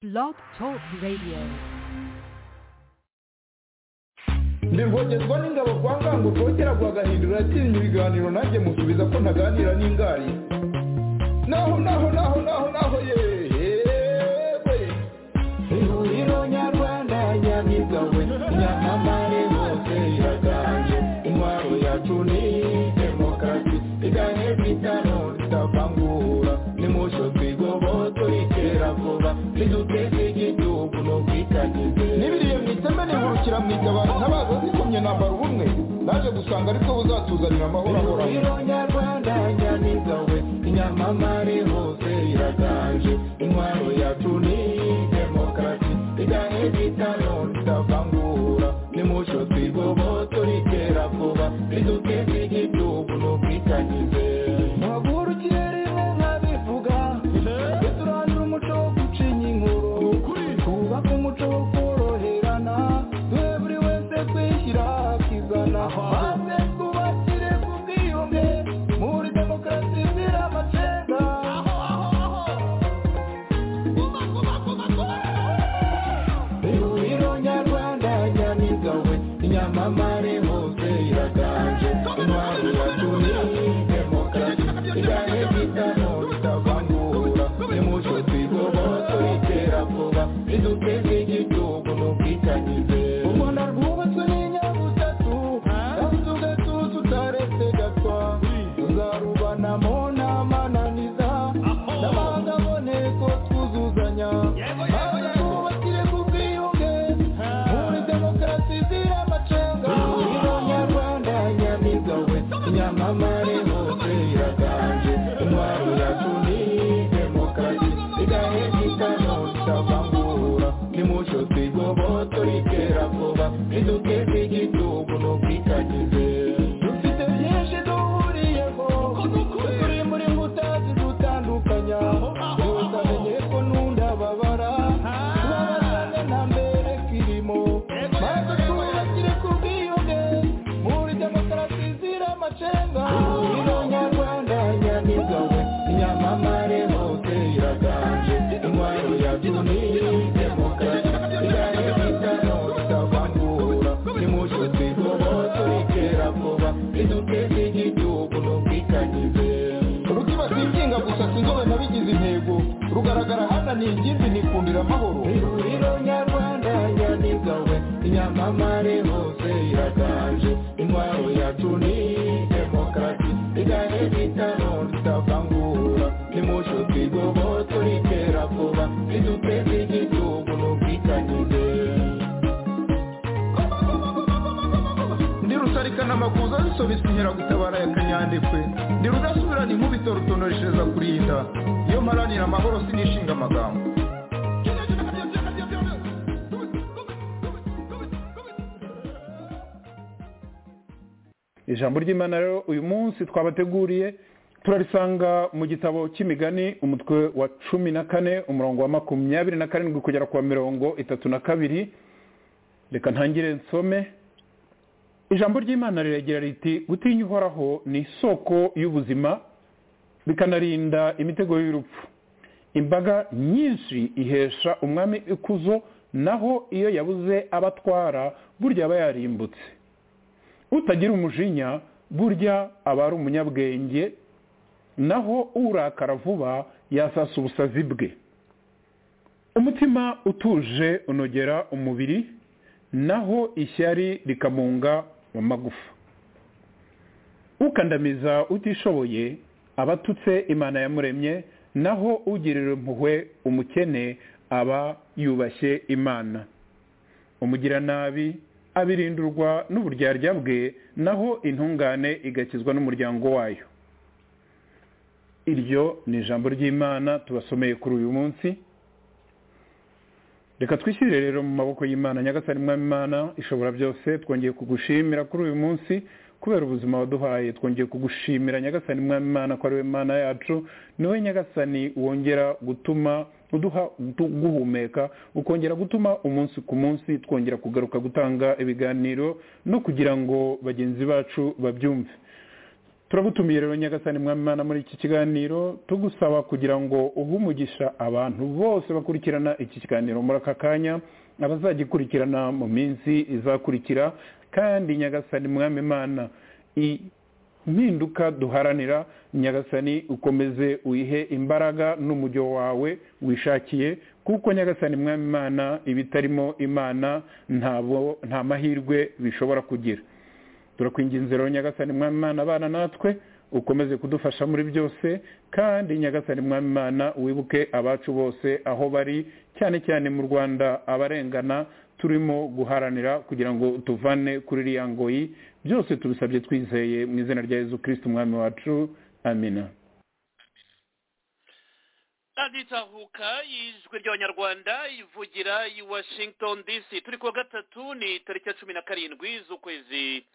Blog Talk Radio. ndingongezwa n'ingabo kwa ngango kongera kwa gahindura yatinya ibiganiro nanjye musubiza ko ntaganira n'ingari naho naho naho naho naho yewe ihuriro nyarwanda nyamigawe nyamamare hose iraganje intwaro yacu ni demokarasi igahe bitano tutavangura nimusho twigoboto itera vuba niduteze igihugu n'ubwitangize n'ibiriye mu iteme nihurukira mu itabaro ntabaza zikomye nambara ubumwe naje gusanga aribwo buzatuzanira amahoro ahoraho ihuriro nyarwanda nyamigawe inyamamare hose iraganje intwaro yacu ni demokarasi igahe bitano tutavangura nimusho twigoboto ritera vuba riduteze igihugu n'ubwitangize mpagurukire rimwe nkabivuga turandura umuco wo gucinya inkuru twubake umuco wo koroherana duhe buri wese kwishyira akizana maze twubakire ku bwiyunge muri demokarasi izira amacenga ihuriro nyarwanda nyamigawe inyamamare hose iraganje intwaro yacu ni demokarasi igahe bitano bitavangura nimucyo twigoboto itera vuba riduteze igihugu n'ubwitangize ubona rwubatswe n'inyabutatu yabuze ugatuza utaretse gatwa tuzarubanamo n'amananiza n'abanga aboneko twuzuzanya maze twubakire ku bwiyunge muri demokarasi izira amacenga ihuriro nyarwanda nyamigawe inyamamare hose iraganje intwaro yacu ni demokarasi igahe bitano tutavangura nimucyo twigoboto ritera vuba riduteze igihugu n'ubwitangize dufite byinshi duhuriyeho turi muri nkuta zidutandukanya yose amenye ko n'undababara tubabazane nta mbere kirimo maze twubakire ku bwiyunge muri demokarasi izira amacenga ihuriro nyarwanda nyamigawe inyamamare hose iraganje intwaro yacu ni demokarasi igahe bitano tutavangura nimucyo twigoboto ritera vuba riduteze igihugu n'ubwitangize rukiba singinga gusa sinzobe nabigize intego rugaragara hana ni ingimbi nikundira amahoro ihuriro nyarwanda nyamigawe inyamamare hose iraganje intwaro yacu ni demokarasi igahe bitano tutavangura nimucyo twigoboto ritera vuba riduteze igihugu n'ubwitangize ndi rusarikana makuza zisobetse inkeragutabara ya kanyandekwe ndi rudasubirana inkubito rutonoreshereza kurinda iyo mparanira amahoro sinishinga amagambo ijambo ry'imana rero uyu munsi twabateguriye turarisanga mu gitabo cy'imigani umutwe wa cumi na kane umurongo wa makumyabiri na karindwi kugera ku wa mirongo itatu na kabiri reka ntangire nsome ijambo ry'imana riragira riti gutinya uhoraho ni isoko y'ubuzima bikanarinda imitego y'urupfu imbaga nyinshi ihesha umwami ikuzo naho iyo yabuze abatwara burya aba yarimbutse utagira umujinya burya aba ari umunyabwenge naho urakara vuba yasasa ubusazi bwe umutima utuje unogera umubiri naho ishyari rikamunga mu magufa ukandamiza utishoboye abatutse imana yamuremye naho ugirira impuhwe umukene aba yubashye imana umugiranabi abirindirwa n'uburyarya bwe naho intungane igakizwa n'umuryango wayo iryo ni ijambo ry'imana tubasomeye kuri uyu munsi reka twishyirire rero mu maboko y'imana nyagasani mwami imana ishobora byose twongeye kugushimira kuri uyu munsi kubera ubuzima waduhaye twongeye kugushimira nyagasani mwami imana ko ari we mana yacu niwe nyagasani wongera gutuma uduha guhumeka ukongera gutuma umunsi ku munsi twongera kugaruka gutanga ibiganiro no kugira ngo bagenzi bacu babyumve turagutumiye rero nyagasani mwami imana muri iki kiganiro tugusaba kugira ngo umugisha abantu bose bakurikirana iki kiganiro muri aka kanya abazagikurikirana mu minsi izakurikira kandi nyagasani mwami imana impinduka duharanira nyagasani ukomeze uyihe imbaraga n'umujyo wawe wishakiye kuko nyagasani mwami imana ibitarimo imana nta mahirwe bishobora kugira turakwinginze rero nyagasani mwami imana abana natwe ukomeze kudufasha muri byose kandi nyagasani mwami imana wibuke abacu bose aho bari cyane cyane mu rwanda abarengana turimo guharanira kugira ngo tuvane kuri iriya ngoyi byose tubisabye twizeye mu izina rya yezu kirisiti umwami wacu amina aditahuka yijwi ry'abanyarwanda ivugira i washington dc turi kuwa gatatu ni tariki ya cumi na karindwi z'ukwezi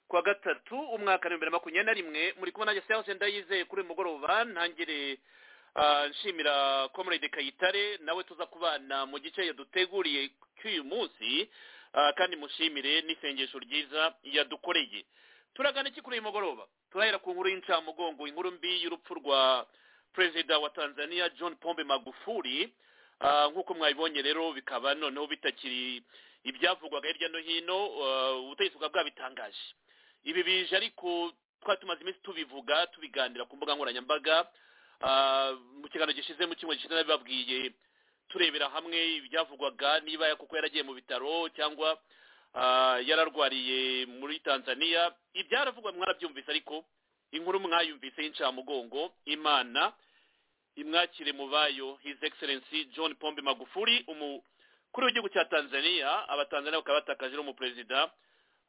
kuwa gatatu umwaka w'ibihumbi bibiri na makumyabiri na rimwe muri kubona nanjye seanse ndayizeye kuri uyu mugoroba ntangire nshimira komorede kayitare nawe tuza kubana mu gice yaduteguriye cy'uyu munsi kandi mushimire n'isengesho ryiza yadukoreye turagana iki kuri uyu mugoroba turahera ku nkuru y'incamugongo inkuru mbi y'urupfu rwa perezida wa tanzania john pombe magufuri nk'uko mwabibonye rero bikaba noneho bitakiri ibyavugwaga hirya no hino ubutegetsi bwa bwabitangaje ibi bije ariko twari tumaze iminsi tubivuga tubiganira ku mbuga nkoranyambaga mu kiganiro gishize mu kimwe gishize nabibabwiye turebera hamwe ibyavugwaga niba kuko yaragiye mu bitaro cyangwa yararwariye muri tanzania ibyaravugwa mwarabyumvise ariko inkuru mwayumvise y'incamugongo imana imwakire mu bayo his excellence john pombe magufuri umukuru w'igihugu cya tanzania abatanzania bakaba batakaje umuperezida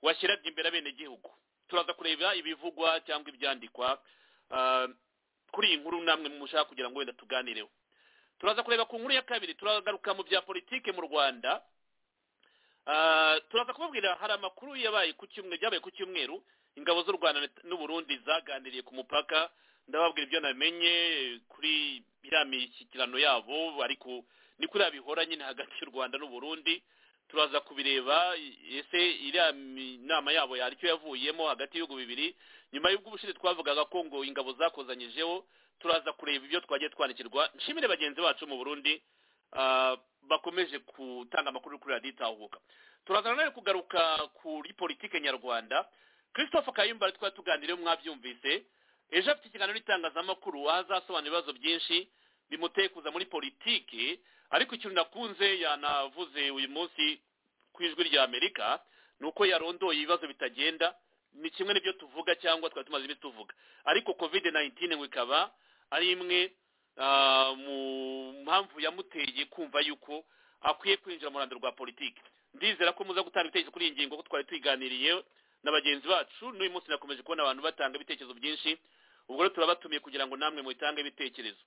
washyiraga imbere abenegihugu turaza kureba ibivugwa cyangwa ibyandikwa kuri iyi nkuru namwe mushaka kugira ngo wenda tuganireho turaza kureba ku nkuru ya kabiri turagaruka mu bya politiki mu rwanda turaza kubabwira hari amakuru yabaye ku cyumweru byabaye ku cyumweru ingabo z'u rwanda n'uburundi zaganiriye ku mupaka ndababwira ibyo namenye kuri iriya mishyikirano yabo ariko ni kuri bihora nyine hagati y'u rwanda n'uburundi turaza kubireba ese iriya nama yabo yari icyo yavuyemo hagati y'ibihugu bibiri nyuma y'ubwo ubushize twavugaga ko ngo ingabo zakozanyijeho turaza kureba ibyo twagiye twandikirwa nshimire bagenzi bacu mu burundi bakomeje gutanga amakuru kuri radiyo itahuka turaza nanone kugaruka kuri politike nyarwanda christophe kayumba ari twari tuganiriye mwabyumvise ejo afite ikiganiro n'itangazamakuru ahazasobanura ibibazo byinshi bimuteye kuza muri politiki ariko ikintu nakunze yanavuze uyu munsi ku ijwi rya amerika ni uko yarondoye ibibazo bitagenda ni kimwe n'ibyo tuvuga cyangwa twari tumaze iminsi tuvuga ariko covid 19 ngo ikaba ari imwe mu mpamvu yamuteye kumva yuko akwiye kwinjira mu ruhando rwa politiki ndizera ko muza gutanga ibitekerezo kuri iyi ngingo ko twari tuyiganiriye na bagenzi bacu n'uyu munsi nakomeje kubona abantu batanga ibitekerezo byinshi ubwo rero turabatumiye kugira ngo namwe mubitange ibitekerezo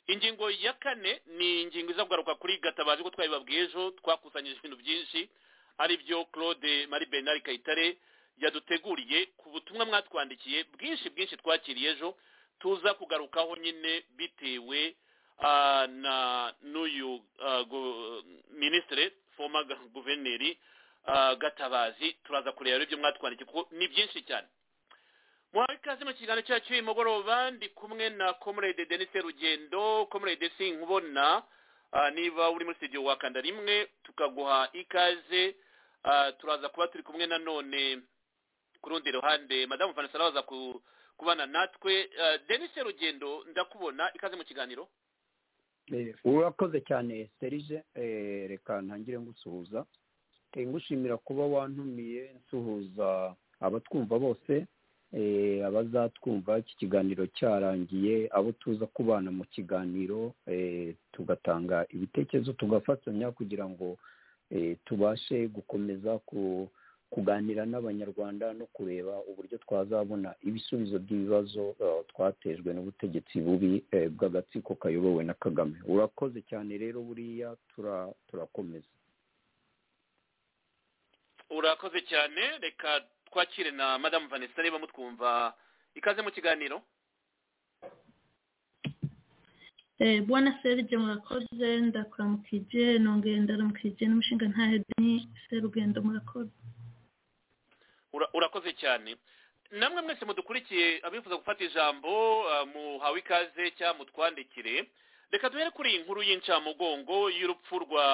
ingingo ya kane ni ingingo iza kugaruka kuri gatabazi ko twabibabwiye ejo twakusanyije ibintu byinshi ari byo claude marie bernard kayitare yaduteguriye ku butumwa mwatwandikiye bwinshi bwinshi twakiriye ejo tuza kugarukaho nyine bitewe na n'uyu minisitiri foma guverineri gatabazi turaza kureba ibyo mwatwandikiye kuko ni byinshi cyane muhawe ikaze mu kiganiro cyacu cy'uyu mugoroba ndi kumwe na comrade denise rugendo comrade sinkubona niba uri muri studio wakanda rimwe tukaguha ikaze turaza kuba turi kumwe nanone ku rundi ruhande madamu vanessa araza kubana natwe denise rugendo ndakubona ikaze mu kiganiro urakoze cyane serije reka ntangire ngusuhuza ngushimira kuba wantumiye nsuhuza abatwumva bose abazatwumva iki kiganiro cyarangiye abo tuza kubana mu kiganiro tugatanga ibitekerezo tugafatanya kugira ngo tubashe gukomeza kuganira n'abanyarwanda no kureba uburyo twazabona ibisubizo by'ibibazo twatejwe n'ubutegetsi bubi bw'agatsiko kayobowe na kagame urakoze cyane rero buriya turakomeza urakoze cyane reka twakire na madamu vanessa niba mutwumva ikaze mu kiganiro bwana serge murakoze ndakuramukije nongeye ndaramukije n'umushinga ntahe deni serugendo murakoze urakoze cyane namwe mwese mudukurikiye abifuza gufata ijambo muhawe ikaze cyangwa mutwandikire reka duhere kuri iyi nkuru y'incamugongo y'urupfu rwa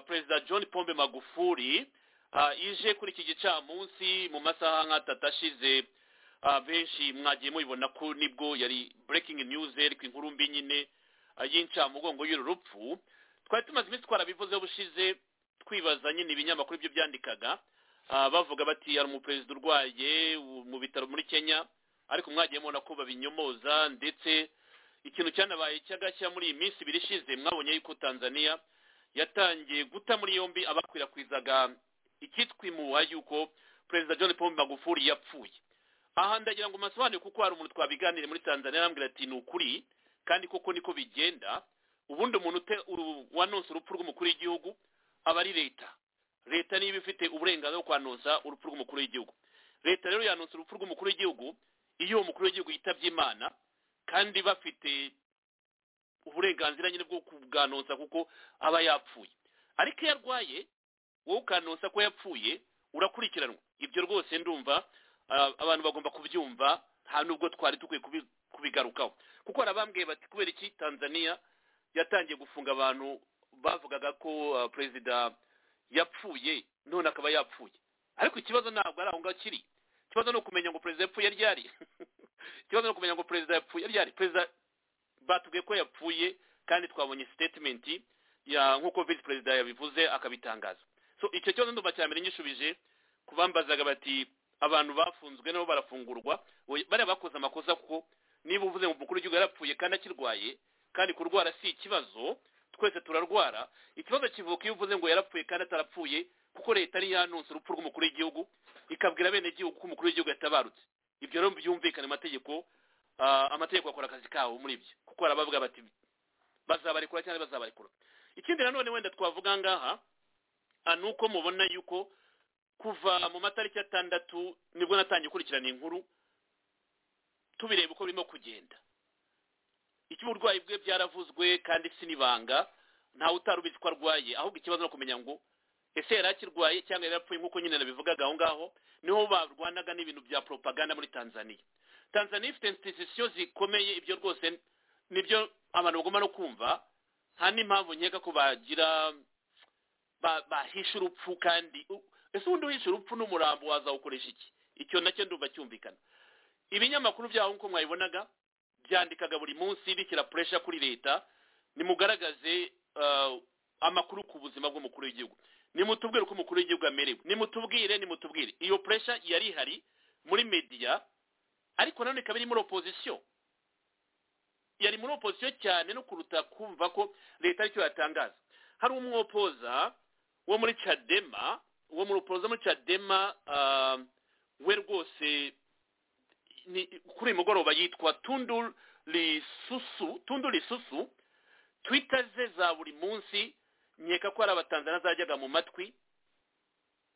perezida john pombe magufuri ije kuri iki gicamunsi mu masaha nk'atatu ashize benshi mwagiye mubibona ko nibwo yari burekingi niyuzi ariko inkuru mbi nyine y'incamugongo y'uru rupfu twari tumaze iminsi twarabivuzeho bushize twibaza nyine ibinyamakuru byo byandikaga bavuga bati hari umuperezida urwaye mu bitaro muri kenya ariko mwagiye mubona ko babinyomoza ndetse ikintu cyanabaye cy'agashya muri iyi minsi ibiri ishize mwabonye yuko tanzania yatangiye guta muri yombi abakwirakwizaga ikitwa imuha yuko perezida john paul magufuri yapfuye aha ndagira ngo masobanure kuko hari umuntu twabiganire muri tanzania arambwira ati ni ukuri kandi koko niko bigenda ubundi umuntu wanonsa urupfu rw'umukuru w'igihugu aba ari leta leta niba ifite uburenganzira bwo kwanonsa urupfu rw'umukuru w'igihugu leta rero yanonsa urupfu rw'umukuru w'igihugu iyo uwo mukuru w'igihugu yitabye imana kandi bafite uburenganzira nyine bwo kubwanonsa kuko aba yapfuye ariko iyo arwaye wowe ukanonsa ko yapfuye urakurikiranwa ibyo rwose ndumva abantu bagomba kubyumva nta n'ubwo twari dukwiye kubigarukaho kuko hari abambwiye bati kubera iki tanzania yatangiye gufunga abantu bavugaga ko perezida yapfuye none akaba yapfuye ariko ikibazo ntabwo ari aho ngaho kiri ikibazo ni ukumenya ngo perezida yapfuye ryari ikibazo ni ukumenya ngo perezida yapfuye ryari perezida batubwiye ko yapfuye kandi twabonye sitetimenti nk'uko visi perezida yabivuze akabitangaza so icyo kibazo ndumva cya mbere nyishubije kubambazaga bati abantu bafunzwe nabo barafungurwa bariya bakoze amakosa kuko niba uvuze ngo umukuru w'igihugu yarapfuye kandi akirwaye kandi kurwara si ikibazo twese turarwara ikibazo kivuka iyo uvuze ngo yarapfuye kandi atarapfuye kuko leta ari yanonsa urupfu rw'umukuru w'igihugu ikabwira bene gihugu ko umukuru w'igihugu yatabarutse ibyo rero byumvikana amategeko amategeko akora akazi kabo muri ibyo kuko hari abavuga bati bazabarekura cyangwa bazabarekura ikindi nanone wenda twavuga ngaha ni uko mubona yuko kuva mu matariki atandatu nibwo natangiye ikurikirana inkuru tubireba uko birimo kugenda icyo uburwayi bwe byaravuzwe kandi sinibanga ntawe utari ubizi ko arwaye ahubwo ikibazo ni ukumenya ngo ese yari akirwaye cyangwa yari apfuye nk'uko nyine nabivugaga aho ngaho niho barwanaga n'ibintu bya propaganda muri tanzania tanzania ifite institusiyo zikomeye ibyo rwose nibyo abantu bagomba no kumva nta n'impamvu nkeka ko bagira bahisha urupfu kandi ese ubundi uhisha urupfu n'umurambo wazawukoresha iki icyo nacyo ndumva cyumvikana ibinyamakuru byaho nk'uko mwabibonaga byandikaga buri munsi bishyira puresha kuri leta nimugaragaze amakuru ku buzima bw'umukuru w'igihugu nimutubwire uko umukuru w'igihugu amerewe nimutubwire nimutubwire iyo puresha yari ihari muri mediya ariko nanone ikaba iri muri opozisiyo yari muri opozisiyo cyane no kuruta kumva ko leta aricyo yatangaza hari umwopoza wo muri cadema uwo muropoza muri cadema we rwose kuri uyu mugoroba yitwa tundu risusu tundu risusu twita ze za buri munsi nkeka ko hari abatanzaniya zajyaga mu matwi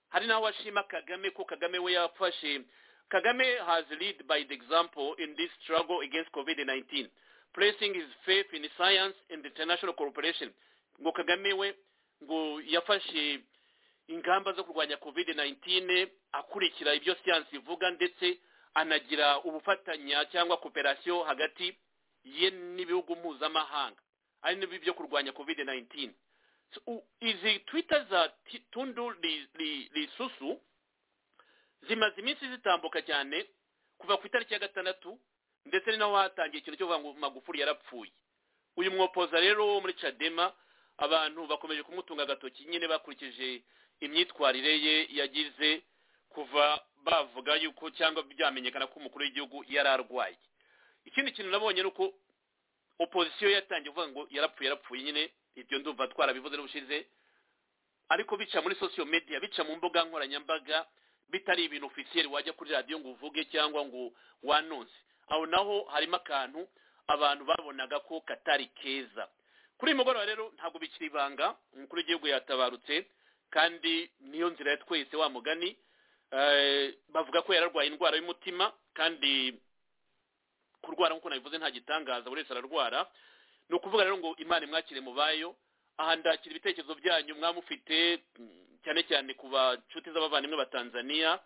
hari n'aho ashima kagame ko kagame we yafashe kagame has lead by the example in this struggle against covid 19 placing his faith in science and international cooperation ngo kagame we ngo yafashe ingamba zo kurwanya covid 19 akurikira ibyo siyansi ivuga ndetse anagira ubufatanya cyangwa kooperasiyo hagati ye n'ibihugu mpuzamahanga ari n'ibyo byo kurwanya kovide nayinitini izi twita za tundu risusu zimaze iminsi zitambuka cyane kuva ku itariki ya gatandatu ndetse ni naho hatangiye ikintu cyo kuvuga ngo magufuri yarapfuye uyu mwopoza rero wo muri cadema abantu bakomeje kumutunga agatoki nyine bakurikije imyitwarire ye yagize kuva bavuga yuko cyangwa byamenyekana ko umukuru w'igihugu yari arwaye ikindi kintu nabonye ni uko opozisiyo yatangiye kuvuga ngo yarapfuye yarapfuye nyine ibyo ndumva twarabivuze n'ubushize ariko bica muri sosiyo mediya bica mu mbuga nkoranyambaga bitari ibintu ofisiyeri wajya kuri radiyo ngo uvuge cyangwa ngo wanonse aho naho harimo akantu abantu babonaga ko katari keza kuri uyu mugoroba rero ntabwo bikiri ibanga umukuru w'igihugu yatabarutse kandi niyo nzira ya twese wa mugani bavuga ko yararwaye indwara y'umutima kandi kurwara nk'uko nabivuze nta gitangaza buri wese ararwara ni ukuvuga rero ngo imana imwakire mu bayo aha ndakira ibitekerezo byanyu mwamufite cyane cyane ku bacuti z'abavandimwe ba tanzania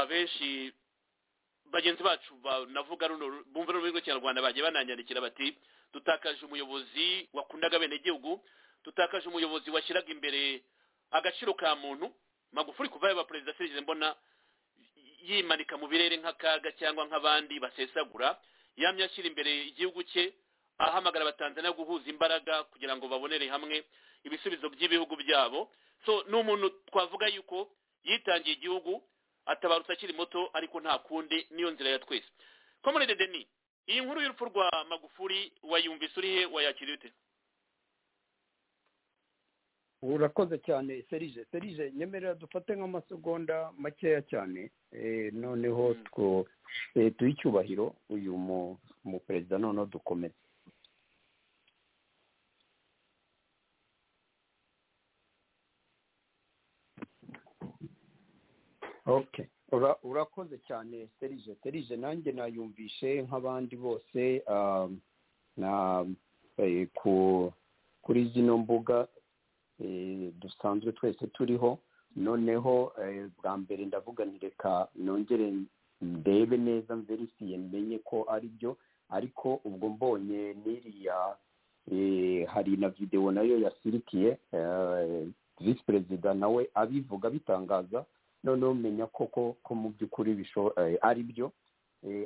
benshi bagenzi bacu navuga runo bumva runo rwego kinyarwanda bagiye bananyandikira bati dutakaje umuyobozi wakundaga abenegihugu dutakaje umuyobozi washyiraga imbere agaciro ka muntu magufuri kuva yaba perezida serivisi mbona yimanika mu birere nk'akaga cyangwa nk'abandi basesagura yamye ashyira imbere igihugu cye ahamagara abatanzaniya guhuza imbaraga kugira ngo babonere hamwe ibisubizo by'ibihugu byabo so ni umuntu twavuga yuko yitangiye igihugu atabarutse akiri muto ariko nta kundi niyo nzira ya twese komunede deni iyi nkuru y'urupfu rwa magufuri wayumvise uri he wayakira ute urakoze cyane serije serije nyemerera dufate nk'amasegonda makeya cyane noneho duhe icyubahiro uyu mu perezida noneho dukomeze okay urakoze cyane serije serije nanjye nayumvishe nk'abandi bose kuri zino mbuga dusanzwe twese turiho noneho bwa mbere ndavuga reka nongere ndebe neza mverisiye menye ko ari byo ariko ubwo mbonye n'iriya hari na videwo nayo yasirikiye visi perezida nawe abivuga bitangaza noneho menya koko ko mu by'ukuri ari byo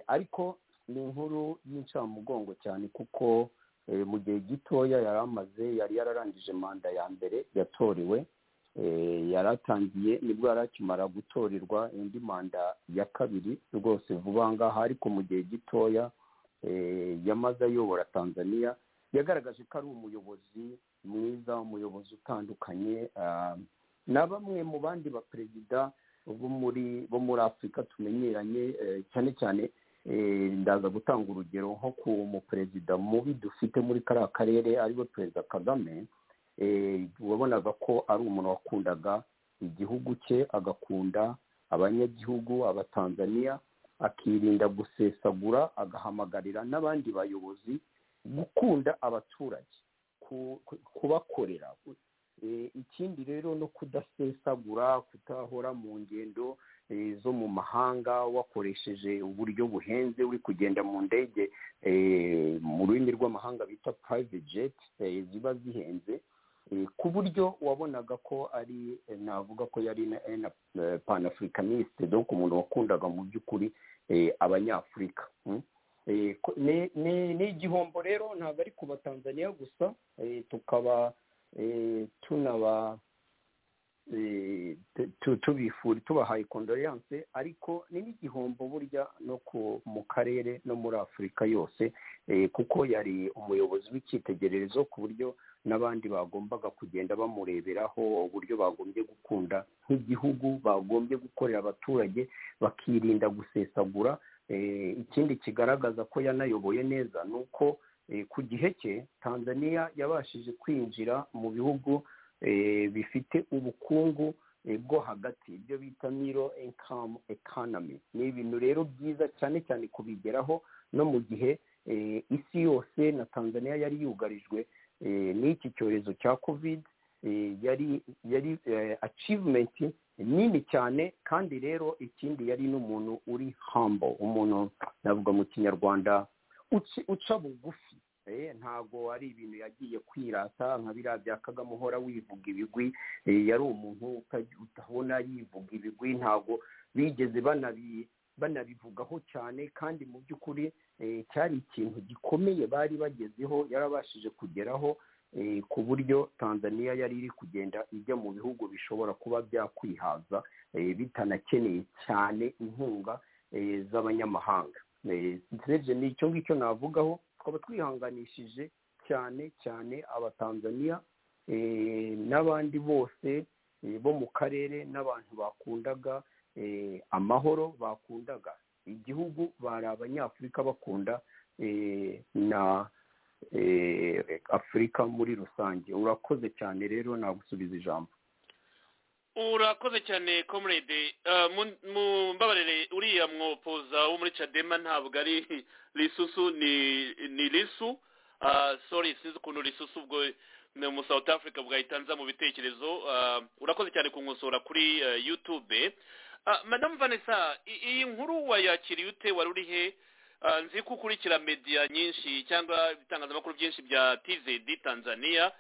ariko ni inkuru y'incamugongo cyane kuko mu gihe gitoya yari amaze yari yararangije manda ya mbere yatorewe yari atangiye nibwo yari akimara gutorerwa indi manda ya kabiri rwose vuba ngaha ariko mu gihe gitoya yamaze ayobora tanzania yagaragaje ko ari umuyobozi mwiza umuyobozi utandukanye na bamwe mu bandi baperezida bo muri afurika tumenyeranye cyane cyane ndaza gutanga urugero nko ku muperezida mubi dufite muri kariya karere ariwe perezida kagame wabonaga ko ari umuntu wakundaga igihugu cye agakunda abanyagihugu abatanzaniya akirinda gusesagura agahamagarira n'abandi bayobozi gukunda abaturage kubakorera ikindi rero no kudasesagura kutahora mu ngendo zo mu mahanga wakoresheje uburyo buhenze uri kugenda mu ndege mu rurimi rw'amahanga bita private jet ziba zihenze ku buryo wabonaga ko ari navuga ko yari na panafricaniste donc umuntu wakundaga mu by'ukuri abanyafurika ni igihombo rero ntabwo ari ku batanzaniya gusa tukaba tunaba tubifuri tubahaye kondoriyance ariko ni n'igihombo burya no mu karere no muri afurika yose kuko yari umuyobozi w'icyitegererezo ku buryo n'abandi bagombaga kugenda bamureberaho uburyo bagombye gukunda nk'igihugu bagombye gukorera abaturage bakirinda gusesagura ikindi kigaragaza ko yanayoboye neza ni uko ku gihe cye tanzania yabashije kwinjira mu bihugu bifite ubukungu bwo hagati ibyo bita miro inkamu ekanami ni ibintu rero byiza cyane cyane kubigeraho no mu gihe isi yose na tanzania yari yugarijwe n'iki cyorezo cya kovide yari yari acivumenti nini cyane kandi rero ikindi yari n'umuntu uri hambo umuntu navuga mu kinyarwanda uca bugufi ntabwo ari ibintu yagiye kwirata nka biriya bya kagame uhora wivuga ibigwi yari umuntu utabona yivuga ibigwi ntabwo bigeze banabivugaho cyane kandi mu by'ukuri cyari ikintu gikomeye bari bagezeho yarabashije kugeraho ku buryo tanzania yari iri kugenda ijya mu bihugu bishobora kuba byakwihaza bitanakeneye cyane inkunga z'abanyamahanga nicyo ngicyo navugaho twaba twihanganishije cyane cyane abatanzaniya n'abandi bose bo mu karere n'abantu bakundaga amahoro bakundaga igihugu bari abanyafurika bakunda na afurika muri rusange urakoze cyane rero nagusubiza ijambo urakoze cyane comrade mumbabarire uriya mwopoza wo muri cadema ntabwo ari risusu ni risu sorry sinzi ukuntu risusu ubwo mu south africa bwahita nza mu bitekerezo urakoze cyane kunkosora kuri youtube madamu vanessa iyi nkuru wayakiriye ute wari uri he nzi ko ukurikira mediya nyinshi cyangwa ibitangazamakuru byinshi bya tzd tanzania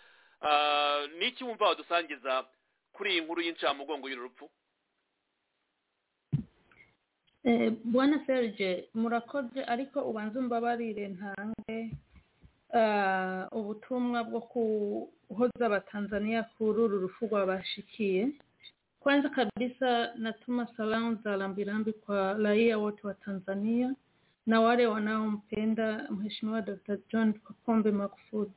ni iki wumva wadusangiza kuri iyi nkuru y'incamugongo y'urupfu bwana serge murakoze ariko ubanza umbabarire ntange ubutumwa bwo kuhoza abatanzaniya kuri uru rufu rwabashikiye kwanza kabisa natuma salamu za rambirambi kwa raia wote wa tanzania na wale wanaompenda mheshimiwa dr john pombe magufuli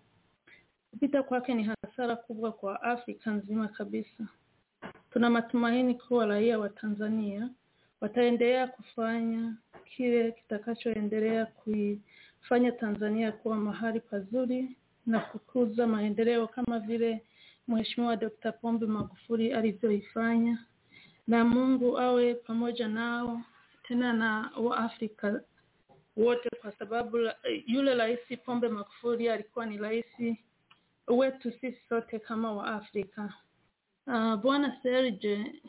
kupita kwake ni hasara kubwa kwa afrika nzima kabisa tuna matumaini kuwa raia wa tanzania wataendelea kufanya kile kitakachoendelea kuifanya Tanzania kuwa mahali pazuri na kukuza maendeleo kama vile Mheshimiwa Dr. Pombe Magufuli alivyoifanya, na Mungu awe pamoja nao tena na Waafrika wote, kwa sababu yule rais Pombe Magufuli alikuwa ni rais wetu sisi sote kama Waafrika. Uh, Bwana Serge,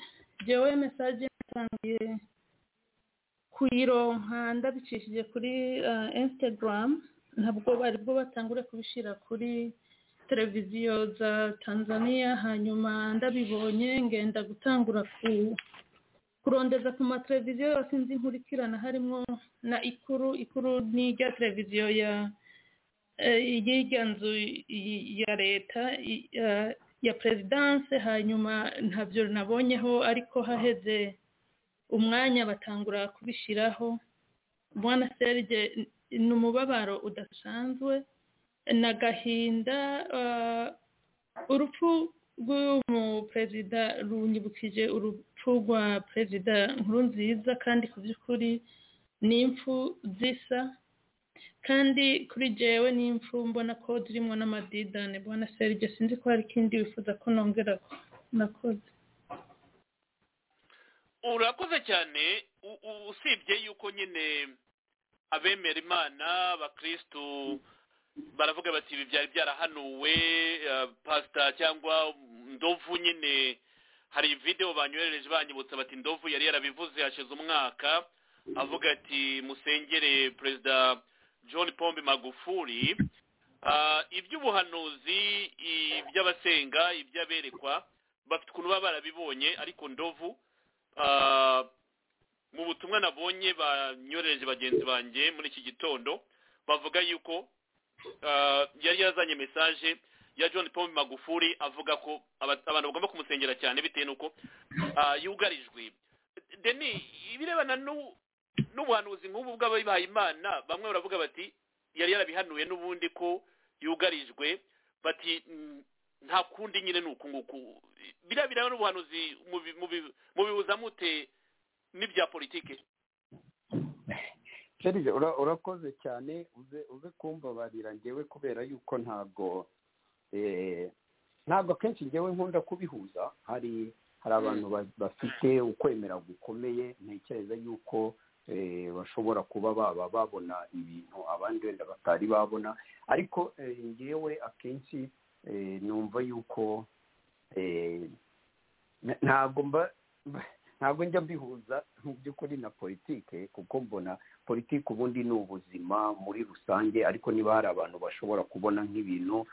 jewe mesaje natangiye kuyironka ndabicishije kuri instagram ntabwo bari bwo batangure kubishyira kuri televiziyo za tanzania hanyuma ndabibonye ngenda gutangura kurondeza ku mateleviziyo yose nzi nkurikirana harimo na ikuru ikuru ni rya televiziyo ya y'irya nzu ya leta ya perezidanse hanyuma ntabyo nabonyeho ariko haheze umwanya batangura kubishyiraho bwana serge ni umubabaro udasanzwe na gahinda urupfu rw'umuperezida runyibukije urupfu rwa perezida nkuru nziza kandi ku by'ukuri ni impfu zisa kandi kuri jewe ni impfu mbona ko zirimo n'amadidane bwana serge sinzi ko hari ikindi wifuza ko nongera nakoze urakoze cyane usibye yuko nyine abemera imana abakirisitu baravuga bati ibi byari byarahanuwe pasita cyangwa ndovu nyine hari videwo banyohereje banyibutsa bati ndovu yari yarabivuze hashize umwaka avuga ati musengere perezida john pombe magufuli iby'ubuhanuzi iby'abasenga iby'aberekwa bafite ukuntu baba barabibonye ariko ndovu mu butumwa nabonye banyoreje bagenzi banjye muri iki gitondo bavuga yuko yari yazanye mesaje ya john paul magufuri avuga ko abantu bagomba kumusengera cyane bitewe n'uko yugarijwe deni ibirebana n'ubuhanuzi nk'ubu bw'abihaye imana bamwe baravuga bati yari yarabihanuye n'ubundi ko yugarijwe bati nta kundi nyine ni uku nguku biriya bireba n'ubuhanuzi mubibuza mute n'ibya politiki serije urakoze cyane uze uze kumbabarira ngewe kubera yuko ntabwo ntabwo akenshi ngewe nkunda kubihuza hari hari abantu bafite ukwemera gukomeye ntekereza yuko bashobora kuba baba babona ibintu abandi wenda batari babona ariko ngewe akenshi numva yuko ntabwo mba ntabwo njya mbihuza mu by'ukuri na politike kuko mbona politike ubundi ni ubuzima muri rusange ariko niba hari abantu bashobora kubona nk'ibintu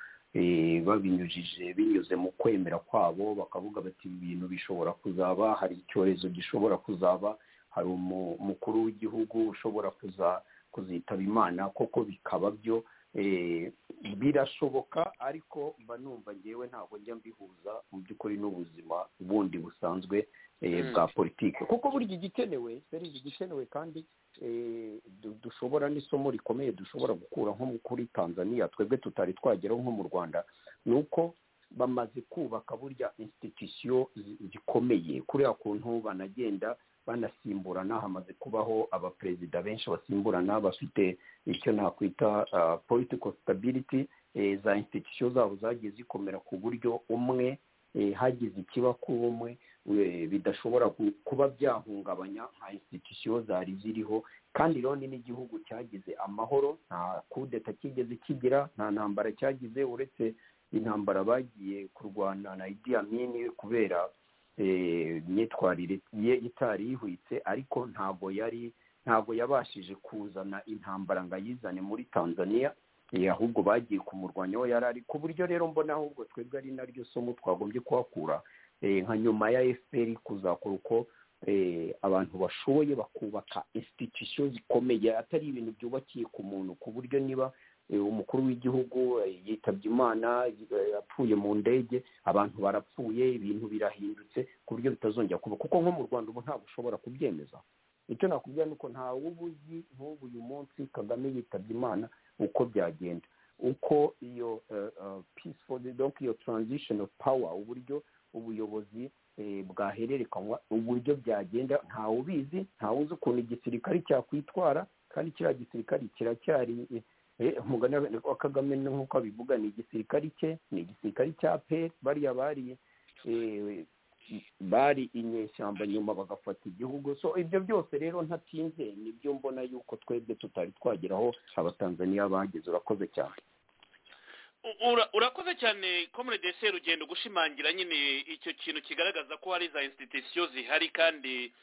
babinyujije binyuze mu kwemera kwabo bakavuga bati ibi bintu bishobora kuzaba hari icyorezo gishobora kuzaba hari umukuru w'igihugu ushobora kuzitaba imana koko bikaba byo birashoboka ariko mba numva ngewe ntabwo njya mbihuza mu by'ukuri n'ubuzima bundi busanzwe bwa politiki kuko burya igikenewe seri igikenewe kandi dushobora n'isomo rikomeye dushobora gukura nko kuri tanzania twebwe tutari twageraho nko mu rwanda ni uko bamaze kubaka burya insititisiyo zikomeye kuriya kuntu banagenda banasimburana hamaze kubaho abaperezida benshi basimburana bafite icyo nakwita political stability za institution zabo zagiye zikomera ku buryo umwe hagize ikiba kuri umwe bidashobora kuba byahungabanya nka institution zari ziriho kandi rero n'igihugu cyagize amahoro nta kudeta kigeze kigira nta ntambara cyagize uretse intambara bagiye kurwana na idi amini kubera imyitwarire ye itari yihwitse ariko ntabwo yari ntabwo yabashije kuzana intambara ngo ayizane muri tanzania eh, ahubwo bagiye kumurwanya aho yari ari ku buryo rero mbona ahubwo twebwe ari naryo somo twagombye kuhakura eh, nka nyuma ya fpr kuzakora uko eh, abantu bashoboye bakubaka institution zikomeye atari ibintu byubakiye ku muntu ku buryo niba eh, umukuru w'igihugu eh, yitabye imana eh, apfuye mu ndege abantu barapfuye ibintu birahindutse ku buryo bitazongera kuba kuko nko mu rwanda ubu ntabwo ushobora kubyemeza icyo nakubwira ni uko ntawe uba uzi nk'ubu uyu munsi kagame yitabye imana uko byagenda uko iyo eh, eh, peaceful donc iyo transition of power uburyo ubuyobozi eh, bwahererekanwa uburyo byagenda ntawe ubizi ntawe uzi ukuntu igisirikare cyakwitwara kandi kiriya gisirikare kiracyari eh, eh, umugani wa- wa kagame ni nk'uko abivuga ni igisirikare cye ni igisirikare cya peri bariya bari eh, bari inyeshyamba nyuma bagafata igihugu so ibyo byose rero ntatinze nibyo mbona yuko twebwe tutari twageraho abatanzaniya bageze urakoze cyane U- ura- urakoze cyane komure dese rugendo gushimangira nyine icyo kintu kigaragaza ko hari za institusiyo zihari kandi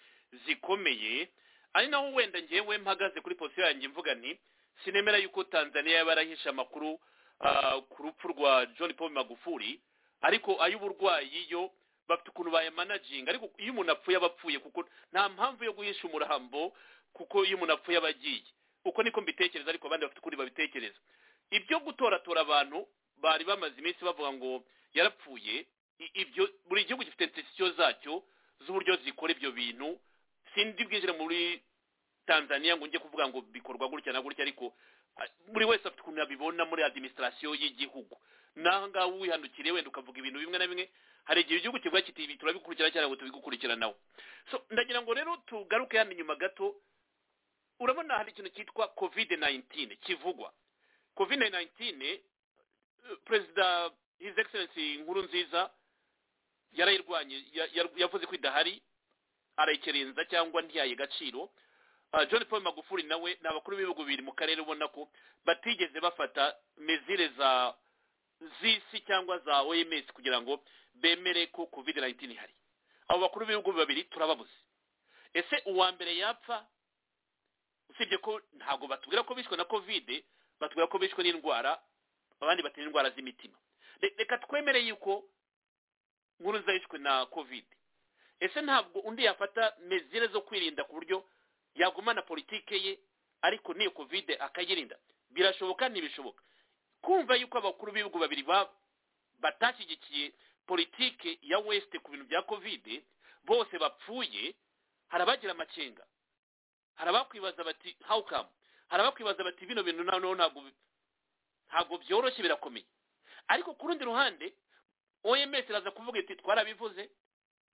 zikomeye ari naho wenda ngewe mpagaze kuri posiyo yanjye mvuga nti sinemera yuko tanzania yaba yarahishe amakuru ah, ku rupfu rwa john paul magufuli ariko ay'uburwayi yo bafite ukuntu bayamanaginga ariko iyo umuntu apfuye aba apfuye kuko nta mpamvu yo guhisha umurambo kuko iyo umuntu apfuye aba agiye uko niko mbitekereza ariko abandi bafite ukuri babitekereza ibyo gutoratora abantu bari bamaze iminsi bavuga ngo yarapfuye i- ibyo buri gihugu gifite institusiyo zacyo z'uburyo zikora ibyo bintu sindi bwinjire muri tanzania ngo njye kuvuga ngo bikorwa gutya na gutya ariko ah, buri wese afite ukuntu abibona muri adiminisitirasiyo y'igihugu naho ngaho wihanukiriye wenda ukavuga ibintu bimwe na bimwe hari igihe igihugu kivuga kiti ibi turabikurikirana cyangwa ngo tubigukurikiranaho so ndagira ngo rero tugaruke hano inyuma gato urabona hari ikintu cyitwa kovide nayintine kivugwa kovide nayintine perezida hizi egiserensi nkuru nziza yarayirwanye ya- ya- yavuze ko idahari arayikerenza cyangwa ntiyaye gaciro Ah, john paul magufuli nawe ni abakuru b'ibihugu bibiri mu karere ubona ko batigeze bafata mezire za z'isi cyangwa za oms kugira ngo bemere ko covid 19 ihari abo bakuru b'ibihugu babiri turababuze ese uwa mbere yapfa usibye ko ntabwo batubwira ko bishwe na covid batubwira ko bishwe n'indwara abandi batera indwara z'imitima Re- reka twemere yuko nkuru zahishwe na covid ese ntabwo undi yafata mezire zo kwirinda ku buryo yagumana politike ye ariko n'iyo covid akayirinda birashoboka ntibishoboka kumva yuko abakuru b'ibihugu babiri ba- batashyigikiye politike ya west ku bintu bya covid bose bapfuye hari abagira amakenga hari abakwibaza bati how come hari abakwibaza bati bino bintu noneho ntabwo bi- ntabwo byoroshye birakomeye ariko ku rundi ruhande oms iraza kuvuga iti twarabivuze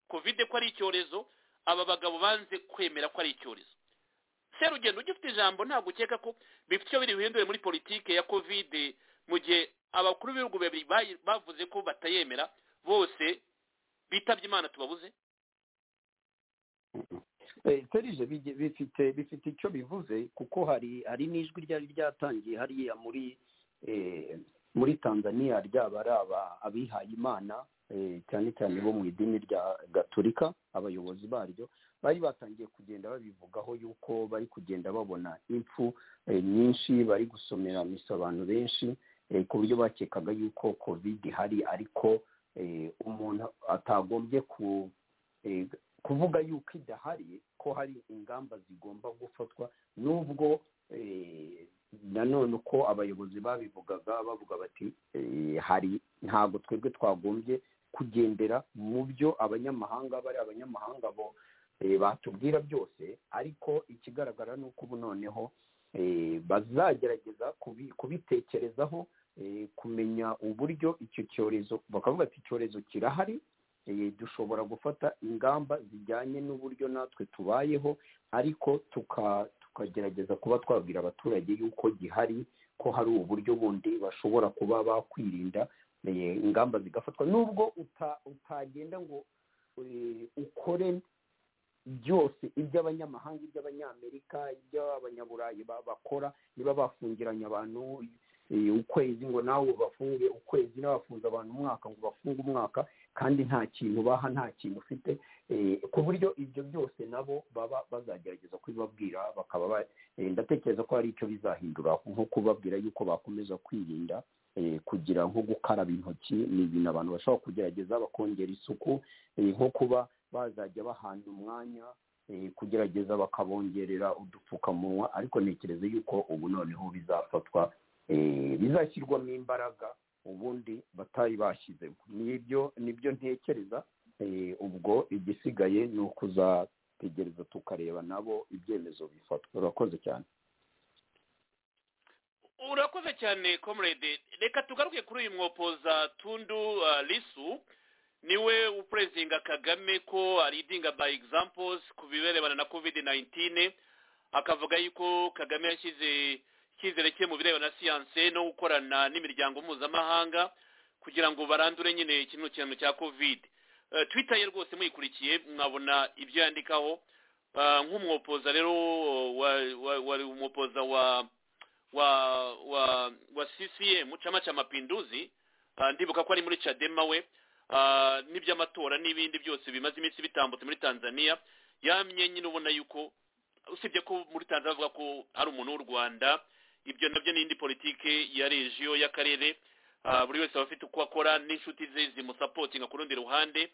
kovide ko ari icyorezo aba bagabo banze kwemera ko ari icyorezo serugendo ugifite ijambo ntabwo ukeka ko bifite icyo biri buhindure muri politike ya kovide mu gihe abakuru b'ibihugu babiri bayi- bavuze ko batayemera bose bitabye imana tubabuze Eh, serije bigi- bifite bifite icyo bivuze kuko hari hari n'ijwi ryari ryatangiye hariya muri eh, muri tanzania ryaba ari aba- abihaye imana eh, cyane cyane bo mu idini rya gaturika abayobozi baryo bari batangiye kugenda babivugaho yuko bari kugenda babona impfu eh, nyinshi bari gusomera misa abantu benshi eh, ku buryo bakekaga yuko covid ihari ariko eh, umuntu atagombye ku eh, kuvuga yuko idahari ko hari ingamba zigomba gufatwa nubwo eh, nanone uko abayobozi babivugaga bavuga bati eh, hari ntabwo twebwe twagombye kugendera mu byo abanyamahanga bari abanyamahanga bo eh, batubwira byose ariko ikigaragara ni uko ubu noneho eh, bazagerageza kubi- kubitekerezaho eh, kumenya uburyo icyo cyorezo bakavuga ati icyorezo kirahari Eh, dushobora gufata ingamba zijyanye n'uburyo natwe tubayeho ariko tuka- tukagerageza kuba twabwira abaturage yuko gihari ko hari uburyo bundi bashobora kuba bakwirinda eh, ingamba zigafatwa nubwo uta- utagenda ngo eh, ukore byose iby'abanyamahanga iby'abanyamerika iby'abanyaburayi ba- bakora niba bafungiranye abantu eh, ukwezi ngo nawe ubafungire ukwezi n'abafunze abantu umwaka ngo bafunge umwaka kandi nta kintu baha nta kintu ufite ku buryo ibyo byose nabo baba bazagerageza kubibabwira bakaba ndatekereza ko hari icyo bizahindura nko kubabwira yuko bakomeza kwirinda kugira nko gukaraba intoki ni ibintu abantu bashobora kugerageza bakongera isuku nko kuba bazajya bahana umwanya kugerageza bakabongerera udupfukamunwa ariko ntekereza yuko ubu noneho bizafatwa bizashyirwamo imbaraga ubundi batari bashyizemo nibyo nibyo ntekereza ubwo igisigaye ni ukuzategereza tukareba nabo ibyemezo bifatwa urakoze cyane urakoze cyane comrade reka tugaruke kuri uyu mwopoza tundu risu niwe upurezinga kagame ko aridinga by examples ku birebana na kovide nayintine akavuga yuko kagame yashyize icyizere cye mu birebana na siyanse no gukorana n'imiryango mpuzamahanga kugira ngo barandure nyine ikintu kintu cya kovide twitaye rwose muyikurikiye mwabona ibyo yandikaho nk'umwopoza rero wari umwopoza wa wa wa wa ccm mucama cy'amapinduzi ndibuka ko ari muri cadema we n'iby'amatora n'ibindi byose bimaze iminsi bitambutse muri tanzania yamye nyine ubona yuko usibye ko muri tanzania avuga ko hari umuntu w'u rwanda ibyo nabyo n'indi politiki ya regiyo y'akarere buri wese aba afite uko akora n'inshuti ze zimusapotinga ku rundi ruhande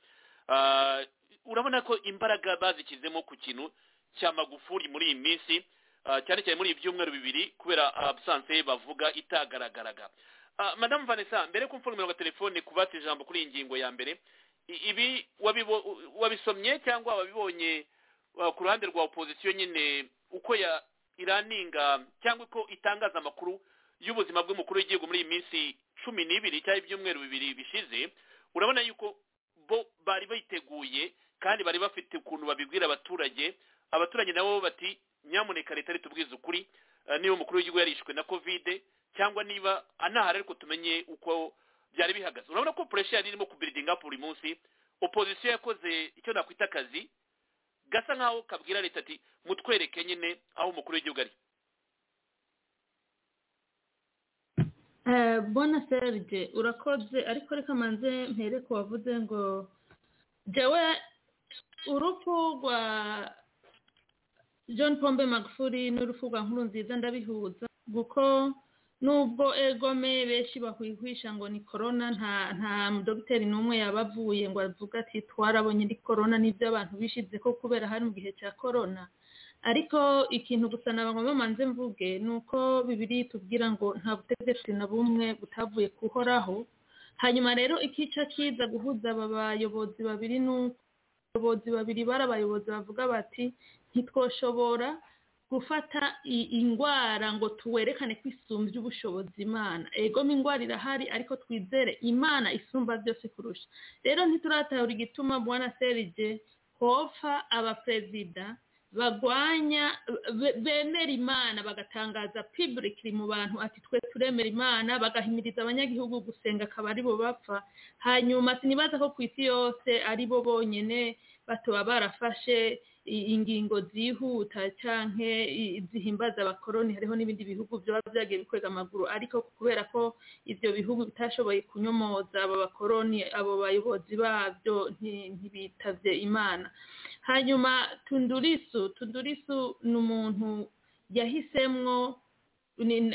urabona ko imbaraga bazishyizemo ku kintu cya magufuri muri iyi minsi cyane cyane muri ibi byumweru bibiri kubera abusanse bavuga itagaragaraga madamu vanessa mbere ko mfungura agatelefone kubatse ijambo kuri iyi ngingo ya mbere ibi wabisomye cyangwa wabibonye ku ruhande rwa opozisiyo nyine uko ya iraninga cyangwa uko itangaza amakuru y'ubuzima bw'umukuru w'igihugu muri iyi minsi cumi n'ibiri cyangwa ibyumweru bibiri bishize urabona yuko bo bari biteguye kandi bari bafite ukuntu babibwira abaturage abaturage nabo bati nyamuneka leta ritubwize ukuri niba umukuru w'igihugu yarishwe na kovide cyangwa niba anahari ariko tumenye uko byari bihagaze urabona ko puresha yari irimo kubiridinga buri munsi opozisiyo yakoze icyo nakwita akazi gasa nkaho kabwira leta ati mutwereke nyine aho umukuru w'igihugu ari bona serge urakoze ariko reka manze mpere ko wavuze ngo jyawe urupfu rwa john pombe magufuri n'urupfu rwa nkuru nziza ndabihuza kuko nubwo egome benshi bahwihwisha ngo ni korona nta nta dogiteri n'umwe yaba avuye ngo avuga ati twarabonye indi korona n'ibyo abantu bishyize ko kubera hari mu gihe cya korona ariko ikintu gusa nabangoma manze mvuge ni uko bibiri tubwira ngo nta butegetsi na bumwe butavuye kuhoraho hanyuma rero ikica kiza guhuza aba bayobozi babiri n'abayobozi babiri bari abayobozi bavuga bati ntitwoshobora gufata indwara ngo tuwerekane ko isumbya ubushobozi imana ego indwara irahari ariko twizere imana isumba byose kurusha rero ntituratahura igituma bwana serige hopfa abaperezida bagwanya bemera imana bagatangaza pibirikiri mu bantu ati twe turemera imana bagahimiriza abanyagihugu gusenga akaba aribo bapfa hanyuma sinibaza ko ku isi yose aribo bonyine batoba barafashe ingingo zihuta cyangwa zihimbaza abakoroni hariho n'ibindi bihugu byaba byagiye bikwega amaguru ariko kubera ko ibyo bihugu bitashoboye kunyomoza abo bakoroni abo bayobozi babyo ntibitabye imana hanyuma tundurisu tundurisu ni umuntu yahisemwo ni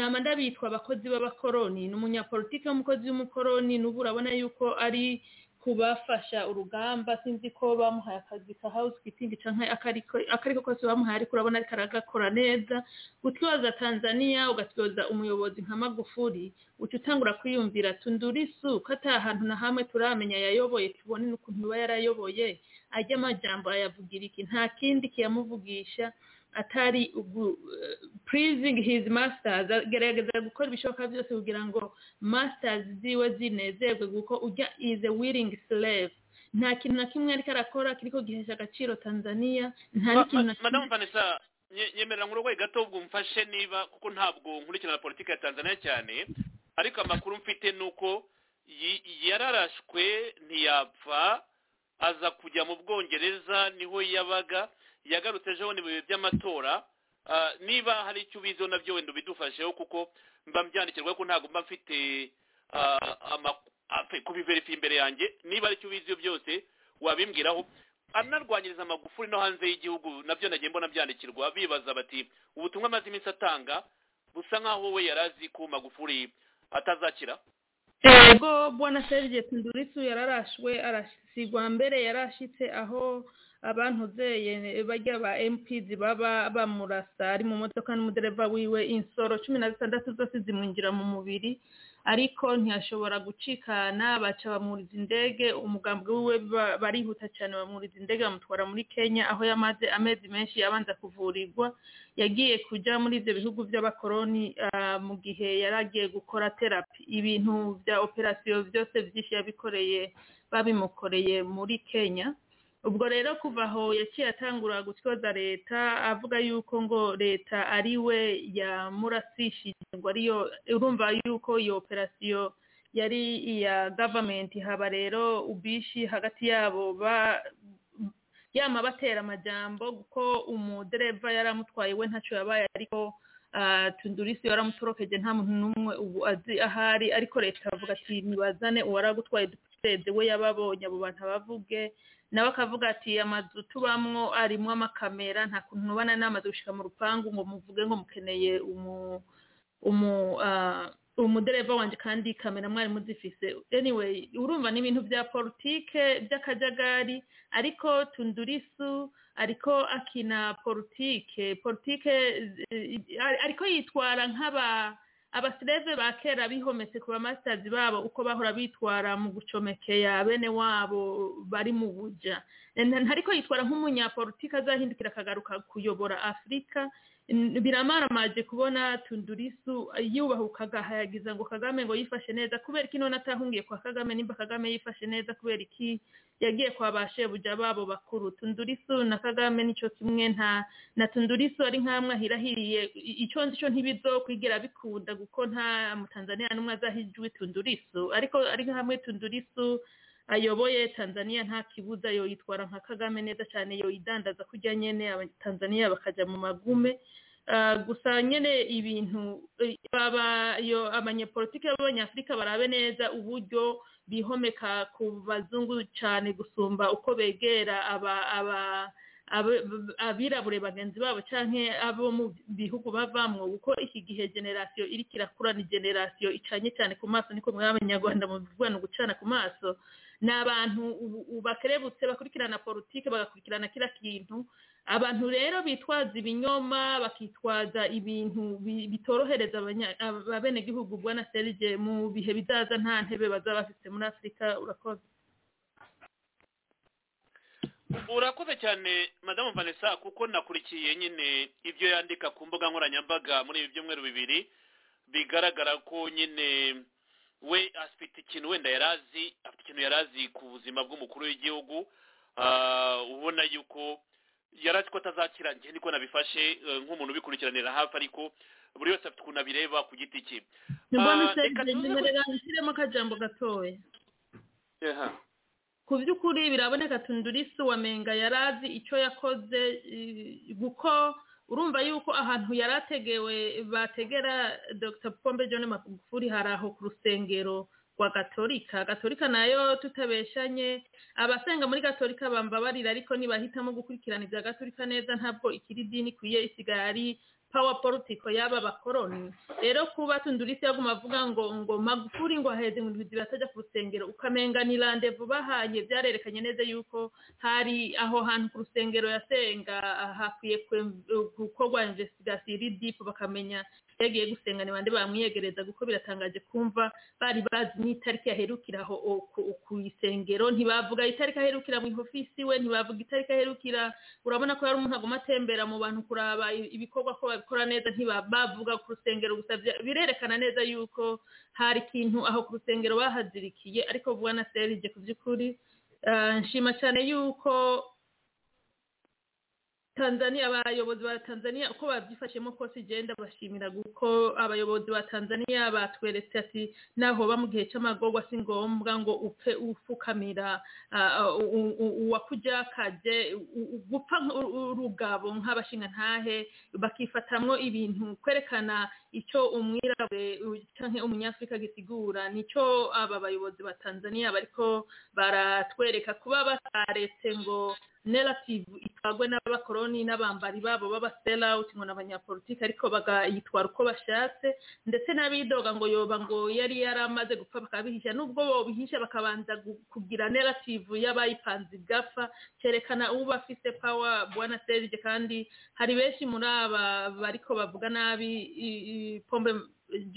amandabitwa abakozi b'abakoroni ni umunyapolitiki w'umukozi w'umukoroni n'ubu urabona yuko ari kubafasha urugamba sinzi ko bamuhaye akazi ka housekeeping cyangwa akariko kose bamuhaye ariko urabona ariko aragakora neza gutyoza tanzania ugatyoza umuyobozi nka magufuri uca utangura kwiyumvira tundurisu ko atari ahantu na hamwe turamenya yayoboye tubone n'ukuntu iba yarayoboye ajya amajyamba ayavugira iki nta kindi kiyamuvugisha atari pleasing his masters agerageza gukora ibishoboka byose kugira ngo masters ziwe zinezerwe kuko ujya is a willing slave nta kintu na kimwe ariko arakora kiriko gihesha agaciro tanzania nta n'ikintu na kimwe vanessa nyemerera nkuru rwego gato ubwo mfashe niba kuko ntabwo nkurikirana politiki ya tanzania cyane ariko amakuru mfite ni uko yararashwe ntiyapfa aza kujya mu bwongereza niho yabaga yagarutse ejo ni mu bihe by'amatora niba hari icyo ubiziho nabyo wenda ubidufasheho kuko mba mbyandikirwa ko ntabwo mba mfite kubiverifiye imbere yanjye niba aricyo ubiziho byose wabimbwiraho anarwanyiriza amagufuri no hanze y'igihugu nabyo nagiye mbona byandikirwa bibaza bati ubutumwa amaze iminsi atanga busa nk'aho we yari azi ko magufuri atazakira yego bwana serge tindurisu yararashwe arasigwa mbere yarashitse aho abantuzeye bajya ba mp baba bamurasa ari mu modoka n'umudereva wiwe insoro cumi na zitandatu zose zimwinjira mu mubiri ariko ntiyashobora gucikana baca bamuriza indege umugambwe wiwe ba- barihuta cyane bamuriza indege bamutwara muri kenya aho yamaze amezi menshi abanza kuvurirwa yagiye kujya muri ibyo bihugu by'abakoroni ah, mu gihe yari agiye gukora terapi ibintu bya operasiyo byose byinshi yabikoreye babimukoreye muri kenya ubwo rero kuva aho yaciye atangura gutyoza leta avuga yuko ngo leta ari we yamurasishije ngo ariyo urumva yuko iyo operasiyo yari iya gavamenti haba rero ubishi hagati yabo ba yama batera amajambo kuko umudereva yari amutwaye we ntacyo yabaye ariko ah, tundurisi yaramutorokeje nta muntu n'umwe ubu azi ahari ariko leta avuga ati nibazane uwaragutwaye duperezida we yababonye abo bantu abavuge nawe akavuga ati amazu tubamwo arimo amakamera nta kuntu mubana n'amazu gushyira mu rupangu ngo muvuge ngo mukeneye umu umu ah, umudereva wanjye kandi kamera mwari muzifise anyway urumva ni ibintu bya politike by'akajagari ariko tundurisu ariko akina politike politike eh, ariko yitwara nk'aba abasireve ba kera bihometse ku bamasters babo uko bahora bitwara mu gucomekera bene wabo bari mu buja N- ariko yitwara nk'umunyapolitike azahindukira akagaruka kuyobora afurika N- biramaramaje kubona tundurisu yubahuka agahayagiza ngo kagame ngo yifashe neza kubera iki none atahungiye kwa kagame nimba kagame yifashe neza kubera iki yagiye kwa ba shebuja babo bakuru tundurisu na kagame nico kimwe nta na tundurisu ari nk'amwe ahirahiriye I- icyo nzi cyo ntibizokwigera bikunda kuko nta mutanzaniya n'umwe azahijwe tundurisu ariko ari hamwe tundurisu ayoboye tanzaniya nta kibuza yoyitwara nka kagame neza cyane yoyidandaza kurya nyene abatanzaniya bakajya mu magume Ah, gusa nyene ibintu eh, baba yo abanyepolitike b'abanyafurika barabe neza uburyo bihomeka ku bazungu cyane gusumba uko begera aba aba abe- abirabure bagenzi babo canke abo mu bihugu bavamwo kuko iki gihe generasiyo iri kirakura ni generasiyo icanye cyane ku maso niko mwaba abanyarwanda mubivuga ni ugucana ku maso ni abantu ubu- ubu bakerebutse bakurikirana politike bagakurikirana kira kintu abantu rero bitwaza ibinyoma bakitwaza ibintu bi- bitorohereza abanya- abenegihugu bwana serge mu bihe bizaza nta ntebe bazaba bafite muri afurika urakoze urakoze cyane madamu vanessa kuko nakurikiye nyine ibyo yandika ku mbuga nkoranyambaga muri ibi byumweru bibiri bigaragara ko nyine we afite ikintu wenda yari azi afite ikintu yari azi ku buzima bw'umukuru w'igihugu Ah, ubona yuko yari azi ko atazakira njye niko nabifashe eh, nk'umuntu ubikurikiranira hafi ariko buri wese afite ukuntu abireba ku giti cye mbona Ah, serge reka tuze ku- nyemerera nshyiremo akajambo gatoya Aha. ku by'ukuri biraboneka tundurisi wamenga yari azi icyo yakoze eh, kuko urumva yuko ahantu yari ategewe bategera dr pombe john magufuri hari aho ku rusengero rwa gatolika gatolika nayo tutabeshanye abasenga muri gatolika bambabarira ariko nibahitamo gukurikirana ibya gatolika neza ntabwo ikiri dini ikwiye isigaye ari power politiko y'aba bakoroni rero kuba tundurisi yaguma avuga ngo ngo magufuri ngo aheze ngo ibizi batajya ku rusengero ukamenga ni randevu bahanye byarerekanye neza yuko hari aho hantu ku rusengero yasenga ah, hakwiye kwe- gukorwa investigasiyo iri dipu bakamenya yagiye gusenga ni bande bamwiyegereza kuko biratangaje kumva bari bazi n'itariki yaherukiraho o- ku- ku isengero ntibavuga itariki aherukira mu ofisi we ntibavuga itariki aherukira urabona ko yari umuntu aguma atembera mu bantu kuraba i- ibikorwa ko babikora neza ntibavuga ku rusengero gusa bya- birerekana neza yuko hari ikintu aho ku rusengero bahazirikiye ariko vuba na serije ku by'ukuri ah, nshima cyane yuko tanzania abayobozi ba tanzania uko babyifashemo kose igenda bashimira kuko abayobozi ba tanzania batweretse ati naho ba mu gihe cy'amagorwa si ngombwa ngo upfe ufukamira ah, u- u- u- uwakujyakaje u- u- gupfa nk'u- u- urugabo nk'abashingantahe bakifatamwo ibintu kwerekana icyo umwirabure cyangwa umunyafurika gisigura nicyo aba bayobozi ba tanzania bariko baratwereka kuba bataretse ngo narrative itwagwe n'abakoroni n'abambari babo b'abaserawuti ngo ni abanyapolitiki ariko bagayitwara uko bashatse ndetse n'abidoga ngo yoba ngo yari yaramaze gupfa bakabihisha nubwo bobihisha bakabanza kugira narrative y'abayipanze gafa cyerekana uwo bafite pawa bwana serge kandi hari benshi muri aba bariko bavuga nabi pombe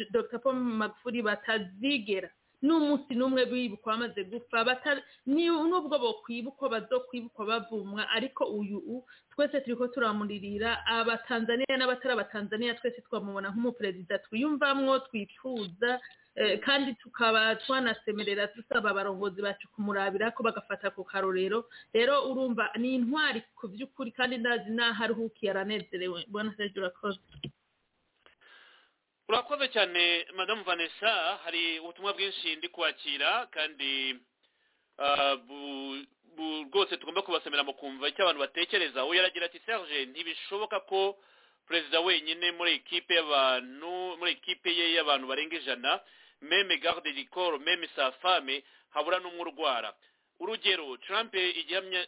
dr pombe magufuri batazigera n'umunsi n'umwe bibukwa bamaze gupfa n'ubwo bokwibukwa bazokwibukwa bavumwa ariko uyu twese turiko turamurira abatanzaniya n'abatari abatanzaniya twese twamubona nk'umuperezida twiyumvamwo twifuza kandi tukaba twanasemerera dusaba abarongozi bacu kumurabira ko bagafata ku karorero rero urumva ni intwari ku by'ukuri kandi ndazi n'aho aruhukiye aranezerewe mbona serge urakoze urakoze cyane madamu vanessa hari ubutumwa bwinshi ndi kwakira kandi rwose tugomba kubasomera mu kumva icyo abantu batekereza we yaragira ati serge ntibishoboka ko perezida wenyine muri ekipe y'abantu muri ekipe ye y'abantu barenga ijana meme garde rikoro meme safame habura n'umwe urwara urugero trump igihamya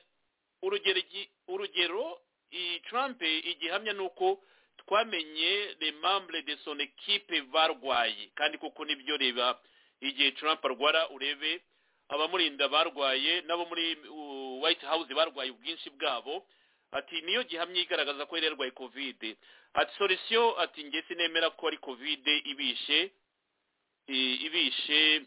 urugero urugero iyi trump igihamya ni uko twamenye le membre de son equipe barwaye kandi kuko nibyo reba igihe trump arwara urebe abamurinda barwaye n'abo muri white house barwaye ubwinshi bwabo ati niyo gihamya igaragaza ko yari yarwaye covid ati solution ati nge sinemera ko ari covid ibishe ibishe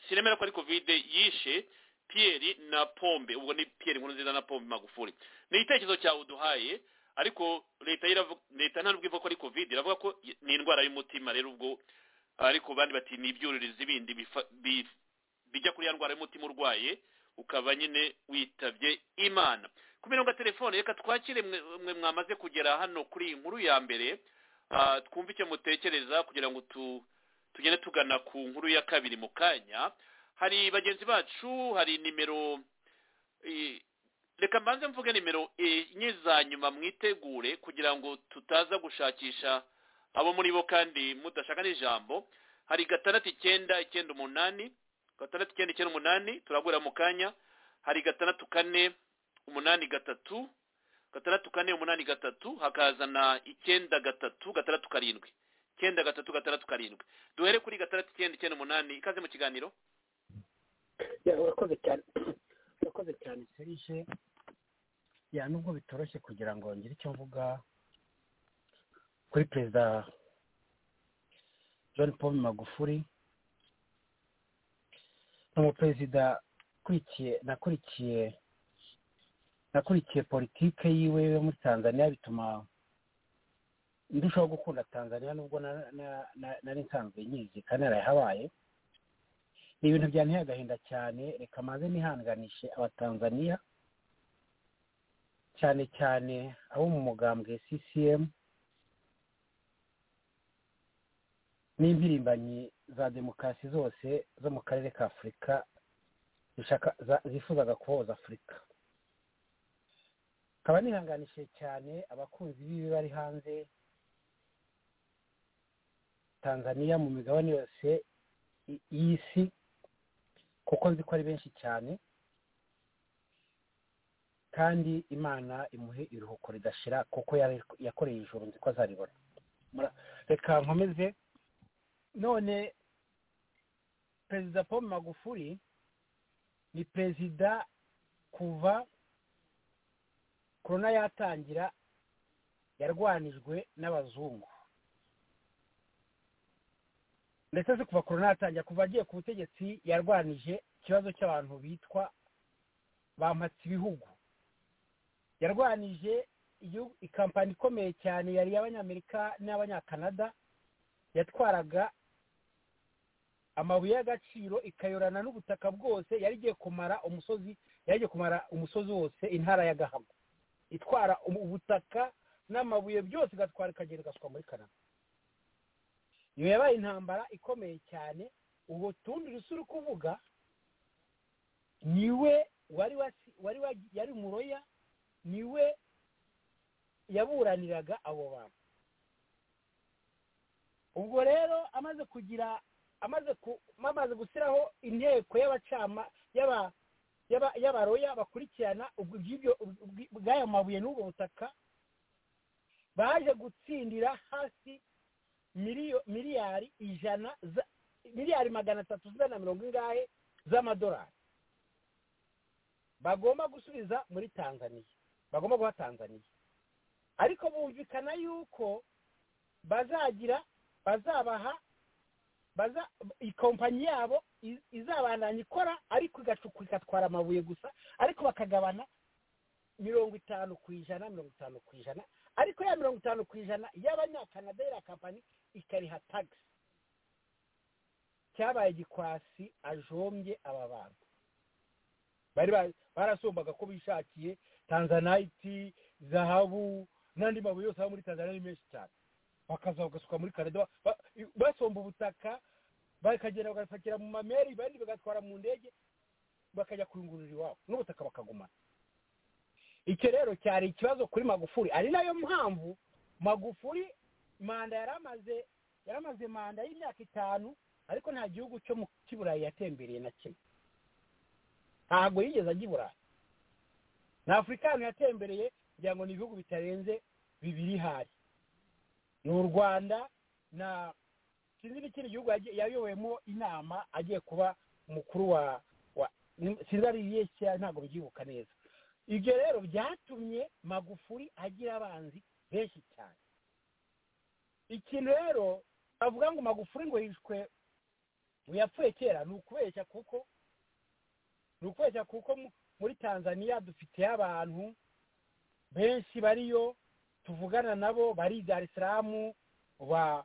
sinemera ko ari covid yishe pierre na pombe ubwo ni pierre nkuru nziza na pombe magufuri ni igitekerezo cyawe uduhaye ariko leta leta ntabwo ivuga ko ari covid iravuga ko ni indwara y'umutima rero ubwo ariko bandi bati ni ibyuririzi bindi bijya kuri ya ndwara y'umutima urwaye ukaba nyine witabye imana ku mirongo ya telefone reka twakire mwe mwamaze kugera hano kuri iyi nkuru ya mbere twumve icyo mutekereza kugira ngo tugende tugana ku nkuru ya kabiri mu kanya hari bagenzi bacu hari nimero reka mbanze mvuge nimero enye za nyuma mwitegure kugira ngo tutaza gushakisha abo muri bo kandi mudashaka n'ijambo hari gatandatu icyenda icyenda umunani gatandatu icyenda icyenda umunani turagura mu kanya hari gatandatu kane umunani gatatu gatandatu kane umunani gatatu hakaza na icyenda gatatu gatandatu karindwi icyenda gatatu gatandatu karindwi duhere kuri gatandatu icyenda icyenda umunani ikaze mu kiganiro urakoze cyane urakoze cyane serije ya nubwo bitoroshye kugira ngo ngire icyo mvuga kuri perezida john paul magufuri ni umuperezida ukurikiye nakurikiye nakurikiye politike yiwe yo muri tanzania bituma ndushaho gukunda tanzania nubwo nari nsanzwe nyizi kandi narayihabaye ni ibintu byanteye agahinda cyane reka maze nihanganishe abatanzaniya cyane cyane abo mu mugambwe ccm n'impirimbanyi za demokarasi zose zo mu karere ka afurika zifuzaga kuboza afurika nkaba nihanganishije cyane abakunzi b'ibi bari hanze tanzaniya mu migabane yose y'isi kuko nzi ko ari benshi cyane kandi imana imuhe iruhuko ridashira kuko yakoreye ijoro nzi ko azaribona reka nkomeze none perezida paul magufuri ni perezida kuva korona yatangira yarwanijwe n'abazungu ndetse se kuva korona yatangira kuva agiye ku butegetsi yarwanije ikibazo cy'abantu bitwa bampatse ibihugu yarwanije ikampani ikomeye cyane yari iy'abanyamerika n'abanyakanada yatwaraga amabuye y'agaciro ikayorana n'ubutaka bwose yari igiye kumara umusozi yari igiye kumara umusozi wose intara ya gahago itwara ubutaka n'amabuye byose igatwara ikagenda igasuka muri kanada iyo yabaye intambara ikomeye cyane ubu tundi uri kuvuga niwe wari wari yari muroya niwe yaburaniraga abo bantu ubwo rero amaze kugira amaze ku amaze gushyiraho inteko y'abacama y'aba- y'aba- y'abaroya bakurikirana ubwo iby'ibyo ubwi- bw'ayo mabuye n'ubwo butaka baje gutsindira hasi miliyo miliyari ijana za- miliyari magana atatu z'ijana na mirongo ingahe z'amadolari bagomba gusubiza muri tanzaniya bagomba guha tanzaniya ariko bumvikana yuko bazagira bazabaha baza ikompanyi yabo i- izabandanya ikora ariko igacuku igatwara amabuye gusa ariko bakagabana mirongo itanu ku ijana mirongo itanu ku ijana ariko ya mirongo itanu ku ijana y'abanyakanada ya kampani ikariha tagisi cyabaye igikwasi ajombye aba bantu bari ba- barasumbaga ko bishakiye tanzanayiti zahabu n'andi mabuye yose aba muri tanzania ni menshi cyane bakaza bagasuka muri canada ba- basomba ubutaka bakagenda bagapakira mu mameri ibindi bagatwara mu ndege bakajya kuyungurura iwabo n'ubutaka bakagumana icyo rero cyari ikibazo kuri magufuri ari nayo mpamvu magufuri manda yari amaze yari amaze manda y'imyaka itanu ariko nta gihugu cyo mu kiburayi yatembereye na kimwe ntabwo yigeze ajya i burayi na afurikani yatembereye kugira ngo ni ibihugu bitarenze bibiri hari ni u rwanda na sinzi n'ikindi gihugu yagiye- yayoboyemo inama agiye kuba umukuru wa wa ni- sinzi ari iyihe cyangwa ntabwo mbyibuka neza ibyo rero byatumye magufuri agira abanzi benshi cyane ikintu rero bavuga ngo magufuri ngo yishwe ngo yapfuye kera ni ukubeshya kuko ni ukubeshya kuko mu- muri tanzania dufitiye abantu benshi bariyo tuvugana nabo bari dar es salaam ba-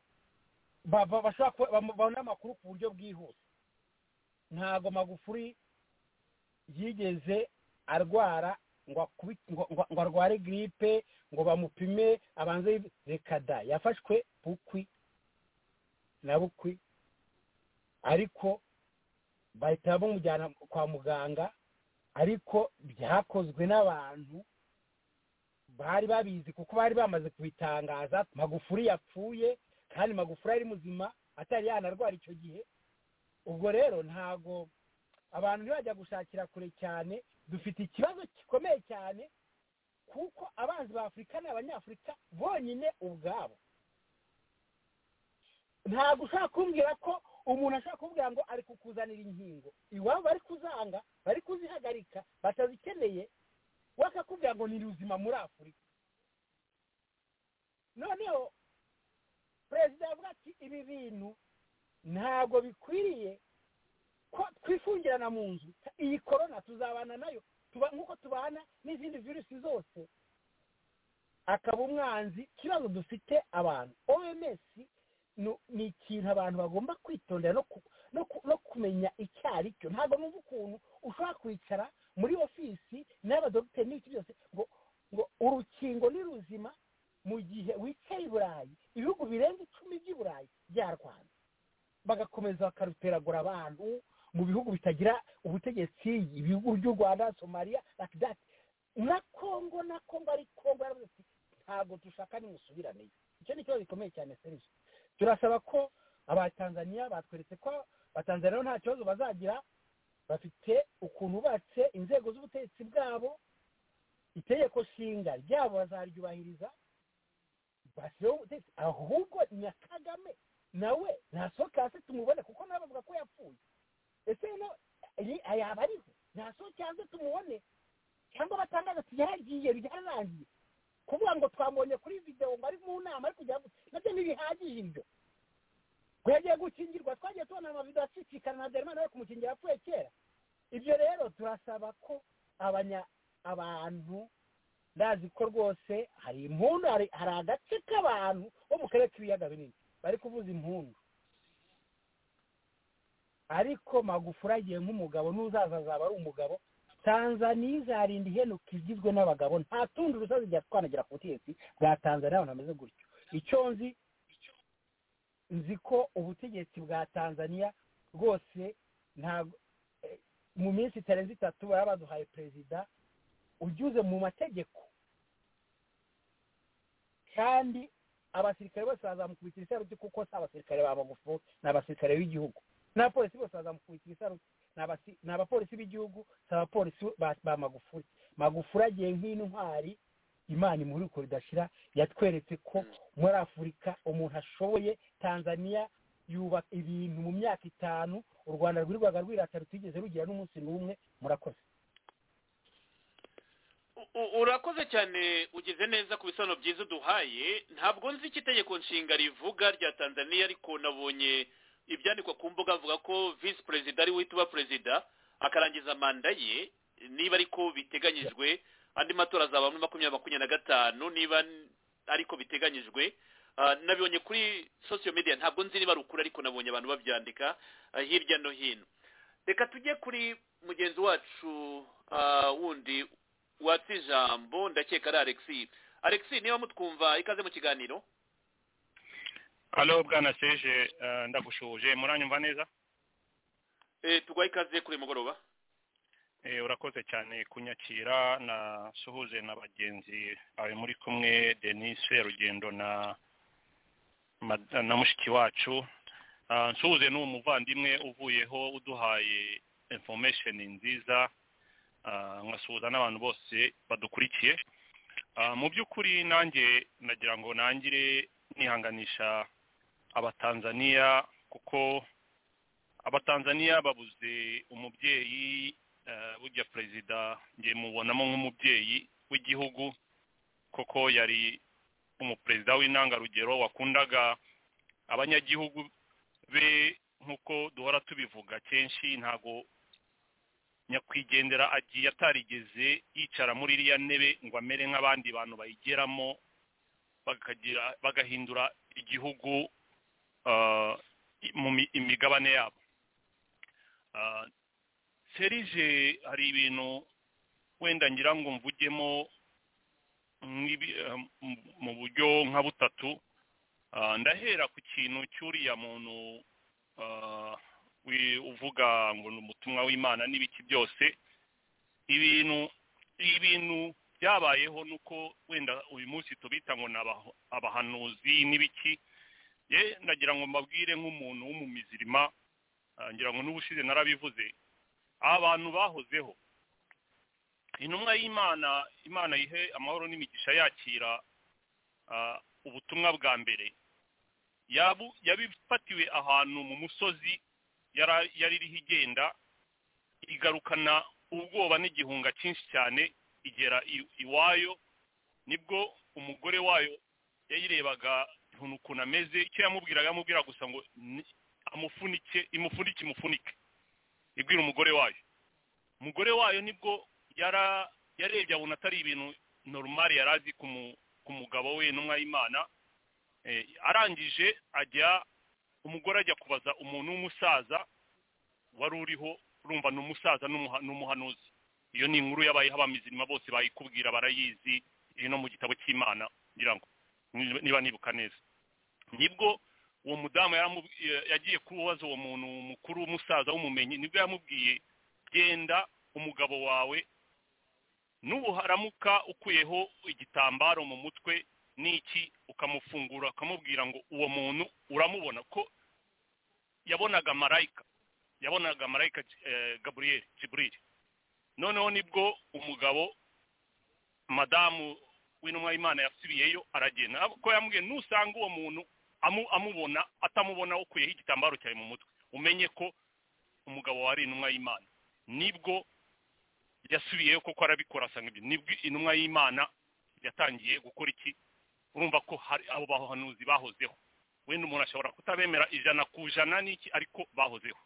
ba- ba- bashobora kuba- bamu- babona amakuru ku buryo bwihuse ntabwo magufuri yigeze arwara ngo akubi- ngo- ngo- ngo arware giripe ngo bamupime abanze yive- reka da yafashwe bukwi na bukwi ariko bahita bamujyana kwa muganga ariko byakozwe n'abantu bari babizi kuko bari bamaze kubitangaza magufuri yapfuye kandi magufuri ari muzima atari yanarwara icyo gihe ubwo rero ntago abantu ntibajya gushakira kure cyane dufite ikibazo gikomeye cyane kuko abanzi ba afurika ni abanyafurika bonyine ubwabo ntabwo ushobora kumbwira ko umuntu ashobora kumbwira ngo ari kukuzanira inkingo iwabo bari kuzanga bari kuzihagarika batazikeneye we akakubwira ngo ni ubuzima muri afurika noneho perezida yavuga ati ibi bintu ntabwo bikwiriye ko twifungirana mu nzu iyi korona tuzabana nayo tuba nk'uko tubana n'izindi virusi zose akaba umwanzi ikibazo dufite abantu oms nu- ni ikintu abantu bagomba kwitondera no ku- no ku- no kumenya icyo ari cyo ntabwo numva ukuntu ushobora kwicara muri ofisi n'abadogiteri n'iki byose ngo ngo urukingo ni ruzima mu gihe wicaye i burayi ibihugu birenga icumi by'i burayi byarwana bagakomeza bakaruteragura abantu mu bihugu bitagira ubutegetsi ibihugu by'u rwanda somaliya like that na kongo na kongo ari kongo yaravuze ati ntabwo dushaka nimusubiraneyo icyo ni ikibazo gikomeye cyane serivisi turasaba ko abatanzaniya batweretse ko abatanzaniya bo nta kibazo bazagira bafite ukuntu bubatse inzego z'ubutegetsi bwabo itegeko nshinga ryabo bazaryubahiriza basireho ubutegetsi ahubwo na kagame nawe ntasohoke hasi tumubone kuko nawe bavuga ko yapfuye ese rero iyi- yaba ariho ntasohoke hasi tumubone cyangwa batangaza ati yaragiye ryararangiye kuvuga ngo twamubonye kuri videwo ngo ari mu nama ari kujya nabyo ntibihagije ibyo ngo yagiye gukingirwa twagiye tubona amavidewo acicikana na derimani we kumukingira yapfuye kera ibyo rero turasaba ko abanya abantu ndazi ko rwose hari impundu hari hari agace k'abantu bo mu karere k'ibiyaga binini bari kuvuza impundu ariko magufuri agiye nk'umugabo n'uzaza azaba ari umugabo tanzaniya izarinda ihenuka igizwe n'abagabo nta tundi rusozi igihe twanagera ku butegetsi bwa tanzaniya abantu bameze gutyo icyo nzi nzi ko ubutegetsi bwa tanzaniya rwose ntabwo eh, mu minsi itarenze itatu baba baduhaye perezida unyuze mu mategeko kandi abasirikare bose bazamukubita ibisaruti kuko si abasirikare ba magufu ni abasirikare b'igihugu n'abapolisi bose bazamukubita ibisaruti ni abasi- ni abapolisi b'igihugu si abapolisi ba ba magufuri magufuri agiye nk'intwari imana imuri uko ridashira yatweretse ko muri afurika umuntu ashoboye tanzania yubaka ibintu mu myaka itanu u rwanda rwirwaga rwirata rutigeze rugira n'umunsi n'umwe murakoze U- u- urakoze cyane ugeze neza ku bisobanuro byiza uduhaye ntabwo nzi icyo itegeko nshinga rivuga rya tanzania ariko nabonye ibyandikwa ku mbuga avuga ko visi perezida ari we uba perezida akarangiza manda ye niba ariko biteganyijwe andi matora azaba muri makumyabiri makumyabiri na gatanu niba n- ariko biteganyijwe Ah, nabibonye kuri sosiyo media ntabwo nzi niba ari ukuri ariko nabonye abantu babyandika ah, hirya no hino reka tujye kuri mugenzi wacu ah, wundi watse ijambo ndakeka ari alexi alexi niba mutwumva ikaze mu kiganiro halo bwana seje eh, ndagushuje muranyumva neza Eh, tuguha ikaze kuri uyu mugoroba Eh, urakoze cyane kunyakira nasuhuze na bagenzi bawe muri kumwe denise rugendo na mad- na mushiki wacu Ah, nsuhuze n'uwo muvandimwe uvuyeho uduhaye information nziza Ah, nkasuhuza n'abantu bose badukurikiye Ah, mu by'ukuri nanjye nagira ngo nangire nihanganisha abatanzaniya kuko abatanzaniya babuze umubyeyi eh, burya perezida ngiye mubonamo nk'umubyeyi w'igihugu kuko yari umuperezida w'intangarugero wakundaga abanyagihugu be nk'uko duhora tubivuga kenshi ntabwo nyakwigendera agiye atarigeze yicara muri iriya ntebe ngo amere nk'abandi bantu bayigeramo bakagira bagahindura igihugu ah, i- mu mi- imigabane yabo Ah, serije hari ibintu wenda ngira ngo mvugemo nk'ibi- ah, mu- mu buryo nka butatu Ah, ndahera ku kintu cy'uriya muntu ah, wi- uvuga ngo ni umutumwa w'imana n'ibiki byose ibintu ibintu byabayeho nuko wenda uyu munsi tubita ngo ni abaho- abahanuzi n'ibiki ye nagira ngo mbabwire nk'umuntu w'umumizirima ah, ngira ngo n'ubushize narabivuze abantu bahozeho intumwa y'imana imana ihe amahoro n'imigisha yakira ah, ubutumwa bwa mbere yabu- yabifatiwe ahantu mu musozi yara- yari iriho igenda igarukana ubwoba n'igihunga cyinshi cyane igera i- iwayo nibwo umugore wayo yayirebaga ukuntu ukuntu ameze icyo yamubwiraga yamubwira gusa ngo ni- amufunike imufunike imufunike ibwira umugore wayo umugore wayo nibwo yara yarebye abona atari ibintu norumari yari azi ku mu- ku mugabo we n'umwa y'imana Eh, arangije ajya umugore ajya kubaza umuntu w'umusaza wari uriho urumva ni umusaza n'umuha- n'umuhanuzi iyo ni inkuru yabayeho abamizirima bose bayikubwira barayizi iri no mu gitabo cy'imana ngira ngo ni- niba nibuka neza nibwo uwo mudamu yaramu- ya- yagiye kubaza uwo muntu mukuru w'umusaza w'umumenyi nibwo yamubwiye genda umugabo wawe nubuharamuka ukuyeho igitambaro mu mutwe n'iki ukamufungura ukamubwira ngo uwo muntu uramubona ko yabonaga marayika yabonaga marayika eh, gaburiyeli jiburili noneho nibwo umugabo madamu w'intumwa y'imana yasubiyeyo aragenda ko yambwiye nusanga uwo muntu amu- amubona atamubona ukuyeho igitambaro cyawe mu mutwe umenye ko umugabo wari intumwa y'imana nibwo yasubiyeyo kuko arabikora asanga ibyo nibwo intumwa y'imana yatangiye gukora iki urumva ko hari abo bahanuzi bahozeho wenda umuntu ashobora kutabemera ijana ku ijana n'iki ariko bahozeho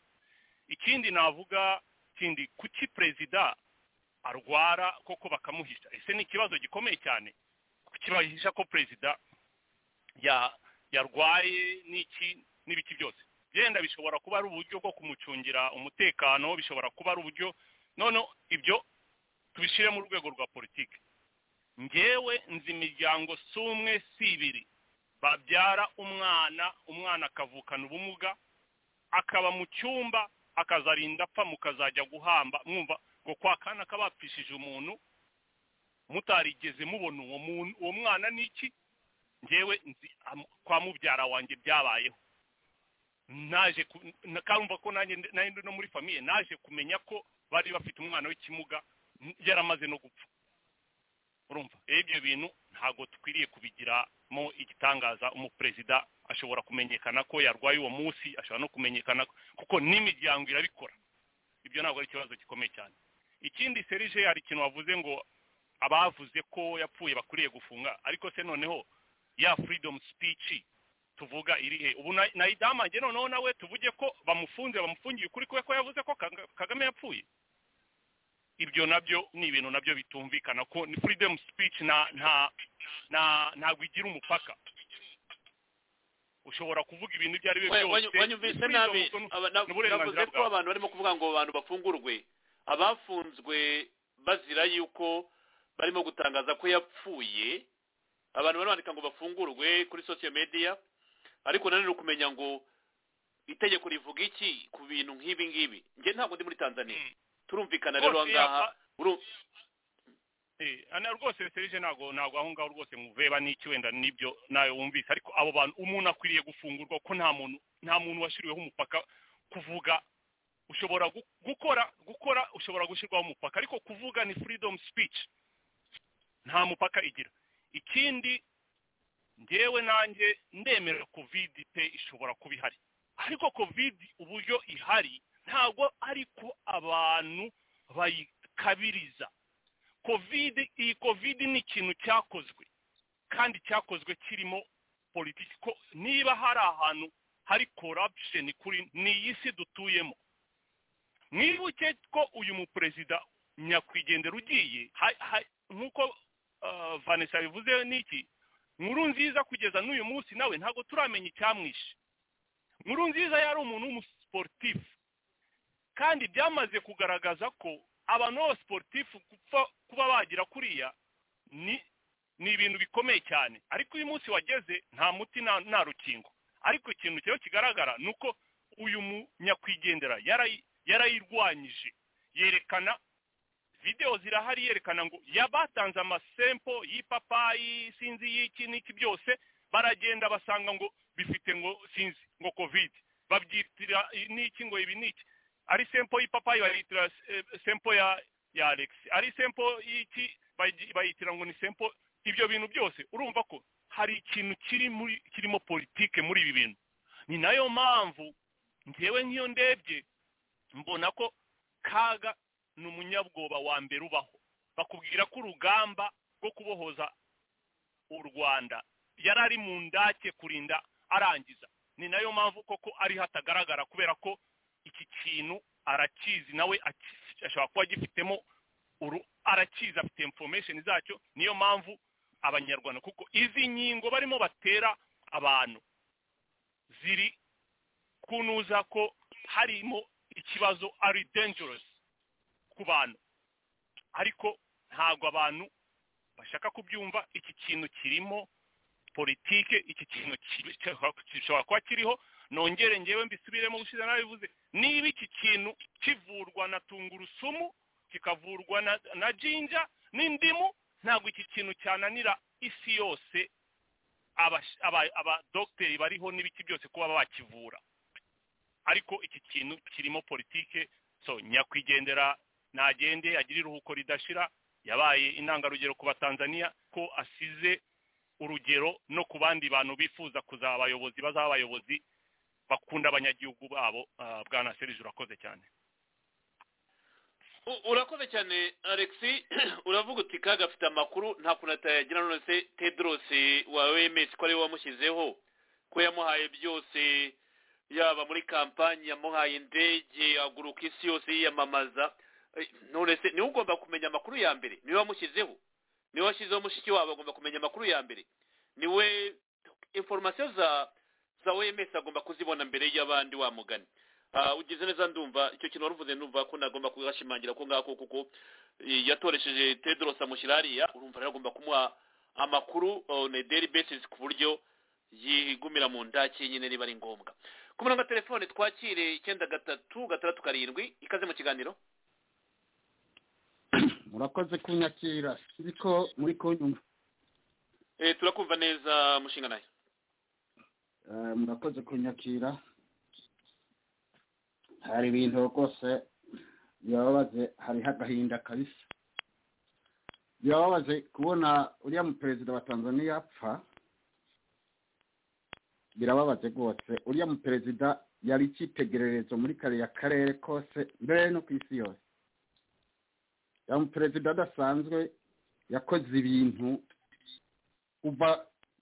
ikindi navuga kindi kuki perezida arwara koko bakamuhisha ese ni ikibazo gikomeye cyane kuki bahisha ko perezida ya- yarwaye n'iki n'ibiki byose byenda bishobora kuba ari uburyo bwo kumucungira umutekano bishobora kuba ari uburyo none ibyo tubishyire mu rwego rwa politiki ngewe nzi imiryango si umwe si ibiri babyara umwana umwana akavukana ubumuga akaba mu cyumba akazarinda apfa mukazajya guhamba mwumva ngo kwa kana kabapfishije umuntu mutarigeze mubona uwo muntu uwo mwana ni iki ngewe kwa mubyara wanjye byabayeho naje karumva ko nanjye ndi no muri famiye naje kumenya ko bari bafite umwana w'ikimuga yaramaze no gupfa urumva ibyo bintu ntabwo dukwiriye kubigiramo igitangaza umuperezida ashobora kumenyekana ko yarwaye uwo munsi ashobora no kumenyekana kuko n'imiryango irabikora ibyo ntabwo ari ikibazo gikomeye cyane ikindi serije hari ikintu wavuze ngo abavuze ko yapfuye bakwiriye gufunga ariko se noneho ya freedom speech tuvuga irihe ubu nayidamange noneho nawe tuvuge ko bamufunze bamufungiye ukuri kwe ko yavuze ko kagame yapfuye ibyo nabyo ni ibintu nabyo bitumvikana ko ni freedom speech na nta ntabwo igira umupaka ushobora kuvuga ibintu ibyo ari byo byose wanyumvise nabi navuze ko abantu barimo kuvuga ngo abantu bafungurwe abafunzwe bazira yuko barimo gutangaza ko yapfuye abantu barimo bandika ngo bafungurwe kuri sosiyo mediya ariko nanone ukumenya ngo itegeko rivuga iki ku bintu nk'ibi ngibi njye ntabwo ndi muri tanzania turumvikana rero aha ngaha hano rwose serije ntabwo ntabwo aho ngaho rwose muveba n'iki wenda n'ibyo nawe wumvise ariko abo bantu umuntu akwiriye gufungurwa ko nta muntu nta muntu washyiriweho umupaka kuvuga ushobora gukora gukora ushobora gushyirwaho umupaka ariko kuvuga ni freedom speech nta mupaka igira ikindi ngewe nanjye ndemera kovide pe ishobora kuba ihari ariko kovide uburyo ihari ntabwo ariko abantu bayikabiriza kovide iyi kovide ni ikintu cyakozwe kandi cyakozwe kirimo politiki ko niba hari ahantu hari korabisheni kuri ni iyi si dutuyemo mwibuke ko uyu muperezida nyakwigendera ugiye nk'uko vanessa bivuze n'iki nkuru nziza kugeza n'uyu munsi nawe ntabwo turamenya icyamwishe nkuru nziza yari umuntu w'umusiporutifu kandi byamaze kugaragaza ko abantu b'abasiporutifu kuba bagira kuriya ni ibintu bikomeye cyane ariko uyu munsi wageze nta muti nta rukingo ariko ikintu cyo kigaragara ni uko uyu munyakwigendera yarayirwanyije yerekana videwo zirahari yerekana ngo yabatanze amasempo y'ipapayi sinzi y'iki n'iki byose baragenda basanga ngo bifite ngo sinzi ngo kovide babyitira n'iki ngo ibi n'iki ari sempo y'ipapayi bayitira sempo ya ya alex ari sempo y'iki bayitira ngo ni sempo ibyo bintu byose urumva ko hari ikintu kiri muri kirimo politike muri ibi bintu ni nayo mpamvu ngewe nk'iyo ndebye mbona ko kaga ni umunyabwoba wa mbere ubaho bakubwira ko urugamba rwo kubohoza u rwanda yari ari mu ndake kurinda arangiza ni nayo mpamvu koko ari hatagaragara kubera ko iki kintu arakizi nawe ashobora kuba agifitemo arakizi afite information zacyo niyo mpamvu abanyarwanda kuko izi nkingo barimo batera abantu ziri kunuza ko harimo ikibazo ari dangerous ku bantu ariko ntabwo abantu bashaka kubyumva iki kintu kirimo politike iki kintu gishobora kuba kiriho nongere ngewe mbisubiremo gushize nabivuze niba iki kintu kivurwa na tungurusumu kikavurwa na jinja n'indimu ntabwo iki kintu cyananira isi yose abadogiteri bariho n'ibiki byose kuba bakivura ariko iki kintu kirimo politike so nyakwigendera ntagende agire iruhuko ridashira yabaye intangarugero ku batanzaniya ko asize urugero no ku bandi bantu bifuza kuzaba abayobozi bazaba abayobozi bakunda abanyagihugu babo bwana serije urakoze cyane urakoze cyane alexi uravuga uti kaga afite amakuru nta kuntu atayagira none se tedrosi wa wemesi ko ariwe wamushyizeho ko yamuhaye byose yaba muri kampani yamuhaye indege aguruka isi yose yiyamamaza none se niwe ugomba kumenya amakuru ya mbere niwe wamushyizeho niwe washyizeho mushiki wabo agomba kumenya amakuru ya mbere niwe inforomasiyo za za wemes agomba kuzibona mbere y'abandi wamugani ugize neza ndumva icyo kintu waruvuze ndumva ko nagomba kugashimangira ko ngako kuko yatoresheje tedros amushyira hariya urumva rero agomba kumuha amakuru on a daily basis ku buryo yigumira mu ndaki nyine niba ari ngombwa ku murongo wa telefone twakire icyenda gatatu gatandatu karindwi ikaze mu kiganiro murakoze kunyakira ariko muri kunyumva Eh, turakumva neza mushinga nayo murakoze kunyakira hari ibintu rwose birababaze hariho agahinda kabisa birababaze kubona uriya muperezida wa tanzania apfa birababaze rwose uriya muperezida yari icyitegererezo muri kariya karere kose mbere no ku isi yose uriya muperezida adasanzwe yakoze ibintu kuva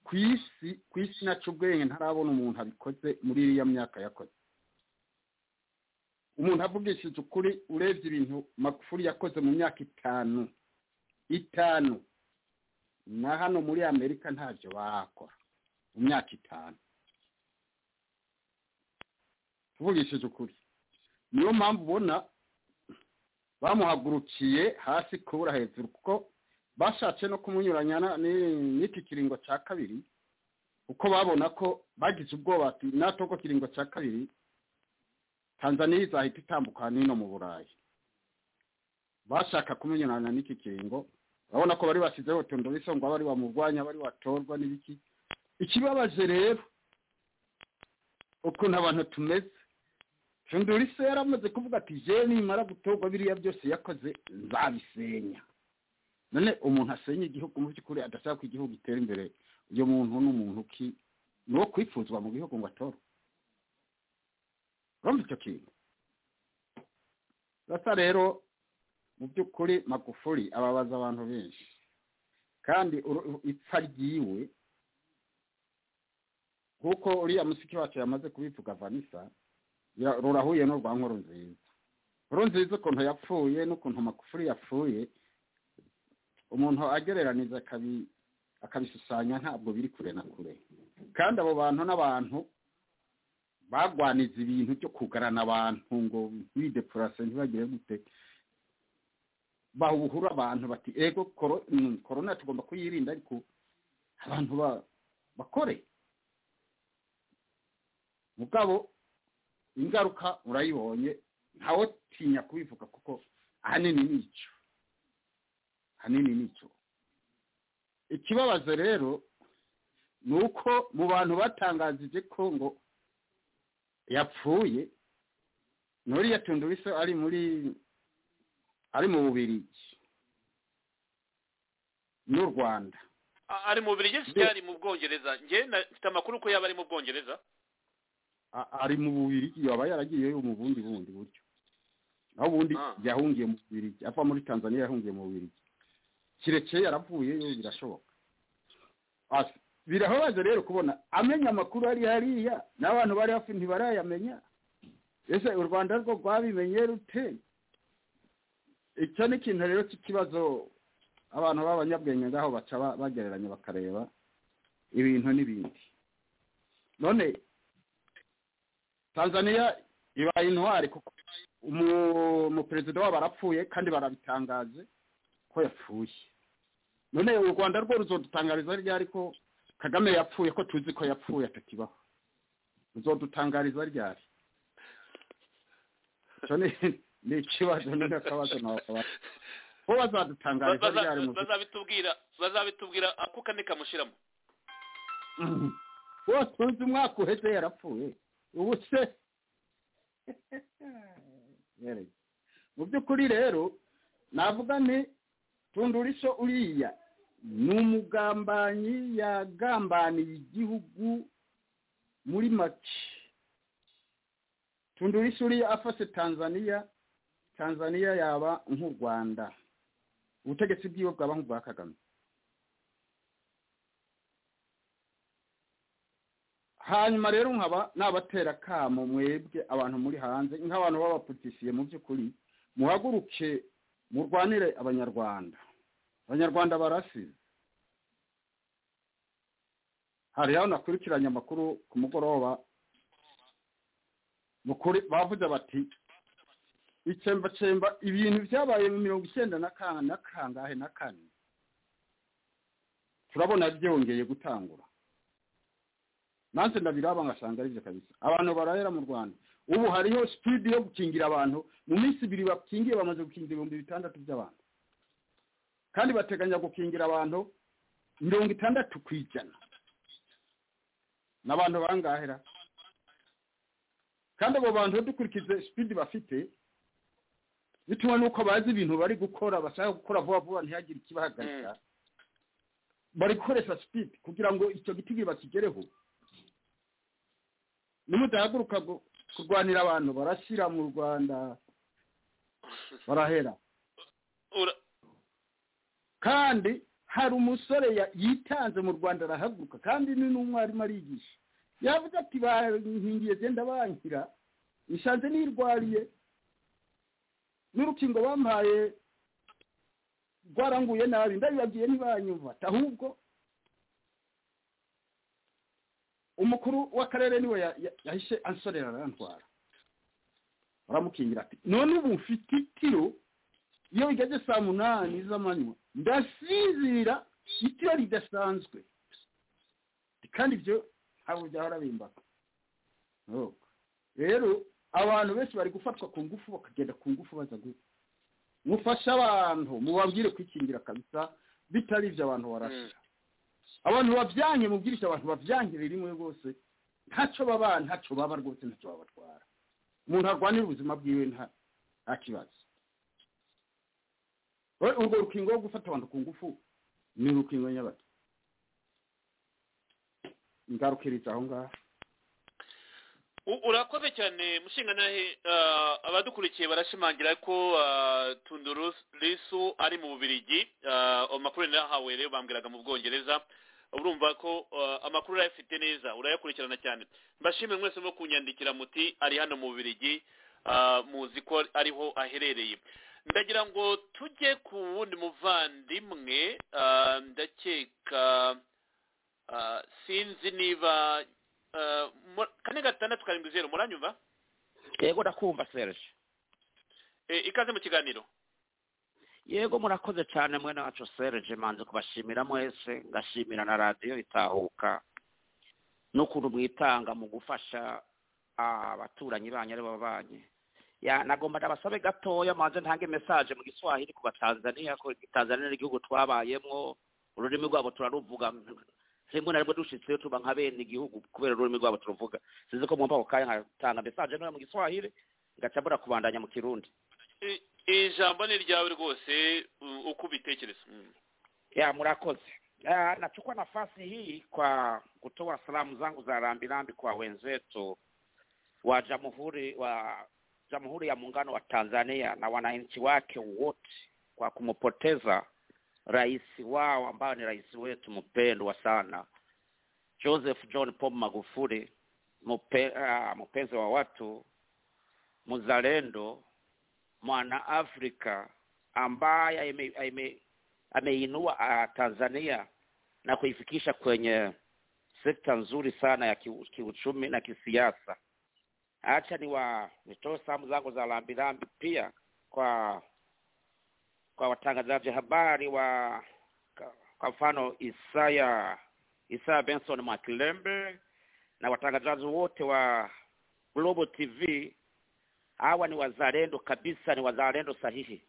ku isi ku isi nacu ubwenge ntarabona umuntu abikoze muri iriya myaka yakoze umuntu avugishije ukuri urebye ibintu makufuri yakoze mu myaka itanu itanu na hano muri amerika ntabyo bakora mu myaka itanu tuvugishije ukuri niyo mpamvu ubona bamuhagurukiye hasi kubura hejuru kuko bashatse no kumunyuranya n'iki kiringo cya kabiri kuko babona ko bagize ubwoba bati natoko kiringo cya kabiri tanzania izahita itambuka n'ino mu burayi bashaka kumunyuranya n'iki kiringo urabona ko bari bashyizeho tundubiso ngo bari bamurwanya bari watorwa n'ibiki ikibabaje rero ukuntu abantu tumeze tundubiso yaramaze kuvuga ati jeni nimara gutorwa biriya byose yakoze nzabisenya none umuntu asenye igihugu mu by'ukuri adashaka ko igihugu gitera imbere uyu muntu ni umuntu ki ni uwo kwifuzwa mu gihugu ngo atore urumva icyo kintu basa rero mu by'ukuri magufuri ababaza abantu benshi kandi ipfa ryiwe kuko uriya musiki wacu yamaze kubivuga vanisa rurahuye n'urwa nkuru nziza nkuru nziza ukuntu yapfuye n'ukuntu magufuri yapfuye umuntu agereraniza akabishushanya ntabwo biri kure na kure kandi abo bantu n'abantu bagwaniza ibintu byo kugarana abantu ngo bidepurase ntibagire gute bahura abantu bati ego korona tugomba kuyirinda ariko abantu bakore mugabo ingaruka urayibonye ntawe tinya kubivuga kuko ahanini ni icyo ahanini nicyo ikibabazo rero ni uko mu bantu batangazije ko ngo yapfuye nturiya tundubiso ari muri ari mu bubirigi n'u rwanda ari mu bubirigi cyangwa ari mu bwongereza njye mfite amakuru ko yaba ari mu bwongereza ari mu bubirigi yaba yaragiyeyo mu bundi bundi buryo naho ubundi yahungiye mu bubirigi ava muri tanzania yahungiye mu bubirigi kirekire yaravuyeyo birashoboka birababaje rero kubona amenya amakuru ari hariya n'abantu bari hafi ntibarayamenya ese u rwanda rwo rwabimenye rute icyo ni ikintu rero cy'ikibazo abantu b'abanyabwenge ngaho baca bagereranya bakareba ibintu n'ibindi none tanzania ibaye intwari kuko umuperezida wabo arapfuye kandi barabitangaje ko yapfuye none u rwanda rwo ruzodutangariza ryari ko kagame yapfuye ko tuzi ko yapfuye atakibaho ruzodutangariza ryari icyo ni ikibazo ni akabazo ntabwo bo bazadutangariza ryari mu bazabitubwira bazabitubwira ako kane kamushyiramo bo tuzi umwaka uheze yarapfuye ubu se mu by'ukuri rero navuga ni tundurisho uriya ni umugambanyi yagambaniye igihugu muri make tundurisho uriya afashe tanzania tanzania yaba nk'u rwanda ubutegetsi bwiwe bwaba nk'ubwa kagame hanyuma rero nkaba nabatera kamo mwebwe abantu muri hanze nk'abantu b'abapolitisiye mu by'ukuri muhaguruke murwanire abanyarwanda abanyarwanda barasize hariho nakurikiranye amakuru ku mugoroba bavuze bati icyembacemba ibintu byabaye mu mirongo icyenda na kangahe na kane turabona byongeye gutangura nanze ndabiraba ngasanga aribyo kabisa abantu barahera mu rwanda ubu hariho sipidi yo gukingira abantu mu minsi ibiri bakingiye bamaze gukingira ibihumbi bitandatu by'abantu kandi bateganya gukingira abantu mirongo itandatu ku ijana n'abantu bangahera kandi abo bantu dukurikiza sipidi bafite bitewe n'uko bazi ibintu bari gukora bashaka gukora vuba vuba ntihagire ikibahagarika bari gukoresha sipidi kugira ngo icyo giti bakigereho nimudahaguruka gu- kurwanira abantu barashyira mu rwanda barahera Ura- kandi hari umusore ya- yitanze mu rwanda arahaguruka kandi ni n'umwarimu arigisha yavuze ati bankingiye genda bankira nisanze nirwariye n'urukingo bampaye rwaranguye nabi ndabibagiye ntibanyumva ahubwo umukuru w'akarere niwe ya- ya- yahise ansorera arantwara aramukingira ati none ubu mfite itiro iyo bigeze saa munani z'amanywa ndasinzira itiro ridasanzwe kandi ibyo ntabwo byahora bimbaka No. rero abantu benshi bari gufatwa ku ngufu bakagenda ku ngufu baza gu mufashe abantu mubabwire kwikingira kabisa bitari ibyo abantu barashira abantu babyange mubwirisha abantu babyangire rimwe rwose ntacyo baba ntacyo baba rwose ntacyo babatwara umuntu arwanira ubuzima bwiwe nta nta kibazo We- urwo rukingo rwo gufata abantu ku ngufu ni urukingo nyabaki ingarukiriza aho ngaho U- urakoze cyane mushinganahe ah, abadukurikiye barashimangira ko ah, tunduru risu ari mu bubirigi Ah, amakuru narahawe rero bambwiraga mu bwongereza urumva ko ah, amakuru urayafite neza urayakurikirana cyane mbashimire mwese no kunyandikira muti ari hano mu bubirigi ah, muzi ko ariho aherereye ndagira ngo tujye ku wundi muvandimwe ah, ndakeka ah, sinzi niba Uh, mu- kane gatandatu karindwi zeru muranyumva yego ndakumva serge Eh, ikaze mu kiganiro yego murakoze cyane mwe nacu serge manze kubashimira mwese ngashimira na radiyo itahuka n'ukuntu mwitanga mu gufasha abaturanyi banyu ari bo banyu Ya, nagomba ndabasabe gatoya manze ntange mesaje mu giswahili ku batanzaniya ko tanzaniya ni igihugu twabayemwo ururimi rwabo turaruvuga rimwe na rimwe dushitseyo tuba nka bene igihugu kubera ururimi rwabo turuvuga sinzi ko mwumva ako kanya nkatanga mesaje ntoya mu giswahili ngaca mbura kubandanya mu kirundi I- ijambo ni ryawe rwose u- uko ubitekereza Mm. ya murakoze Ah, nachukua nafasi hii kwa kutoa salamu zangu za rambirambi kwa wenzetu wa jamhuri wa jamhuri ya muungano wa tanzania na wananchi wake wote kwa kumpoteza rais wao ambayo ni rais wetu mpendwa sana joseph john pombe magufuli mpe, uh, mpenzi wa watu mzalendo mwana afrika ambaye aime, aime, ameinua ah, Tanzania na kuifikisha kwenye sekta nzuri sana ya kiu- kiuchumi na kisiasa. Acha ni wa nitoe salamu zangu za rambirambi pia kwa kwa watangazaji habari wa ka- kwa mfano Isaya Isaya Benson Mwakilembe na watangazaji wote wa Global TV. Hawa ni wazalendo kabisa, ni wazalendo sahihi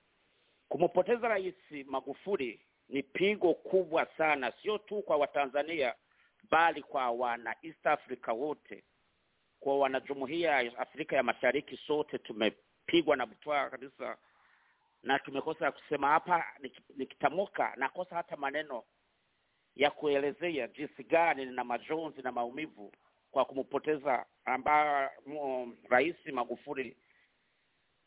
kumpoteza rais magufuli ni pigo kubwa sana sio tu kwa watanzania bali kwa wana east africa wote kwa wanajumuia ya afrika ya mashariki sote tumepigwa na butwaa kabisa na tumekosa ya kusema hapa nik- nikitamuka nakosa hata maneno ya kuelezea jinsi gani na majonzi na maumivu kwa kumpoteza ambayo rais magufuli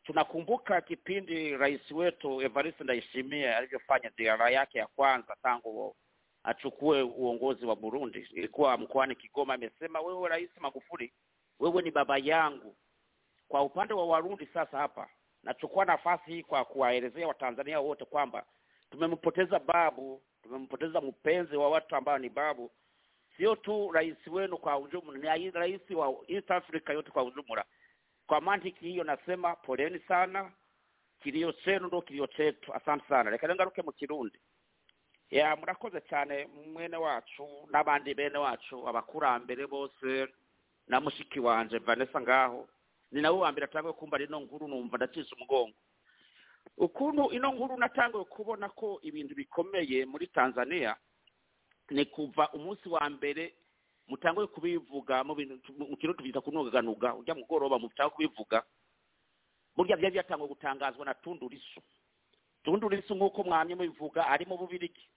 tunakumbuka kipindi rais wetu Evariste Ndayishimiye alivyofanya ziara yake ya kwanza tangu achukue uongozi wa Burundi, ilikuwa mkoani Kigoma. Amesema wewe Rais Magufuli, wewe ni baba yangu. Kwa upande wa Warundi sasa hapa nachukua nafasi hii kwa kuwaelezea Watanzania wote kwamba tumempoteza babu, tumempoteza mpenzi wa watu ambao ni babu, sio tu rais wenu kwa ujumla, ni rais wa East Africa yote kwa ujumla kwa mantiki hiyo nasema poleni sana kilio chenu ndo kilio chetu asante sana reka ngaruke mu kirundi ya murakoze cyane mwene wacu n'abandi bene wacu abakurambere bose na mushiki wanje vanessa ngaho ni nawe wa mbere atangiye kumva rino nkuru numva ndacisha umugongo ukuntu ino nkuru natangiye kubona ko ibintu bikomeye muri tanzania ni kuva umunsi wa mbere mutangwe kubivuga mu bintu mu kintu tubyita kunogaganuga ujya mugoroba mutangwe kubivuga burya byari byatangwe gutangazwa na tundurisu tundurisu nk'uko mwamye mubivuga ari mu bubirigi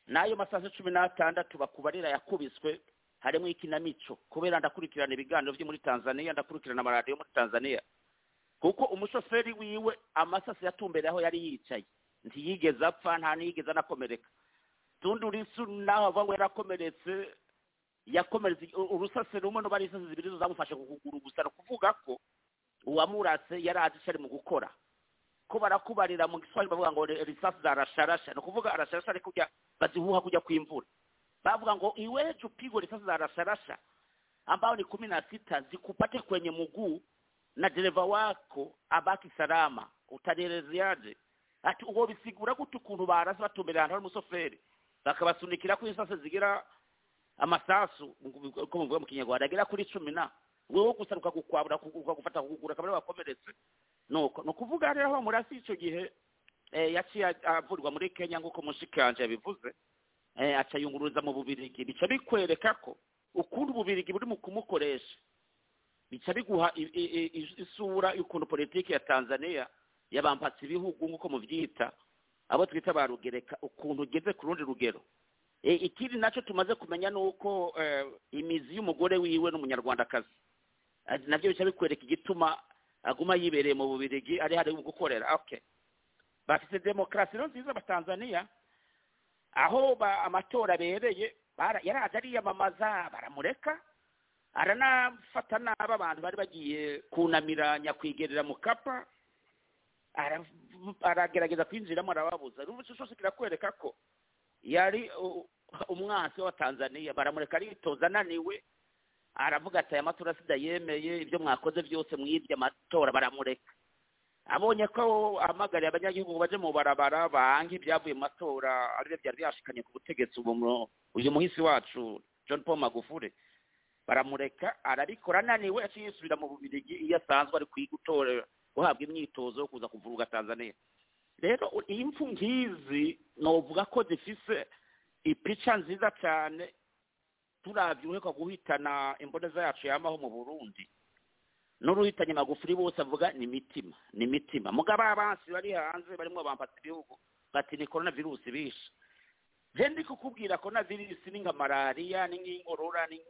n'ayo masaha cumi n'atandatu bakubarira yakubiswe harimo ikinamico kubera ndakurikirana ibiganiro byo muri tanzania ndakurikirana amaradiyo muri tanzania kuko umushoferi wiwe amasasi yatumbera aho yari yicaye ntiyigeze apfa nta niyigeze anakomereka tundurisu naho avuga ngo yarakomeretse yakomeretse urusasi rumwe n'uba ari insasi zibiri zo zamufashe ku kuguru gusa ni ukuvuga ko uwamurase yari azi icyo ari mu gukora ko barakubarira mu giswahili bavuga ngo risasi zarasharasha ni ukuvuga arasharasha ariko ujya bazihuha kujya kw'imvura bavuga ngo iweje upigwe risasi zarasharasha ambao ni kumi na sita zikupate kwenye mguu na dereva wako abaki salama utanielezeaje ati wobisigura gute ukuntu barasa batumberera ahantu hari umusoferi bakabasunikirako insase zigira amasasu uko muvuga mu kinyarwanda agera kuri cumi na wewe gusa ukagukwabura ukagufata kugura kabari wakomeretse nuko ni ukuvuga rero aho murasi icyo gihe yaciye avurwa muri kenya nk'uko mushikanje yabivuze aca yunguruza mu bubirigi bica bikwereka ko ukundi ububirigi buri mu kumukoresha bica biguha isura y'ukuntu politiki ya tanzania yabambatse ibihugu nk'uko mubyita abo twita ba rugereka ukuntu ugeze ku rundi rugero ikindi nacyo tumaze kumenya ni uko imizi y'umugore wiwe n'umunyarwandakazi nabyo bica bikwereka igituma aguma yibereye mu bubirigi ari hari mu gukorera bafite demokarasi rero nziza abatanzaniya aho amatora abereye yaraje ariyamamaza baramureka aranafata n'aba abantu bari bagiye kunamira nyakwigerera mu kapa aragerageza kwinjiramo arababuza rero cyose kirakwereka ko yari umwansi w'abatanzaniya baramureka aritoza ananiwe aravuga ati aya matora sida yemeye ibyo mwakoze byose mwibye amatora baramureka abonye ko amagariye abanyagihugu baje mu barabara bange ibyavuye mu matora aribyo byari byashikanye ku butegetsi uyu muhisi wacu john paul magufure baramureka arabikora ananiwe aciye yisubira mu bubirigi iyo asanzwe ari kwiga gutora guhabwa imyitozo yo kuza kuvuruga tanzania rero iyi mfu nk'izi navuga ko zifise ipica nziza cyane turabyibuheka guhitana imboneza yacu yamaho mu burundi n'uruhitanye magufuri bose avuga ni imitima ni imitima mugabo abansi bari hanze barimo bambata ibihugu bati ni korona virusi bishe genda kukubwira korona virusi ni nka malariya ni nk'inkorora ni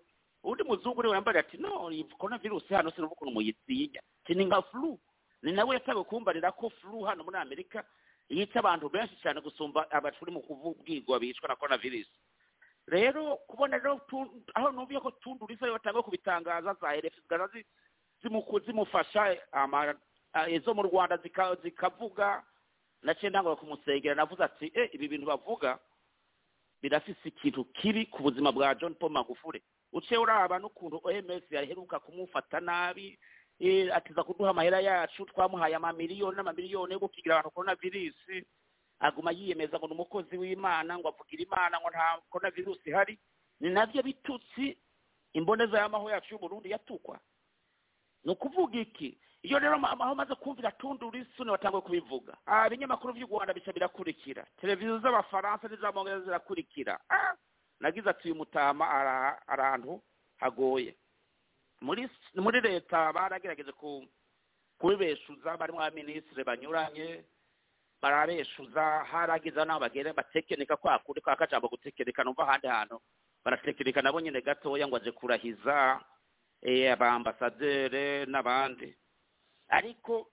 undi muzungu uriwe yambaye ati no korona virusi hano sinumva ukuntu muyitinya ati ni nka flu ni nawe yatawe kumbarira ko flu hano muri amerika yica abantu benshi cyane gusumba abacuri mu kubwirwa bicwa na korona virusi rero kubona rero aho numviye ko tundurisa yo batanga kubitangaza za rf zigana zimufasha izo mu rwanda zikavuga naciye ndangura kumusengera navuze ati e ibi bintu bavuga birafise ikintu kiri ku buzima bwa john paul magufure uciye uraba n'ukuntu oms yaheruka kumufata nabi atiza kuduha amahera yacu twamuhaye amamiliyoni n'amamiliyoni yo gukigira abantu korona virusi aguma yiyemeza ngo ni umukozi w'imana ngo avugira imana ngo nta korona virusi ihari ni nabyo bitutsi imboneza y'amaho yacu y'uburundi yatukwa ni ukuvuga iki iyo rero aho maze kumvira tundura isuni batangwe kubivuga ibinyamakuru by'u rwanda bica birakurikira televiziyo z'abafaransa n'iz'amahanga zirakurikira nagize ati uyu mutama ahantu hagoye muri muri leta baragerageje kubibeshuza barimo abaminisitiri banyuranye barabeshuza haragize n'aho bagera batekenika kwa kuri kwa kajambo gutekereka numva ahandi hantu baratekereka nabo nyine gatoya ngo aje kurahiza abambasadere n'abandi ariko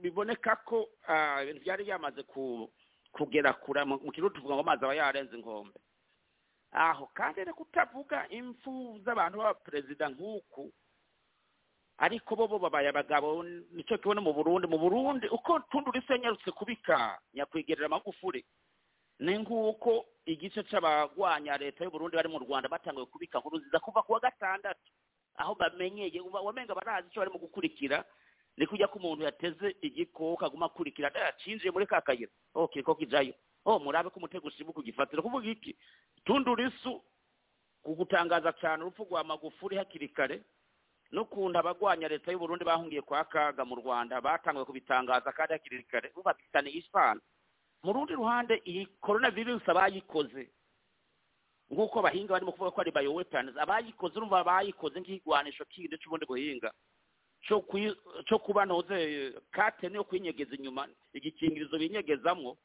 biboneka ko byari yamaze kugera kure mu kigo tuvuga ngo amazi aba yarenze inkombe aho kandi rero kutavuga impfu z'abantu b'abaperezida nk'uku ariko bo bo babaye abagabo nicyo tubona mu burundi mu burundi uko tundura isi yanyarutse kubika nyakwigerera amagufuri ni nk'uko igice cy'abagwanya leta y'uburundi bari mu rwanda batangiye kubika nkuru nziza kuva ku wa gatandatu aho bamenyeye wamenga barazi icyo barimo gukurikira ni kujya ko umuntu yateze igikoko aguma akurikira yacinjiye muri ka kayira oke ko kijyayo oh murabe ko umutego ushibuka ugifatira kuvuga iki tundura isu kugutangaza cyane urupfu rwa magufuri hakiri kare n'ukuntu abagwanya leta y'uburundi bahungiye kwa kaga mu rwanda batangiye kubitangaza kandi hakiri kare bubafitaniye isano mu rundi ruhande iyi korona virusi abayikoze nk'uko abahinga barimo kuvuga ko ari bayowepani abayikoze urumva bayikoze nk'igwanisho kindi cy'ubundi guhinga cyo kuyi- cyo kuba ntoze kate niyo kuyinyegeza inyuma igikingirizo binyegezamo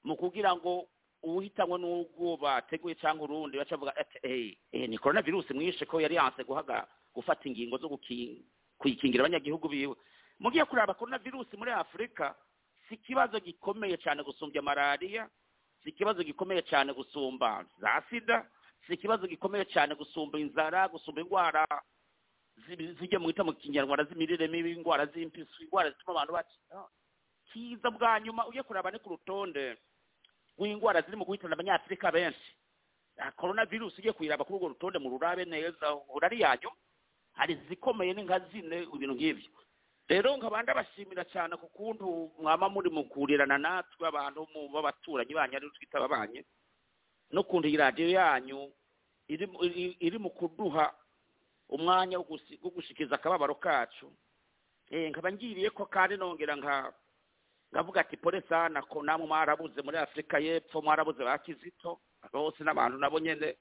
mu kugira ngo uwuhitanwe n'ubwo bateguye cyangwa urundi bacavuga ati eyi eyi ni korona virusi mwishe ko yari yanse guhaga gufata ingingo zo guki- kuyikingira abanyagihugu biwe mugiye kureba korona virusi muri afurika si ikibazo gikomeye cyane gusumbya malariya si ikibazo gikomeye cyane gusumba za sida si ikibazo gikomeye cyane gusumba inzara gusumba indwara zi- zijya mu mu kinyarwanda z'imirire mibi indwara z'impiswi indwara zituma abantu bakira kiza bwa nyuma ujye kureba ni ku rutonde rw'indwara ziri mu guhitana abanyafurika benshi Ah, korona virusi ugiye kuyiraba kuri urwo rutonde mu rurabe neza uhura ari yanyu hari izikomeye ni nka zine ibintu nk'ibyo rero nkabanda bashimira cyane ku kuntu mwaba muri mu kurirana natwe abantu mu b'abaturanyi banyu aribo twita ababanyi n'ukuntu iyi radiyo yanyu iri mu- iri- iri mu kuduha umwanya wo gusi- wo gushikiza akababaro kacu Eh, nkaba ngiriye ko kandi nongera nka ndavuga ati pole sana ko namwe mwarabuze muri afurika y'epfo mwarabuze ba kizito bose n'abantu nabo nyine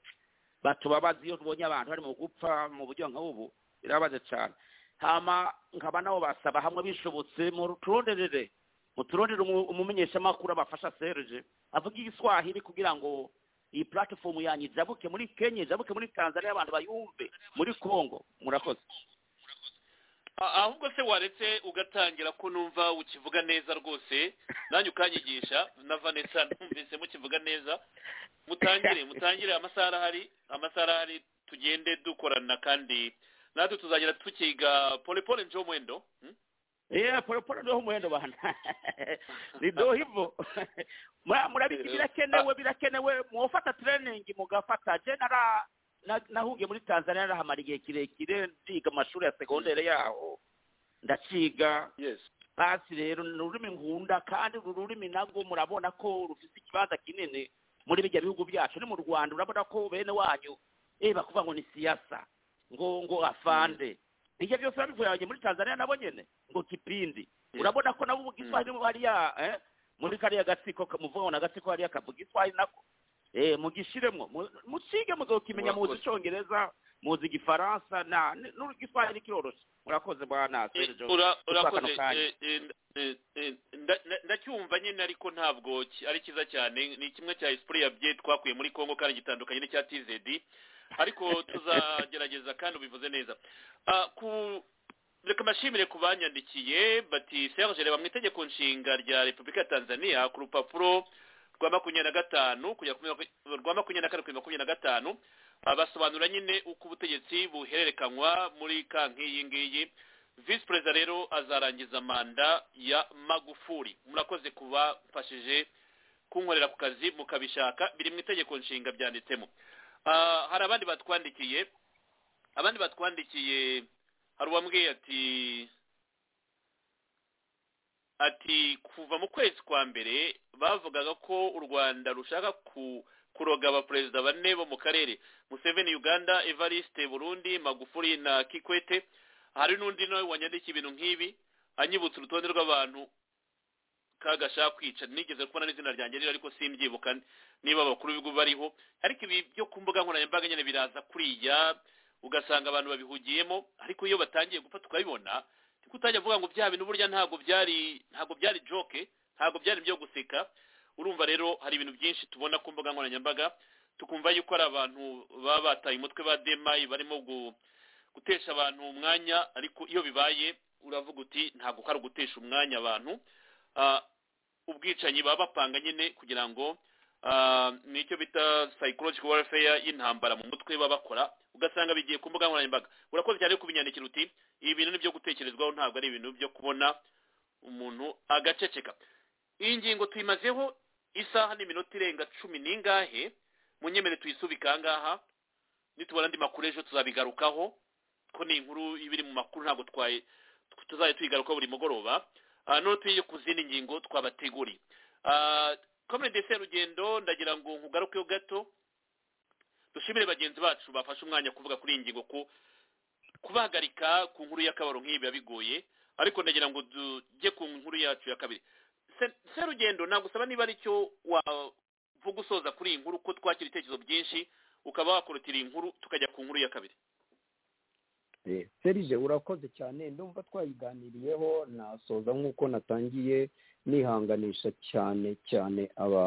batubabaza iyo tubonye abantu bari mu gupfa mu buryo nk'ubu birabaze cyane hama nkaba nabo basaba hamwe bishobotse mu turonderere mu turondere umu- umumenyeshamakuru abafasha serge avuga igiswahili kugira ngo iyi platifomu yanyu ijabuke muri kenya ijabuke muri tanzania abantu bayumve muri congo murakoze A- ahubwo se waretse ugatangira ko numva ukivuga neza rwose nanjye ukanyigisha na vanessa numvise mukivuga neza mutangire mutangire amasaha arahari amasaha arahari tugende dukorana kandi natwe tuzagenda tukiga pole pole njo mwendo hmm? yeah polepole ndoho umuhendo bana nidoho hivo Mura- murabizi birakenewe birakenewe mwofata training mugafata je nara na- nahugiye muri tanzania narahamara igihe kirekire ndiga amashuri ya segondere yaho ndaciga yes basi rero ni ururimi nkunda kandi uru rurimi narwo murabona ko rufite ikibanza kinini muri bijya bihugu byacu ni mu rwanda urabona ko bene wanyu eh bakuvuga ngo ni siyasa ngo ngo afande ibyo byose babivuye abanye muri tanzania nabo nyene ngo kipindi urabona ko nabo ubwiswahili hariya eh, muri kariya gatsiko kamuvuga ngo ni agatsiko hariya kavuga iswahili nako eh mugishiremo mu- mucige muzokimenya muzi Murakoze. icongereza muzi igifaransa na n'igiswahili kiroroshe murakoze bwana Eh, Sergio. ura- Tukwaka urakoze ako kanya. Eh, eh, eh, eh, nda- nda- ndacyumva nyine ariko ntabwo ki- ari cyiza cyane ni kimwe cya esprit ya bye twakuye muri congo kandi gitandukanye n'icya tzd ariko tuzagerageza kandi ubivuze neza Ah, ku reka mbashimire ku banyandikiye bati serge reba mu itegeko nshinga rya repubulika ya tanzania ku rupapuro rwa makumyabiri na gatanu kugera ku makumyabiri- rwa makumyabiri na kane kugera makumyabiri na gatanu Ah, basobanura nyine uko ubutegetsi buhererekanywa muri kanki iyi ngiyi visi perezida rero azarangiza manda ya magufuri murakoze kuba mfashije kunkorera ku kazi mukabishaka biri mu itegeko nshinga byanditsemo Ah, hari abandi batwandikiye abandi batwandikiye hari uwambwiye ati ati kuva mu kwezi kwa mbere bavugaga ko u rwanda rushaka ku kuroga abaperezida bane bo mu karere museveni uganda evariste burundi magufuri na kikwete hari n'undi nawe wanyandikiye ibintu nk'ibi anyibutsa urutonde rw'abantu kaga ashaka kwica nigeze kubona n'izina ryanjye rero ariko simbyibuka niba abakuru b'ibihugu bariho ariko ibi byo ku mbuga nkoranyambaga nyine biraza kuriya ugasanga abantu babihugiyemo ariko iyo batangiye gupfa tukabibona niko utajya avuga ngo bya bintu burya ntabwo byari ntabwo byari joke ntabwo byari byo guseka urumva rero hari ibintu byinshi tubona ku mbuga nkoranyambaga tukumva yuko ari abantu baba bataye umutwe ba demayi barimo gu gutesha abantu umwanya ariko iyo bibaye uravuga uti ntabwo ari ugutesha umwanya abantu Ah, ubwicanyi baba bapanga nyine kugira ngo ah, nicyo bita psychological warfare y'intambara mu mutwe baba bakora ugasanga bigiye ku mbuga nkoranyambaga urakoze cyane kubinyandikira uti ibi bintu ni byo gutekerezwaho ntabwo ari ibintu byo kubona umuntu agaceceka iyi ngingo tuyimazeho isaha n'iminota irenga cumi n'ingahe munyemere tuyisubike aha ngaha nitubona andi makuru ejo tuzabigarukaho ko ni inkuru iba iri mu makuru ntabwo twaye tuzajya tuyigarukaho buri mugoroba Ah, none tuye ku zindi ngingo twabateguriye komine de serugendo ndagira ngo nkugarukeho gato dushimire bagenzi bacu bafashe umwanya kuvuga kuri iyi ngingo ko kubahagarika ku nkuru y'akabaro nk'iyi biba bigoye ariko ndagira ngo tujye ku nkuru yacu ya kabiri Se- serugendo nagusaba niba ari cyo wavuga usoza kuri iyi nkuru ko twakira ibitekerezo byinshi ukaba wakorotira iyi nkuru tukajya ku nkuru ya kabiri serije urakoze cyane ndumva twayiganiriyeho nasoza nk'uko natangiye nihanganisha cyane cyane aba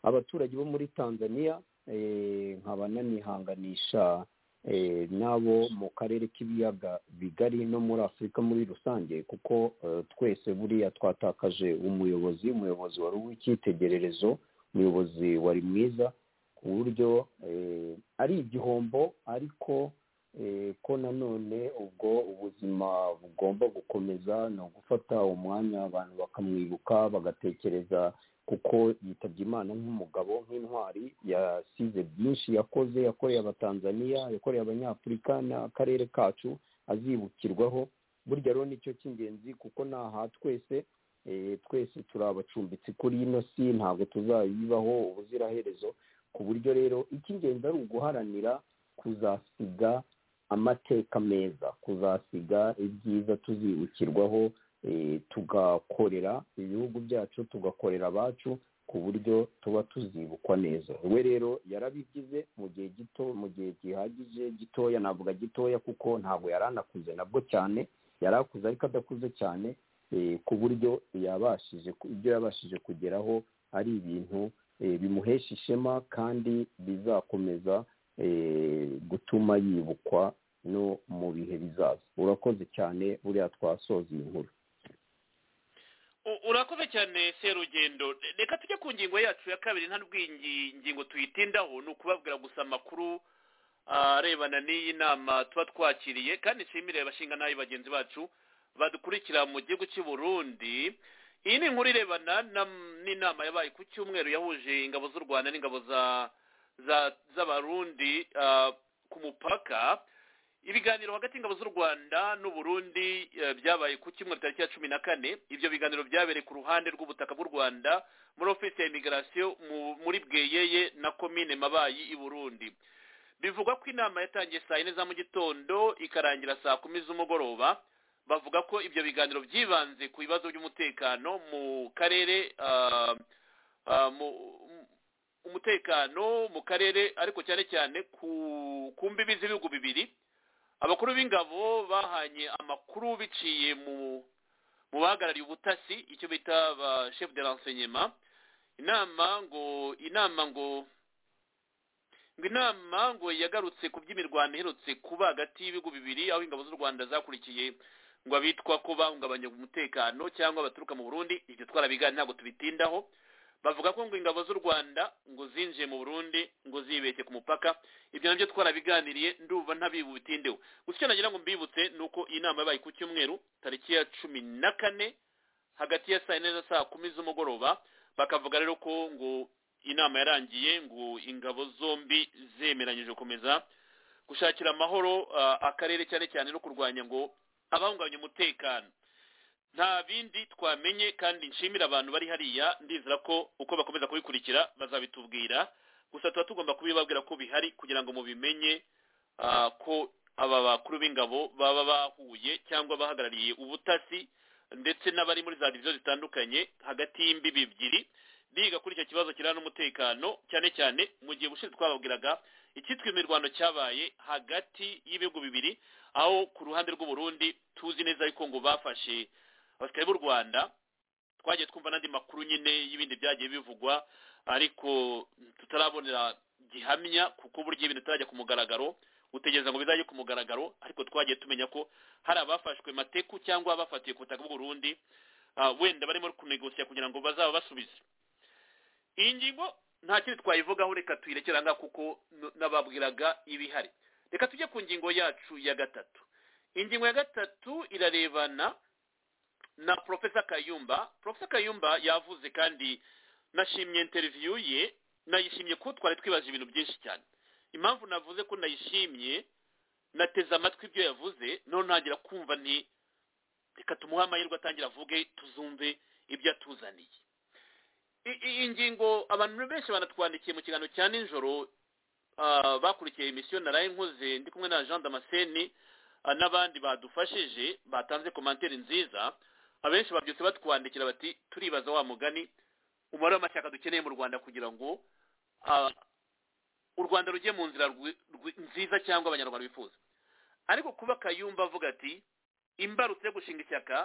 abaturage bo muri tanzania eh, nkaba nanihanganisha eh, n'abo mu karere k'ibiyaga bigari no muri afurika muri rusange kuko eh, twese buriya twatakaje umuyobozi umuyobozi wari uw'icyitegererezo umuyobozi wari mwiza ku buryo eh, ari igihombo ariko eh, ko nanone ubwo ubuzima bugomba gukomeza ni ugufata umwanya abantu bakamwibuka bagatekereza kuko yitabye imana nk'umugabo nk'intwari yasize byinshi yakoze yakoreye abatanzaniya yakoreye abanyafurika n'akarere kacu azibukirwaho burya rero nicyo cy'ingenzi kuko naha twese eh, twese turi abacumbitsi kuri ino si ntabwo tuzayibaho ubuziraherezo ku buryo rero icy'ingenzi ari uguharanira kuzasiga amateka meza kuzasiga ibyiza tuzibukirwaho eh, tugakorera ibihugu byacu tugakorera abacu ku buryo tuba tuzibukwa neza we rero yarabigize mu gihe gito mu gihe gihagije gitoya navuga gitoya kuko ntabwo yari anakuze nabwo cyane yari akuze ariko adakuze cyane eh, ku buryo yabashije ibyo yabashije kugeraho ari ibintu eh, bimuhesha ishema kandi bizakomeza eh, gutuma yibukwa no mu bihe bizaza urakoze cyane buriya twasoza iyi nkuru U- urakoze cyane serugendo reka tujye ku ngingo yacu ya kabiri nta n'ubwingi- ngingo tuyitindaho ni ukubabwira gusa amakuru arebana n'iyi nama tuba twakiriye kandi nshimire abashinga n'ayi bagenzi bacu badukurikira mu gihugu cy'i burundi iyi ni inkuru irebana na- n'inama yabaye ku cyumweru yahuje ingabo z'u rwanda n'ingabo za za- z'abarundi ah, ku mupaka ibiganiro hagati y'ingabo z'u rwanda n'uburundi eh, byabaye ku cyumweru tariki ya cumi na kane ibyo biganiro byabereye ku ruhande rw'ubutaka bw'u rwanda muri ofisi ya imigirasiyo muri bweyeye na komine mabayi i burundi bivugwa ko inama yatangiye saa yine za mu gitondo ikarangira saa kumi z'umugoroba bavuga ko ibyo biganiro byibanze ku bibazo by'umutekano mu karere ah, ah, mu- umutekano mu karere ariko cyane cyane ku ku mbibi z'ibihugu bibiri abakuru b'ingabo bahanye amakuru biciye mu mu bahagarariye ubutasi icyo bita ba chef de renseignement inama ngo inama ngo ngo inama ngo yagarutse ku by'imirwano iherutse kuba hagati y'ibihugu bibiri aho ingabo z'u rwanda zakurikiye ngo abitwa ko bahungabanya umutekano cyangwa baturuka mu burundi ibyo twarabigaye ntabwo tubitindaho bavuga ko ngo ingabo z'u rwanda ngo zinjiye mu burundi ngo zibeshye ku mupaka ibyo nabyo twarabiganiriye ndumva ntabibutindeho gusa icyo nagira ngo mbibutse ni uko iyi nama yabaye ku cyumweru tariki ya cumi na kane hagati ya saa yine na saa kumi z'umugoroba bakavuga rero ko ngo inama yarangiye ngo ingabo zombi zemeranyije gukomeza gushakira amahoro ah, akarere cyane cyane no kurwanya ngo abahungabanya umutekano nta bindi twamenye kandi nshimira abantu bari hariya ndizera ko uko bakomeza kubikurikira bazabitubwira gusa tuba tugomba kubibabwira ko bihari kugira ngo mubimenye ah, ko aba bakuru b'ingabo baba bahuye cyangwa bahagarariye ubutasi ndetse n'abari muri za diviziyo zitandukanye hagati y'imbibi ebyiri biga kuri icyo kibazo kirana n'umutekano cyane cyane mu gihe ubushize twababwiraga icyitwa imirwano cyabaye hagati y'ibihugu bibiri aho ku ruhande rw'uburundi tuzi neza yuko ngo bafashe abasirikare b'u rwanda twagiye twumva n'andi makuru nyine y'ibindi byagiye bivugwa ariko tutarabonera gihamya kuko burya ibintu bitarajya ku mugaragaro utegereza ngo bizajye ku mugaragaro ariko twagiye tumenya ko hari abafashwe mateku cyangwa abafatiwe ku butaka bw'u Burundi ah, wenda barimo kunegosiya kugira ngo bazaba basubize iyi ngingo nta kindi twayivugaho reka tuyirekera ngaho kuko n- nababwiraga ibihari reka tujye ku ngingo yacu ya gatatu ingingo ya gatatu irarebana na profesa kayumba profesa kayumba yavuze kandi nashimye interiviyu ye nayishimye ko twari twibaje ibintu byinshi cyane impamvu navuze ko nayishimye nateze amatwi ibyo yavuze noneho ntangira kumva nti reka tumuhe amahirwe atangira avuge tuzumve ibyo atuzaniye I- iyi ngingo abantu benshi banatwandikiye mu kiganiro cya nijoro ah, bakurikiye emisiyo naraye nkoze ndi kumwe na jean damascene ah, n'abandi badufashije batanze komantere nziza abenshi babyutse batwandikira bati turibaza wa mugani umubare w'amashyaka dukeneye mu rwanda kugira ngo ah, u rwanda rugiye mu nzira rwi- rwi- nziza cyangwa abanyarwanda bifuza ariko kuba kayumba avuga ati imbarutso yo gushinga ishyaka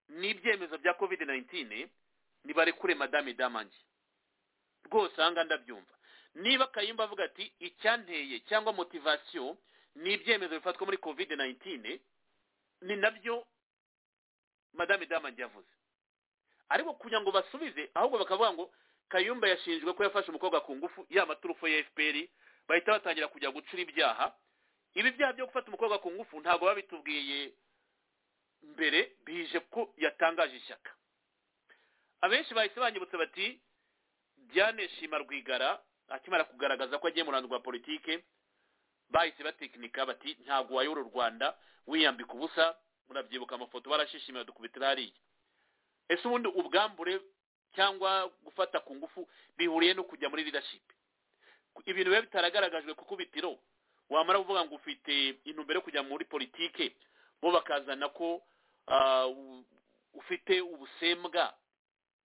n'ibyemezo bya covid 19 nibarekure madame damange rwose ahanga ndabyumva niba kayumba avuga ati icyanteye cyangwa motivasiyo ni ibyemezo bifatwa muri covid 19 ni nabyo madame damange yavuze ariko kugira ngo basubize ahubwo bakavuga ngo kayumba yashinjwe ko yafashe umukobwa ku ngufu yaba turufu ya fpr bahita batangira kujya gucura ibyaha ibi byaha byo gufata umukobwa ku ngufu ntabwo babitubwiye mbere bije ko yatangaje ishyaka abenshi bahise banyibutsa bati diane shima rwigara akimara kugaragaza ko agiye mu ruhando rwa politike bahise batekinika bati ntabwo wayobora u rwanda wiyambika ubusa murabyibuka amafoto barashishimira dukubitira hariya ese ubundi ubwambure cyangwa gufata ku ngufu bihuriye no kujya muri leadership ibintu biba bitaragaragajwe ku kubitiro wamara kuvuga ngo ufite intumbero yo kujya muri politike bo bakazana ko ah, u- ufite ubusembwa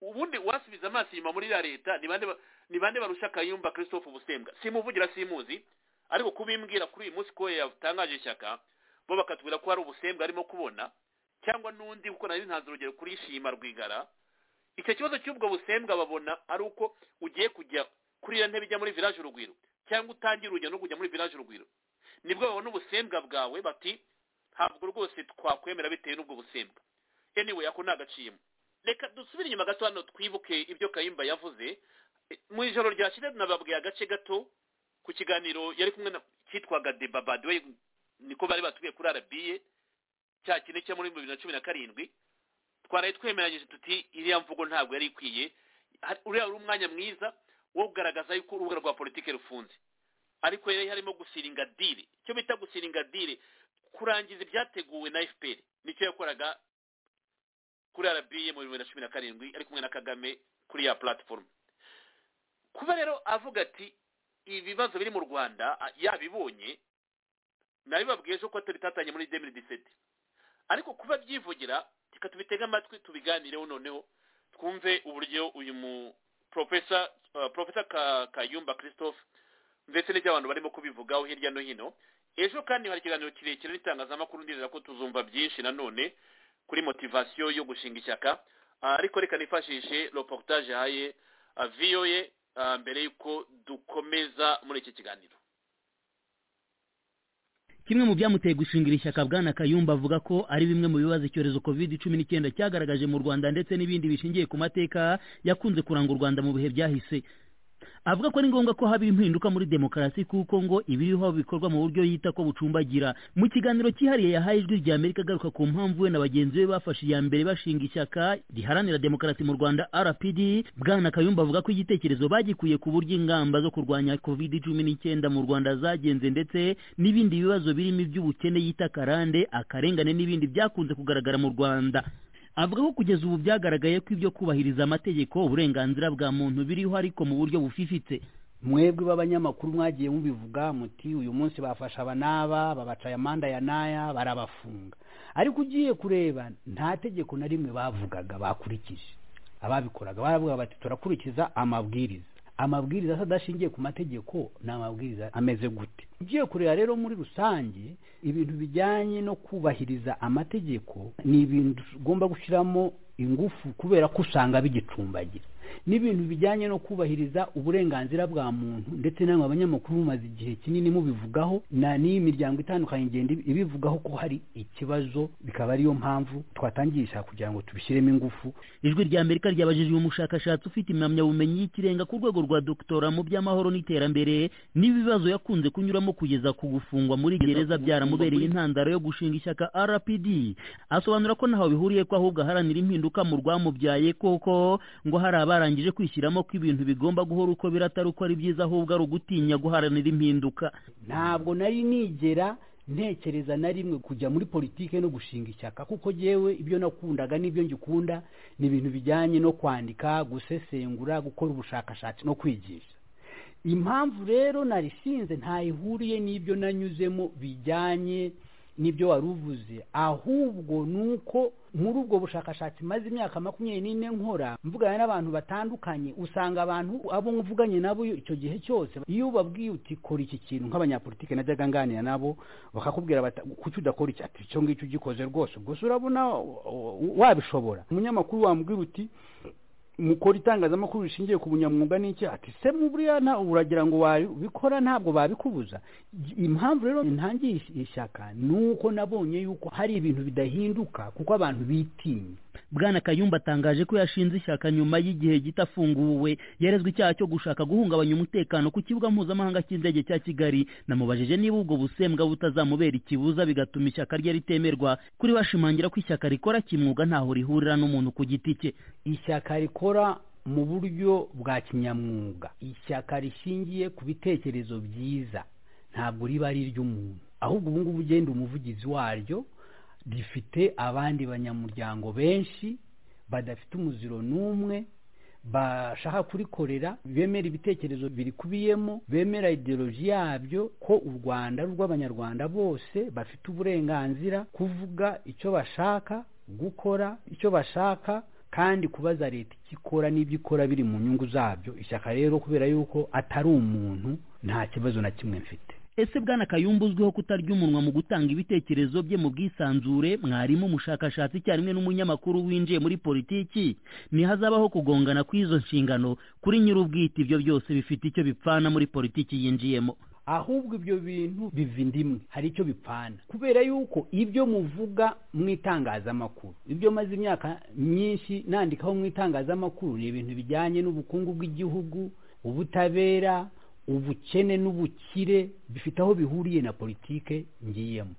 ubundi wasubiza amaso inyuma muri iriya leta ni bande ba- ni bande barusha kayumba christophe ubusembwa simuvugira simuzi ariko kubimbwira kuri uyu munsi ko yatangaje ishyaka bo bakatubwira ko hari ubusembwa arimo kubona cyangwa n'undi kuko nari ntanze urugero kuri shima rwigara icyo kibazo cy'ubwo busembwa babona ari uko ugiye kujya kuri iyo ntebe ijya muri village urugwiro cyangwa utangira urugendo rwo kujya muri village urugwiro nibwo babona ubusembwa bwawe bati ntabwo rwose twakwemera bitewe n'ubwo busembwa anyway ako ni agaciyemo reka dusubire inyuma gato hano twibuke ibyo kayimba yavuze E, mu ijoro ryashize nababwiye agace gato ku kiganiro yari kumwe na cyitwaga deba by the way niko bari batuye kuri rba cya kine cyo muri bibiri na cumi na karindwi twaraye twemeranyije tuti iriya mvugo ntabwo yari ikwiye Hari- uriya wari umwanya mwiza wo kugaragaza yuko urubuga rwa politiki rufunze ariko yari harimo gusiringa dile icyo bita gusiringa dile kurangiza ibyateguwe na fpr nicyo yakoraga kuri rba mu bibiri na cumi na karindwi ari kumwe na kagame kuri ya platifomu kuba rero avuga ati ibibazo biri mu rwanda a- yabibonye nabibabwiye ejo ko tubitatanye muri demiri diseti ariko kuba byivugira reka tubitege amatwi tubiganireho noneho twumve uburyo uyu mu profesa uh, profesa Ka- kayumba christophe ndetse n'iby'abantu barimo kubivugaho hirya no hino ejo kandi hari ikiganiro kirekire n'itangazamakuru ndizera ko tuzumva byinshi nanone kuri motivasiyo yo gushinga ishyaka Ah, ariko reka nifashishe reportage haye ah, voa ah, mbere y'uko dukomeza muri iki kiganiro kimwe mu byamuteye gushingira ishyaka bwana kayumba avuga ko ari bimwe mu bibazo icyorezo covid cumi n'icyenda cyagaragaje mu rwanda ndetse n'ibindi bishingiye ku mateka yakunze kuranga u rwanda mu bihe byahise avuga ko ari ngombwa ko haba impinduka muri demokarasi kuko ngo ibiriho bikorwa mu buryo yita ko bucumbagira mu kiganiro cyihariye yahaye ijwi rya amerika agaruka ku mpamvu we na bagenzi be bafashe iya mbere bashinga ishyaka riharanira demokarasi mu rwanda rpd bwana kayumba avuga ko igitekerezo bagikuye ku buryo ingamba zo kurwanya covid cumi n'icyenda mu rwanda zagenze ndetse n'ibindi bibazo birimo iby'ubukene yita karande akarengane n'ibindi byakunze kugaragara mu rwanda avuga ko kugeza ubu byagaragaye ko ibyo kubahiriza amategeko uburenganzira bwa muntu biriho ariko mu buryo bufifitse mwebwe b'abanyamakuru mwagiye mubivuga muti uyu munsi bafasha aba n'aba babaca amanda ya n'aya barabafunga ariko ugiye kureba nta tegeko na rimwe bavugaga bakurikije ababikoraga baravuga bati turakurikiza amabwiriza amabwiriza se adashingiye ku mategeko ni amabwiriza ameze gute ugiye kureba rero muri rusange ibintu bijyanye no kubahiriza amategeko ni ibintu ugomba gushyiramo ingufu kubera ko usanga bigicumbagira n'ibintu bijyanye no kubahiriza uburenganzira bwa muntu ndetse namwe abanyamakuru mumaze igihe kinini mubivugaho na n'iyi miryango itandukanye igenda ibivugaho ko hari ikibazo bikaba ariyo mpamvu twatangisha kugira ngo tubishyiremo ingufu ijwi rya amerika ryabajije uyu mushakashatsi ufite impamyabumenyi y'ikirenga ku rwego rwa dogitora mu by'amahoro n'iterambere n'ibibazo yakunze kunyuramo kugeza ku gufungwa muri gereza byaramubereye intandaro yo gushinga ishyaka rpd asobanura ko ntaho bihuriye ko ahubwo aharanira impinduka mu rwamubyaye koko ngo hari abarangije kwishyiramo ko ibintu bigomba guhora uko biri atari uko ari byiza ahubwo ari ugutinya guharanira impinduka ntabwo nari nigera ntekereza na rimwe kujya muri politike no gushinga ishyaka kuko jyewe ibyo nakundaga n'ibyo ngikunda ni ibintu bijyanye no kwandika gusesengura gukora ubushakashatsi no kwigisha impamvu rero narisinze ntaho ihuriye n'ibyo nanyuzemo bijyanye n'ibyo wari uvuze ahubwo ni uko muri ubwo bushakashatsi maze imyaka makumyabiri n'ine nkora mvugana n'abantu batandukanye usanga abantu abo mvuganye nabo icyo gihe cyose iyo ubabwiye uti kora iki kintu nk'abanyapolitike najyaga nganira nabo bakakubwira bati kuki udakora iki ati icyo ngicyo ugikoze rwose gusa urabona wabishobora umunyamakuru wambwira uti mukora itangazamakuru rishingiye ku bunyamwuga n'iki ati se buriya nta uragira ngo wabikora ntabwo babikubuza impamvu rero intangiye ishyaka ni uko nabonye yuko hari ibintu bidahinduka kuko abantu bitinya bwana kayumba atangaje ko yashinze ishyaka nyuma y'igihe gito afunguwe yarezwe icyaha cyo gushaka guhungabanya umutekano ku kibuga mpuzamahanga cy'indege cya kigali namubajije niba ubwo busembwa butazamubera ikibuza bigatuma ishyaka rye ritemerwa kuri bashimangira ko ishyaka rikora kimwuga ntaho rihurira n'umuntu ku giti cye ishyaka rikora mu buryo bwa kinyamwuga ishyaka rishingiye ku bitekerezo byiza ntabwo riba ari iry'umuntu ahubwo ubu ngubu ugenda umuvugizi waryo rifite abandi banyamuryango benshi badafite umuziro n'umwe bashaka kurikorera bemera ibitekerezo birikubiyemo bemera ideologi yabyo ko u rwanda rw'abanyarwanda bose bafite uburenganzira kuvuga icyo bashaka gukora icyo bashaka kandi kubaza leta icyo ikora n'ibyo ikora biri mu nyungu zabyo ishyaka rero kubera yuko atari umuntu nta kibazo na kimwe mfite ese bwana kayumba uzwiho kutarya umunwa mu gutanga ibitekerezo bye mu bwisanzure mwarimu umushakashatsi icyarimwe n'umunyamakuru winjiye muri politiki ntihazabaho kugongana kw'izo nshingano kuri nyir'ubwite ibyo byose bifite icyo bipfana muri politiki yinjiyemo ahubwo ibyo bintu biva indimwe hari icyo bipfana kubera yuko ibyo muvuga mu itangazamakuru ibyo maze imyaka myinshi nandikaho mu itangazamakuru ni ibintu bijyanye n'ubukungu bw'igihugu ubutabera ubukene n'ubukire bifite aho bihuriye na politike ngiyemo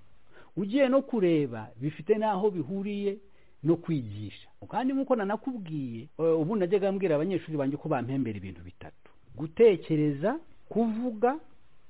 ugiye no kureba bifite n'aho bihuriye no kwigisha kandi nk'uko nanakubwiye ubu najyaga mbwira abanyeshuri banjye ko bampembera ibintu bitatu gutekereza kuvuga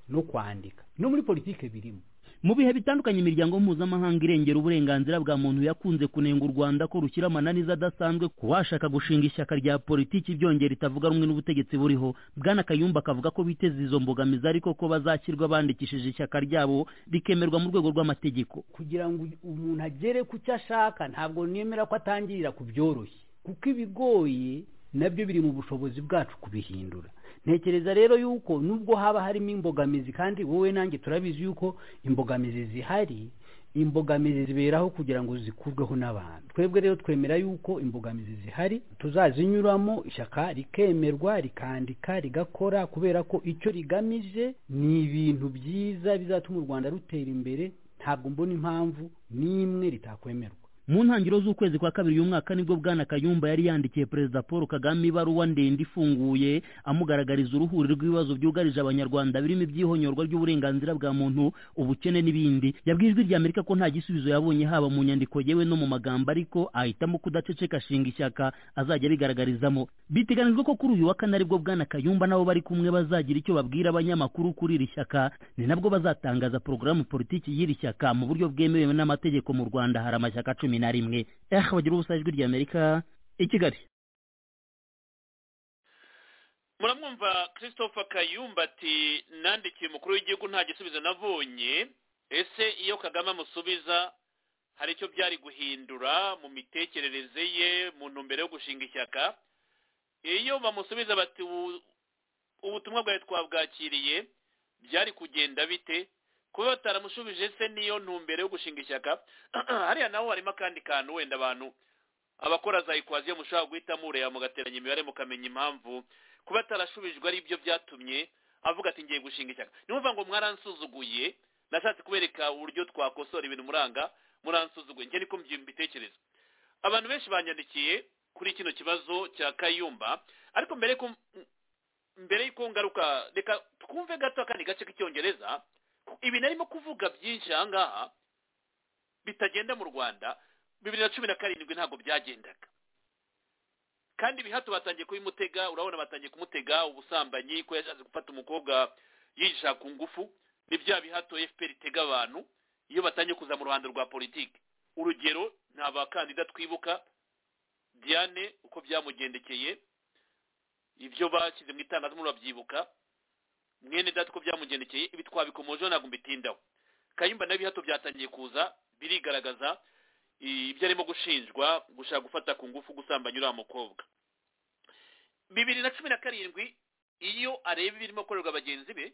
no kwandika no muri politike birimo mu bihe bitandukanye imiryango mpuzamahanga irengera uburenganzira bwa muntu yakunze kunenga u rwanda ko rushyira amananiza adasanzwe ku washaka gushinga ishyaka rya politiki byongera ritavuga rumwe n'ubutegetsi buriho bwana kayumba akavuga ko biteze izo mbogamizi ariko ko bazashyirwa bandikishije ishyaka ryabo rikemerwa mu rwego rw'amategeko kugira ngo umuntu agere ku cyo ashaka ntabwo nemera ko atangirira ku byoroshye kuko ibigoye nabyo biri mu bushobozi bwacu kubihindura ntekereza rero yuko nubwo haba harimo imbogamizi kandi wowe nanjye turabizi yuko imbogamizi zihari imbogamizi ziberaho kugira ngo zikurweho n'abantu twebwe rero twemera yuko imbogamizi zihari tuzazinyuramo ishyaka rikemerwa rikandika rigakora kubera ko icyo rigamije ni ibintu byiza bizatuma u rwanda rutera imbere ntabwo mbona impamvu n'imwe ritakwemerwa mu ntangiriro z'ukwezi kwa kabiri y'umwaka nibwo bwana kayumba yari yandikiye perezida paul kagame ibaruwa ndende ifunguye amugaragariza uruhuri rw'ibibazo byugarije abanyarwanda birimo ibyihonyorwa ry'uburenganzira bwa muntu ubukene n'ibindi yabwiye ijwi ry'amerika ko nta gisubizo yabonye haba mu nyandiko yewe no mu magambo ariko ahitamo kudaceceka ashinga ishyaka azajya abigaragarizamo biteganijwe ko kuri uyu wa kane aribwo bwana kayumba nabo bari kumwe bazagira icyo babwira abanyamakuru kuri iri shyaka ni nabwo bazatangaza porogaramu politiki y'iri shyaka mu buryo bwemewe n'amategeko mu rwanda hari amashyaka cumi na rimwe ehe bagira ubusa ijwi ry'amerika i kigali muramwumva christophe kayumba ati nandikiye umukuru w'igihugu nta gisubizo nabonye ese iyo kagame amusubiza hari icyo byari guhindura mu mitekerereze ye mu ntumbero yo gushinga ishyaka iyo bamusubiza bati ubutumwa bwawe twabwakiriye byari kugenda bite kuba bataramushubije se niyo ntumbero yo gushinga ishyaka hariya naho harimo akandi kantu wenda abantu abakora za ikwaziyo mushobora guhita mureba mugateranya imibare mukamenya impamvu kuba atarashubijwe ari byo byatumye avuga ati ngiye gushinga ishyaka ni ukuvuga ngo mwaransuzuguye nashatse kubereka uburyo twakosora ibintu muranga muransuzuguye njye niko mbyumva ibitekerezo abantu benshi banyandikiye kuri kino kibazo cya kayumba ariko mbere ko mbere y'uko ngaruka reka twumve gato akandi gace k'icyongereza ibi narimo kuvuga byinshi aha ngaha bitagenda mu rwanda bibiri na cumi na karindwi ntabwo byagendaga kandi bihato batangiye kubimutega urabona batangiye kumutega ubusambanyi ko yashatse gufata umukobwa yihisha ku ngufu ni bya bihato fpr itega abantu iyo batangiye kuza mu ruhando rwa politiki urugero ni abakandida twibuka diane uko byamugendekeye ibyo bashyize mu itangazamakuru babyibuka mwene data uko byamugendekeye ibi twabikomojeho ntabwo mbitindaho kayumba n'ibihato byatangiye kuza birigaragaza i- ibyo arimo gushinjwa gushaka gufata ku ngufu gusambanya uriya mukobwa bibiri na cumi na karindwi iyo areba ibirimo gukorerwa bagenzi be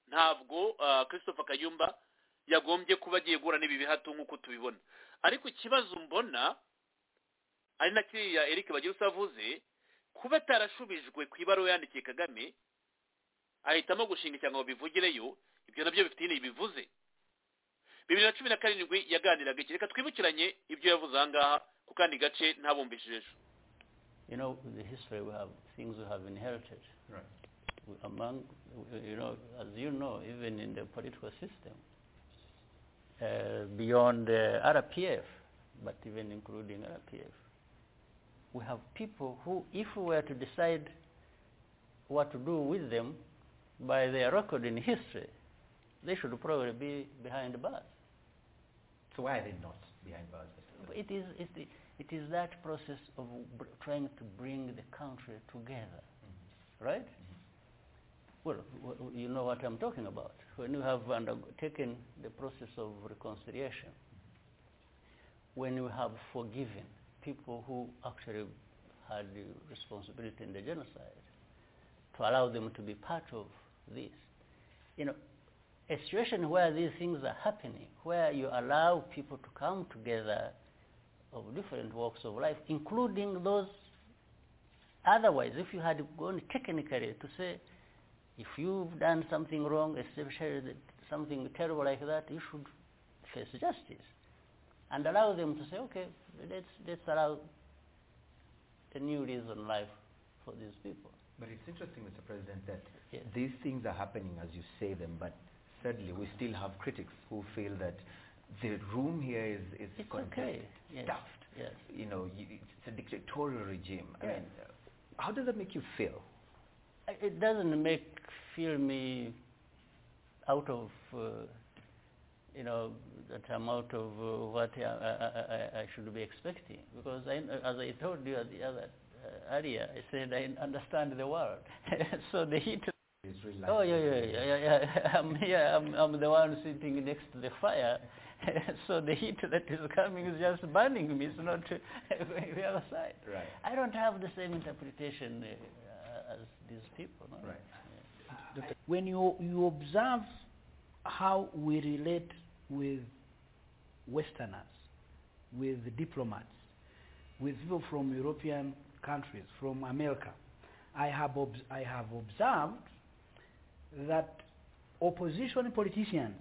ntabwo ah, christopher kayumba yagombye kuba agiye guhura n'ibi bihato nk'uko tubibona ariko ikibazo mbona ari na kiriya eric bagira avuze kuba atarashubijwe ku ibaruwa yandikiye kagame ahitamo gushinga cyangwa babivugireyo ibyo nabyo bifitiye ibivuze bibiri na cumi na karindwi yaganiraga iki reka twibukiranye ibyo yavuze aha ngaha ku kandi gace ntabumbishije ejo You know, the history we have, things we have inherited. Right. Among, you know, as you know, even in the political system, uh, beyond uh, RPF, but even including RPF, we have people who, if we were to decide what to do with them by their record in history, they should probably be behind bars. So why are they not behind bars? Mr. It is, it, i- it is that process of br- trying to bring the country together, right? Well, w- w- you know what I'm talking about. When you have undertaken the process of reconciliation, when you have forgiven people who actually had the responsibility in the genocide, to allow them to be part of this, you know, a situation where these things are happening, where you allow people to come together of different walks of life, including those otherwise, if you had gone technically to say, if you've done something wrong, especially that- something terrible like that, you should face justice. And allow them to say, okay, let's, let's allow a new lease on life for these people. But it's interesting, Mr. President, that these things are happening as you say them, but sadly we still have critics who feel that the room here is, is It's condensed, okay. Yes. stuffed. Yes. You know, y it's a dictatorial regime. I Yes. mean, uh, how does that make you feel? I- It doesn't make feel me out of, uh, you know, that I'm out of uh, what I, I, I, I should be expecting. Because I, as I told you at the other uh, earlier, I said I understand the world. so the heat. Oh yeah, yeah, yeah, yeah, yeah. I'm here. I'm, I'm the one sitting next to the fire. so the heat that is coming is just burning me. It's not going the other side. Right. I don't have the same interpretation uh, as these people. No? Right. when you you observe how we relate with Westerners, with diplomats, with people from European countries, from America, I have obs- I have observed that opposition politicians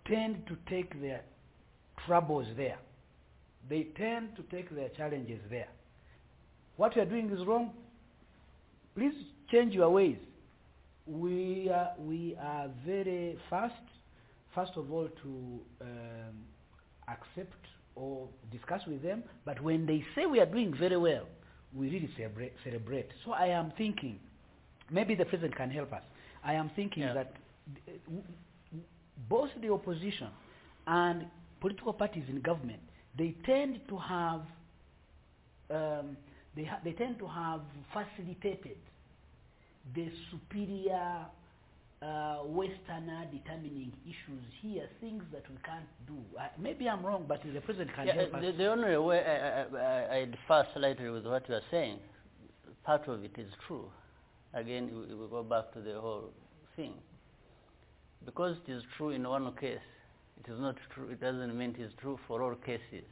tend to take their troubles there. They tend to take their challenges there. What you are doing is wrong. Please change your ways we are, we are very fast, first of all, to um, accept or discuss with them. But when they say we are doing very well, we really celebrate. celebrate. So I am thinking, maybe the president can help us. I am thinking that uh, w- w- both the opposition and political parties in government, they tend to have, um, they, ha- they tend to have facilitated the superior uh, Westerner determining issues here, things that we can't do. Uh, maybe I'm wrong, but the president can Yeah, help uh, us. the, the only way I, I- I, I differ slightly with what you are saying, part of it is true. Again, we, we go back to the whole thing. Because it is true in one case, it is not true. It doesn't mean it is true for all cases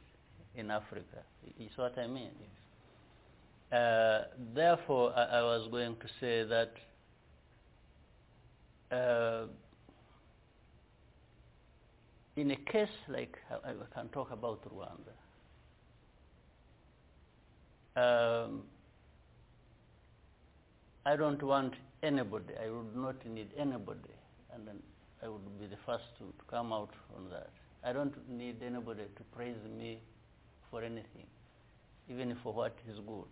in Africa. I- Is what I mean. Uh, therefore, I, I was going to say that. Uh, in a case like I, I can talk about Rwanda, um, I don't want anybody. I would not need anybody, and then I would be the first to, to come out on that. I don't need anybody to praise me for anything, even for what is good.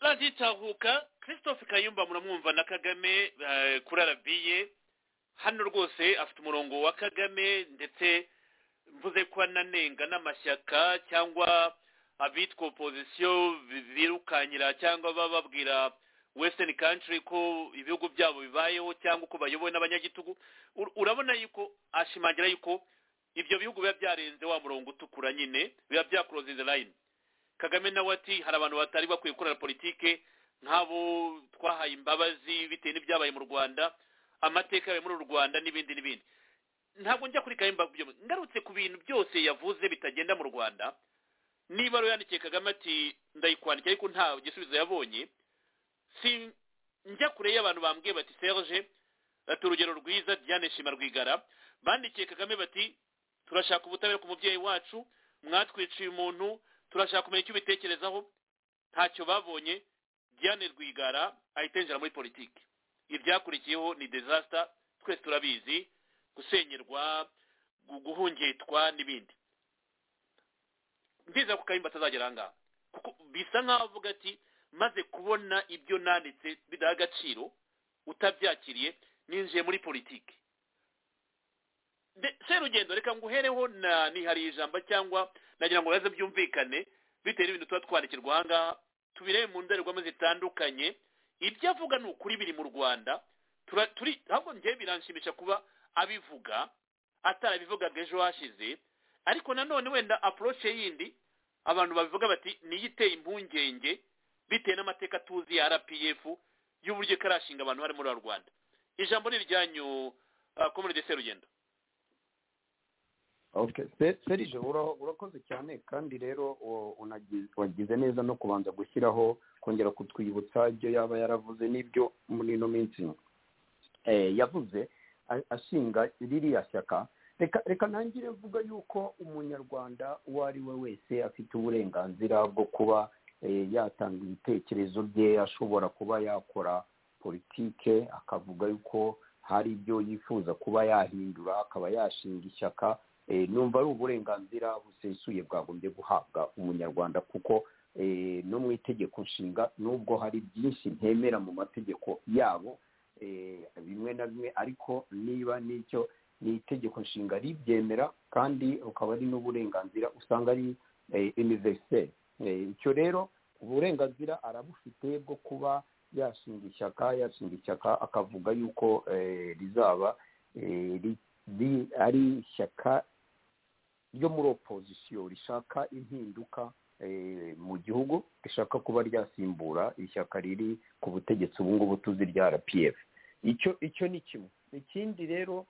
raditahuka christophe kayumba muramwumva na kagame eh, kuri arabiye hano rwose afite umurongo wa kagame ndetse mvuze ko ananenga n'amashyaka cyangwa abitwa opozisiyo birukanyira cyangwa bababwira western country ko ibihugu byabo bibayeho cyangwa uko bayobowe n'abanyagitugu Ur- urabona yuko ashimangira yuko ibyo bihugu biba byarenze wa murongo utukura nyine biba byakuroze the line kagame nawe ati hari abantu batari bakwiye gukorera politike nk'abo twahaye imbabazi bitewe n'ibyabaye mu rwanda amateka yabaye muri uru rwanda n'ibindi n'ibindi ntabwo njya kuri kayimba kubyo ngarutse ku bintu byose yavuze bitagenda mu rwanda niba rero yandikiye kagame ati ndayikwandika ariko nta gisubizo yabonye si njya kure y'abantu bambwiye bati serge ati urugero rwiza diane shima rwigara bandikiye kagame bati turashaka ubutabera ku mubyeyi wacu mwatwiciye umuntu turashaka kumenya icyo ubitekerezaho ntacyo babonye diane rwigara ahita yinjira muri politiki ibyakurikiyeho ni dezasita twese turabizi gusenyerwa gu- guhungitwa n'ibindi ndizera ko kayimba atazagera aha ngaha kuko bisa nk'aho avuga ati maze kubona ibyo nanditse bidaha agaciro utabyakiriye ninjiye muri politiki Nde- serugendo reka nguhereho na nihariye ijambo cyangwa nagira ngo baze byumvikane bitewe n'ibintu tuba twandikirwa aha ngaha tubirebe mu ndorerwamo zitandukanye ibyo avuga ni ukuri biri mu rwanda Tura- turi ahubwo njyewe biranshimisha kuba abivuga atarabivugaga ejo hashize ariko nanone wenda approche yindi abantu babivuga bati niyo iteye impungenge bitewe n'amateka tuzi ya rpf y'uburyo ikarashinga abantu bari muri rwanda ijambo ni iryanyu uh, komune de serugendo okay Se- serge ura- urakoze cyane kandi rero u- unagize- wagize neza no kubanza gushyiraho kongera kutwibutsa ibyo yaba yaravuze n'ibyo muri ino minsi eh, yavuze a- ashinga ririya shyaka reka reka ntangire mvuga yuko umunyarwanda uwo ari we wese afite uburenganzira bwo kuba eh, yatanga ibitekerezo bye ashobora kuba yakora politike akavuga yuko hari ibyo yifuza kuba yahindura akaba yashinga ishyaka eh, numva ari uburenganzira busesuye bwagombye guhabwa umunyarwanda kuko eh, no mu itegeko nshinga nubwo hari byinshi ntemera mu mategeko yabo eh, bimwe na bimwe ariko niba n'icyo ni itegeko nshinga ribyemera kandi ukaba ari n'uburenganzira usanga ari univeriseri icyo rero uburenganzira arabufite bwo kuba yashinga ishyaka yashinga ishyaka akavuga yuko eh, rizaba eh, ri- ri- ari ishyaka ryo muri opozisiyo rishaka impinduka eh, mu gihugu rishaka kuba ryasimbura ishyaka riri ku butegetsi ubu ngubu tuzi rya rpf icyo icyo ni kimwe ikindi rero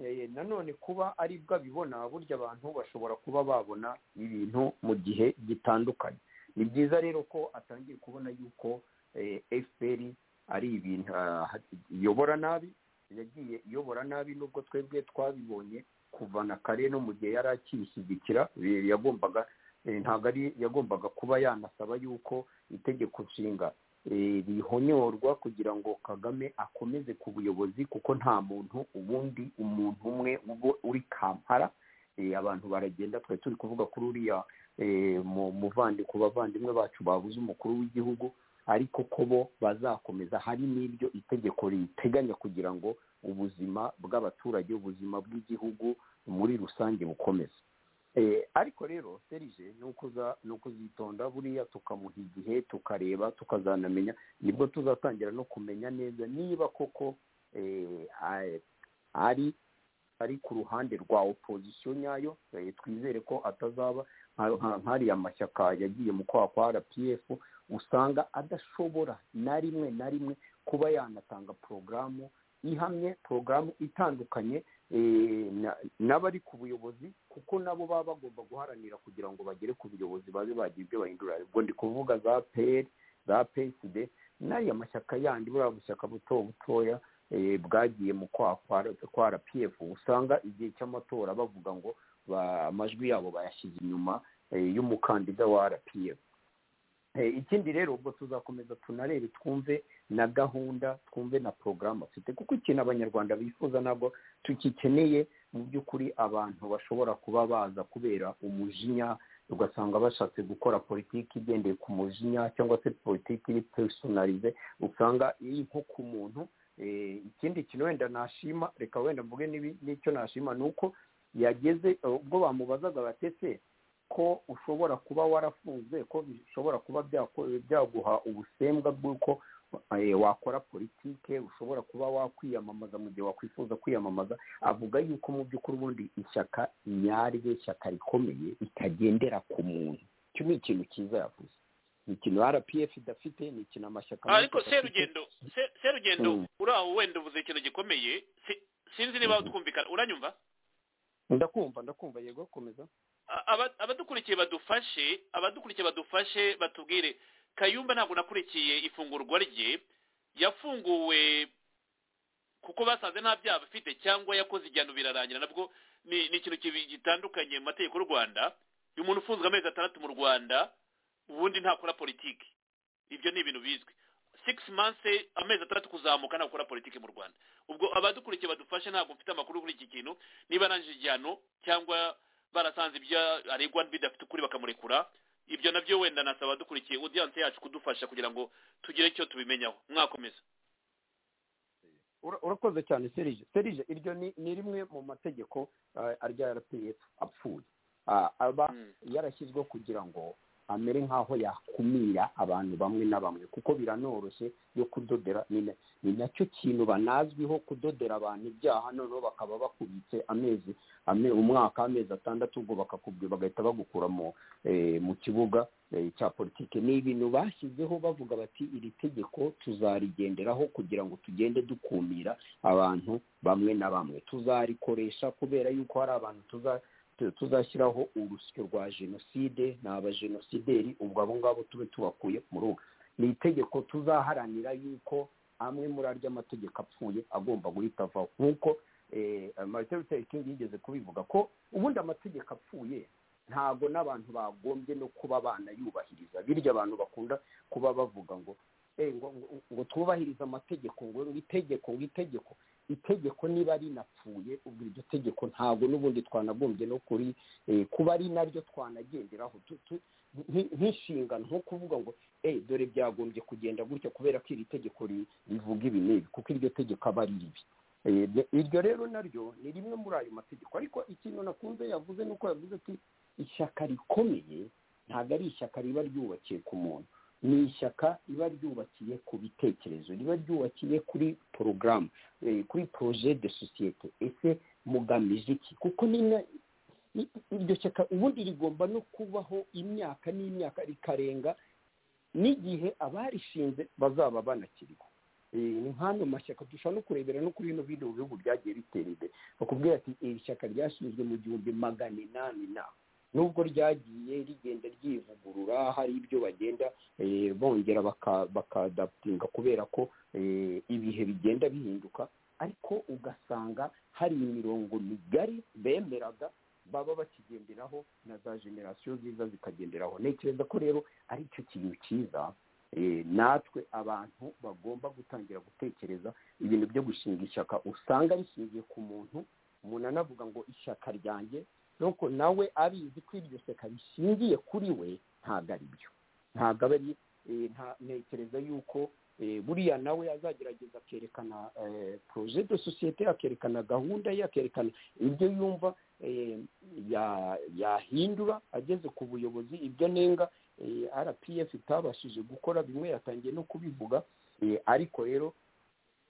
eh, nanone kuba ari bwo abibona burya abantu bashobora kuba babona ibintu mu gihe gitandukanye ni byiza rero ko atangiye kubona yuko eh, fpr ari ibintu ah, iyobora nabi yagiye iyobora nabi nubwo twebwe twabibonye kuva na kare no mu gihe yari akiyishyigikira eh, yagombaga eh, ntabwo ari yagombaga kuba yanasaba yuko itegeko nshinga eh, rihonyorwa kugira ngo kagame akomeze ku buyobozi kuko nta muntu ubundi umuntu umwe uba uri kampara Eh, abantu baragenda twari turi kuvuga kuri uriya eh, mu- muvandi ku bavandimwe bacu babuze umukuru w'igihugu ariko ko bo bazakomeza hari n'ibyo itegeko riteganya kugira ngo ubuzima bw'abaturage ubuzima bw'igihugu muri rusange bukomeze Eh, ariko rero serije ni ukuza- ni ukuzitonda buriya tukamuha igihe tukareba tukazanamenya nibwo tuzatangira no kumenya neza niba koko eh, a- ari ari ku ruhande rwa opozisiyo nyayo eh, twizere ko atazaba nka- nka- nk'ariya mashyaka yagiye mu kwaha kwa rpf usanga adashobora na rimwe na rimwe kuba yanatanga porogaramu ihamye porogaramu itandukanye eh, na- n'abari ku buyobozi kuko nabo baba bagomba guharanira kugira ngo bagere ku buyobozi babe bagira ibyo bahindura ubwo ndi kuvuga za peri za peside n'ariya mashyaka yandi buriya bushyaka buto butoya eh, bwagiye mu kwaha kwa R- kwa rpf usanga igihe cy'amatora bavuga ngo ba- amajwi yabo bayashyize inyuma eh, y'umukandida wa rpf Eh, ikindi rero ubwo tuzakomeza tunarebe twumve na gahunda twumve na porogaramu afite kuko ikintu abanyarwanda bifuza ntabwo tugikeneye mu by'ukuri abantu bashobora kuba baza kubera umujinya ugasanga bashatse gukora politiki igendeye ku mujinya cyangwa se politiki iri personalize usanga iri nko ku muntu Eh, ikindi kintu wenda nashima reka wenda mvuge n'ibi- n'icyo nashima ni uko yageze eh, ubwo bamubazaga batese ko ushobora kuba warafunze ko bishobora kuba byako- byaguha ubusembwa bw'uko eh, wakora politike ushobora kuba wakwiyamamaza mu gihe wakwifuza kwiyamamaza avuga yuko mu by'ukuri ubundi ishyaka nyaryo ishyaka rikomeye ritagendera ku muntu icyo ni ikintu cyiza yavuze ni ikintu rpf idafite ni ikintu amashyaka menshi ariko adafite. serugendo Se- serugendo Mm. uri aho wenda uvuze ikintu gikomeye Si- sinzi niba twumvikana uranyumva ndakumva ndakumva yego komeza A- aba- abadukurikiye badufashe abadukurikiye badufashe batubwire kayumba ntabwo nakurikiye ifungurwa rye yafunguwe kuko basanze nta byaha bafite cyangwa yakoze igihano birarangira nabwo ni ni ikintu kibi- gitandukanye mu mategeko y'u rwanda uyu umuntu ufunzwe amezi atandatu mu rwanda ubundi ntakora politiki ibyo ni ibintu bizwi six months amezi atandatu kuzamuka ntakora politiki mu rwanda ubwo abadukurikiye badufashe ntabwo mfite amakuru kuri iki kintu niba arangije igihano cyangwa barasanze ibyo aregwa bidafite ukuri bakamurekura ibyo nabyo wenda nasaba abadukurikiye audience yacu kudufasha kugira ngo tugire icyo tubimenyaho mwakomeza Ura- urakoze cyane serije serije iryo ni ni rimwe mu mategeko eh, arya rpf apfuye Ah, aba yarashyizweho kugira ngo amere nk'aho yakumira abantu bamwe na bamwe kuko biranoroshye yo kudodera ni na- ni nacyo kintu banazwiho kudodera abantu ibyaha noneho bakaba bakubitse amezi ame, umwaka amezi atandatu ubwo bakakubwira bagahita bagukura mu eh, mu kibuga eh, cya politiki ni ibintu bashyizeho bavuga bati iri tegeko tuzarigenderaho kugira ngo tugende dukumira abantu bamwe na bamwe tuzarikoresha kubera yuko hari abantu tuza tu- tuzashyiraho urusyo rwa jenoside ni abajenosideri ubwo abo ngabo tube tubakuye mu rugo ni itegeko tuzaharanira yuko amwe muri arya mategeko apfuye agomba guhita avaho nk'uko eh, martin luther king yigeze kubivuga ko ubundi amategeko apfuye ntabwo n'abantu bagombye no kuba banayubahiriza birya abantu bakunda kuba bavuga ngo "Eh, ngo, ngo, ngo twubahirize amategeko ngo ngo itegeko ngo itegeko itegeko niba rinapfuye ubwo iryo tegeko ntabwo n'ubundi twanagombye no kuri eh, kuba ari naryo twanagenderaho Tu- tu- nk- nk'inshingano nko kuvuga ngo eh dore byagombye kugenda gutya kubera ko iri tegeko ri- rivuga ibi n'ibi kuko iryo tegeko aba ari ribi Eh, ryo- iryo rero naryo ni rimwe muri ayo mategeko ariko ikintu nakunze yavuze ni uko yavuze ati ishyaka rikomeye ntabwo ari ishyaka riba ryubakiye ku muntu ni ishyaka riba ryubakiye ku bitekerezo riba ryubakiye kuri porogaramu eh, kuri poroje de sosiyete ese mugamije iki kuko ni na- i- iryo shyaka ubundi rigomba no kubaho imyaka n'imyaka rikarenga n'igihe abarishinze bazaba banakiriho Eh, ni nk'ano mashyaka dushobora no kurebera no kuri bino bindi mu bihugu byagiye bitera imbere bakubwira ati iri shyaka ryashinzwe mu gihumbi magana inani na nubwo ryagiye rigenda ryivugurura hari ibyo bagenda eh, bongera baka- bakadaputinga kubera ko eh, ibihe bigenda bihinduka ariko ugasanga hari imirongo migari bemeraga baba bakigenderaho na za generasiyo ziza zikagenderaho ntekereza ko rero ari cyo kintu cyiza eh, natwe abantu bagomba gutangira gutekereza ibintu byo gushinga ishyaka usanga rishingiye ku muntu umuntu anavuga ngo ishyaka ryanjye nuko nawe abizi ko iryo shyaka rishingiye kuri we ntabwo ari byo ntabwo aba ari eh, nta- ntekereza yuko eh, buriya nawe azagerageza akerekana eh, projet de societe akerekana gahunda ye akerekana ibyo yumva eh, ya- yahindura ageze ku buyobozi ibyo nenga eh, rpf itabashije gukora bimwe yatangiye no kubivuga eh, ariko rero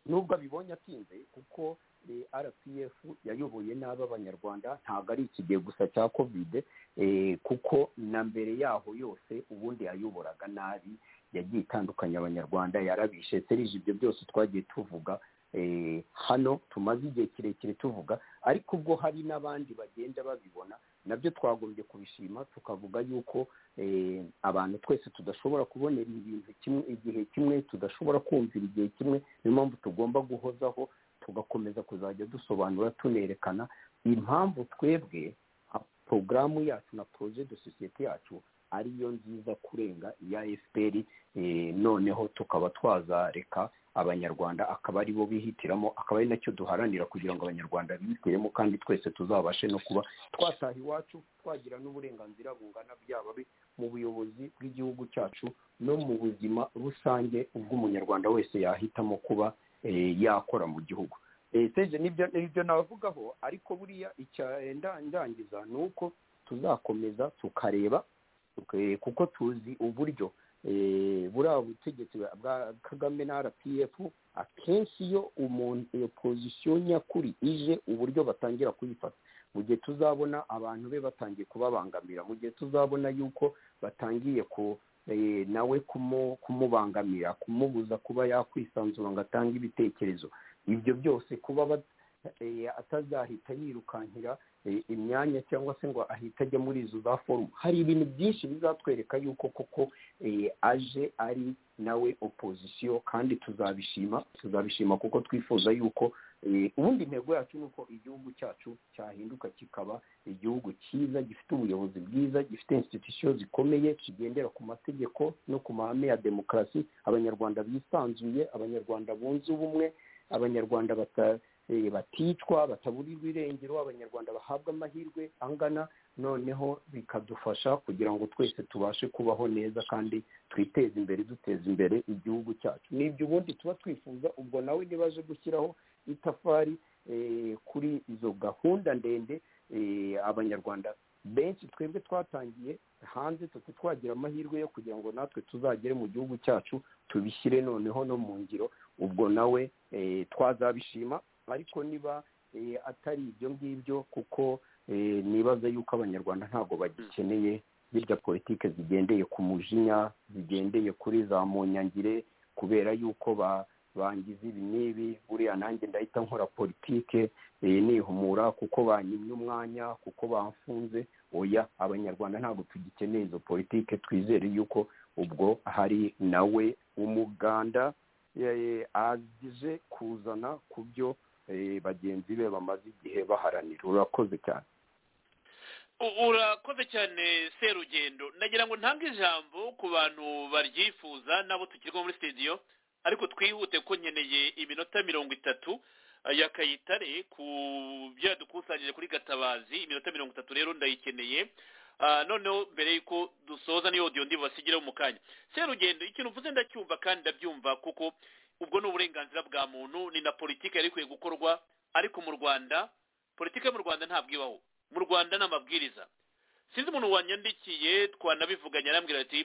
nubwo abibonye atinze kuko eh, rpf yayoboye nabi abanyarwanda ntabwo ari iki gihe gusa cya kovide eh, kuko na mbere yaho yose ubundi yayoboraga nabi yagiye itandukanya abanyarwanda yarabishe serije ibyo byose twagiye tuvuga eh, hano tumaze igihe kirekire tuvuga ariko ubwo hari n'abandi bagenda babibona nabyo twagombye kubishima tukavuga yuko eh, abantu twese tudashobora kubonera ibintu kimwe igihe kimwe tudashobora kumvira igihe kimwe niyo mpamvu tugomba guhozaho tugakomeza kuzajya dusobanura tunerekana impamvu twebwe nka porogaramu yacu na poroje de sosiyete yacu ariyo nziza kurenga iya fpr eh, noneho tukaba twazareka abanyarwanda akaba ari bo bihitiramo akaba ari nacyo duharanira kugira ngo abanyarwanda bihitiremo kandi twese tuzabashe no kuba twataha iwacu twagira n'uburenganzira bungana byaba bi- mu buyobozi bw'igihugu cyacu no mu buzima rusange ubw'umunyarwanda wese yahitamo kuba eh, yakora mu gihugu Eh, seje nibyo nibyo nabavugaho ariko buriya icya eh, nda- ndangiza ni uko tuzakomeza tukareba tuke- kuko tuzi uburyo eh, buriya butegetsi bwa- bwa kagame na rpf akenshi iyo umuntu iyo pozisiyo nyakuri ije uburyo batangira kuyifata mu gihe tuzabona abantu be batangiye kubabangamira mu gihe tuzabona yuko batangiye ku eh, nawe kumu- kumubangamira kumubuza kuba yakwisanzura ngo atange ibitekerezo ibyo byose kuba bat- eh, atazahita yirukankira eh, imyanya cyangwa se ngo ahita ajya muri izo za forumu hari ibintu byinshi bizatwereka yuko koko eh, aje ari nawe opozisiyo kandi tuzabishima tuzabishima kuko twifuza yuko eh, ubundi intego yacu ni uko igihugu cyacu cyahinduka kikaba igihugu cyiza gifite ubuyobozi bwiza gifite institusiyo zikomeye kigendera ku mategeko no ku mahame ya demokarasi abanyarwanda bisanzuye abanyarwanda bunze ubumwe abanyarwanda bata- eh, baticwa bataburirwa irengero abanyarwanda bahabwa amahirwe angana noneho bikadufasha kugira ngo twese tubashe kubaho neza kandi twiteze imbere duteza imbere igihugu cyacu nibyo ubundi tuba twifuza ubwo nawe ntibaje gushyiraho itafari eh, kuri izo gahunda ndende eh, abanyarwanda benshi twebwe twatangiye hanze tuti twagira amahirwe yo kugira ngo natwe tuzagere mu gihugu cyacu tubishyire noneho no mu ngiro ubwo nawe eh, twazabishima ariko niba eh, atari ibyo ngibyo kuko eh, nibaza yuko abanyarwanda ntabwo bagikeneye birya politike zigendeye ku mujinya zigendeye kuri za munyangire kubera yuko ba bangize ibi n'ibi buriya nanjye ndahita nkora politike eh, nihumura kuko banyimye umwanya kuko bamfunze oya abanyarwanda ntabwo tugikeneye izo politike twizere yuko ubwo hari nawe umuganda eh, aje kuzana ku byo eh, bagenzi be bamaze igihe baharanira urakoze cyane U- urakoze cyane serugendo ndagira ngo ntange ijambo ku bantu baryifuza n'abo tukirwa muri sitidiyo ariko twihute ko nkeneye iminota mirongo itatu eh, ya kayitare ku byo yadukusanyije kuri gatabazi iminota mirongo itatu rero ndayikeneye Ah, noneho mbere y'uko dusoza n'iyo audio ndi basigireho mu kanya serugendo ikintu uvuze ndacyumva kandi ndabyumva kuko ubwo ni uburenganzira bwa muntu ni na politiki yari ikwiye gukorwa ariko mu rwanda politiki yo mu rwanda ntabwo ibaho mu rwanda ni amabwiriza sinzi umuntu wanyandikiye twanabivuganye arambwira ati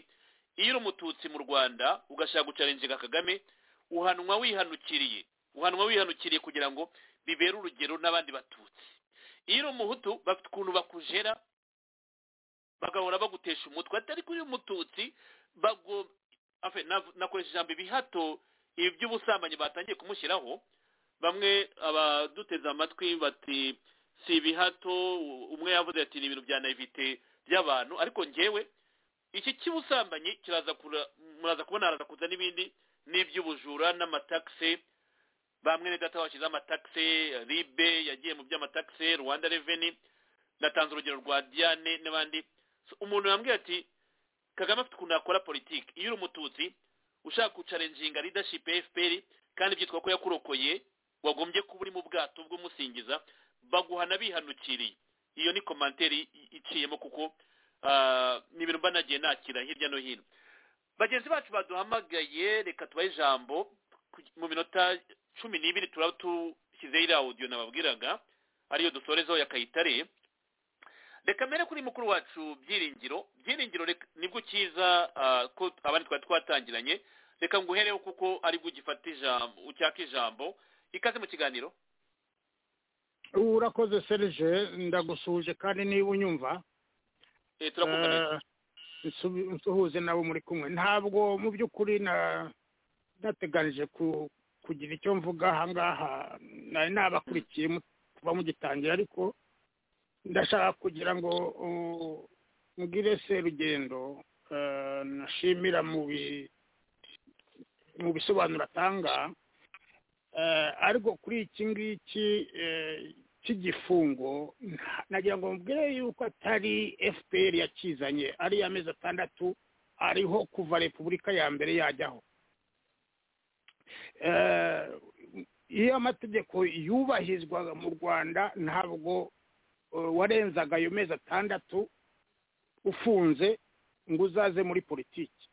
iyo uri umututsi mu rwanda ugashaka gucarenjega kagame uhanwa wihanukiriye uhanwa wihanukiriye kugira ngo bibere urugero n'abandi batutsi iyo uri umuhutu bafite ukuntu bakujera bagahora bagutesha umutwe atari kuri umututsi bago afe nav- nakoresha ijambo ibihato ibi by'ubusambanyi batangiye kumushyiraho bamwe abaduteze amatwi bati si ibihato u- umwe yavuze ati ni ibintu bya naivete by'abantu ariko njyewe iki cy'ubusambanyi kiraza kura muraza kubona haraza kuza n'ibindi n'iby'ubujura n'amatakisi ba mwene data bashyize amatakisi ribe yagiye mu by'amatakisi rwanda reveni natanze urugero rwa diane n'abandi So, umuntu yambwiye ati kagame afite ukuntu yakora politiki iyo uri umututsi ushaka gucarenjinga leadership ya fpr kandi byitwa ko yakurokoye wagombye kuba uri mu bwato bw'umusingiza baguhana bihanukiriye iyo ni komanteri i- iciyemo kuko ah, ni ibintu mba nagiye nakira hirya no hino bagenzi bacu baduhamagaye reka tubahe ijambo ku- mu minota cumi n'ibiri turaba dushyizeho iriya audio nababwiraga ariyo dusorezaho ya kayitare reka mbere kuri mukuru wacu byiringiro byiringiro reka- nibwo ukiza ah, ko abandi twari twatangiranye reka nguhereho kuko aribwo ugifata ijambo ucyaka ijambo ikaze mu kiganiro urakoze serije ndagusuhuje kandi niba unyumva Eh, turakumva neza eh, nsubi- nsuhuze nabo muri kumwe ntabwo mu by'ukuri na- nateganije ku- kugira icyo mvuga aha ngaha nari nabakurikiye mu- kuva mugitangira ariko ndashaka kugira ngo uh, mbwire serugendo eh, nashimira mu bi- mu bisobanuro atanga eh, ariko kuri iki ngiki eh, cy'igifungo nta- nagira ngo mubwire yuko atari fpr yakizanye ari amezi atandatu ariho kuva repubulika ya mbere yajyaho Eh, iyo amategeko yubahizwaga mu rwanda ntabwo eh, warenzaga ayo mezi atandatu ufunze ngo uzaze muri politiki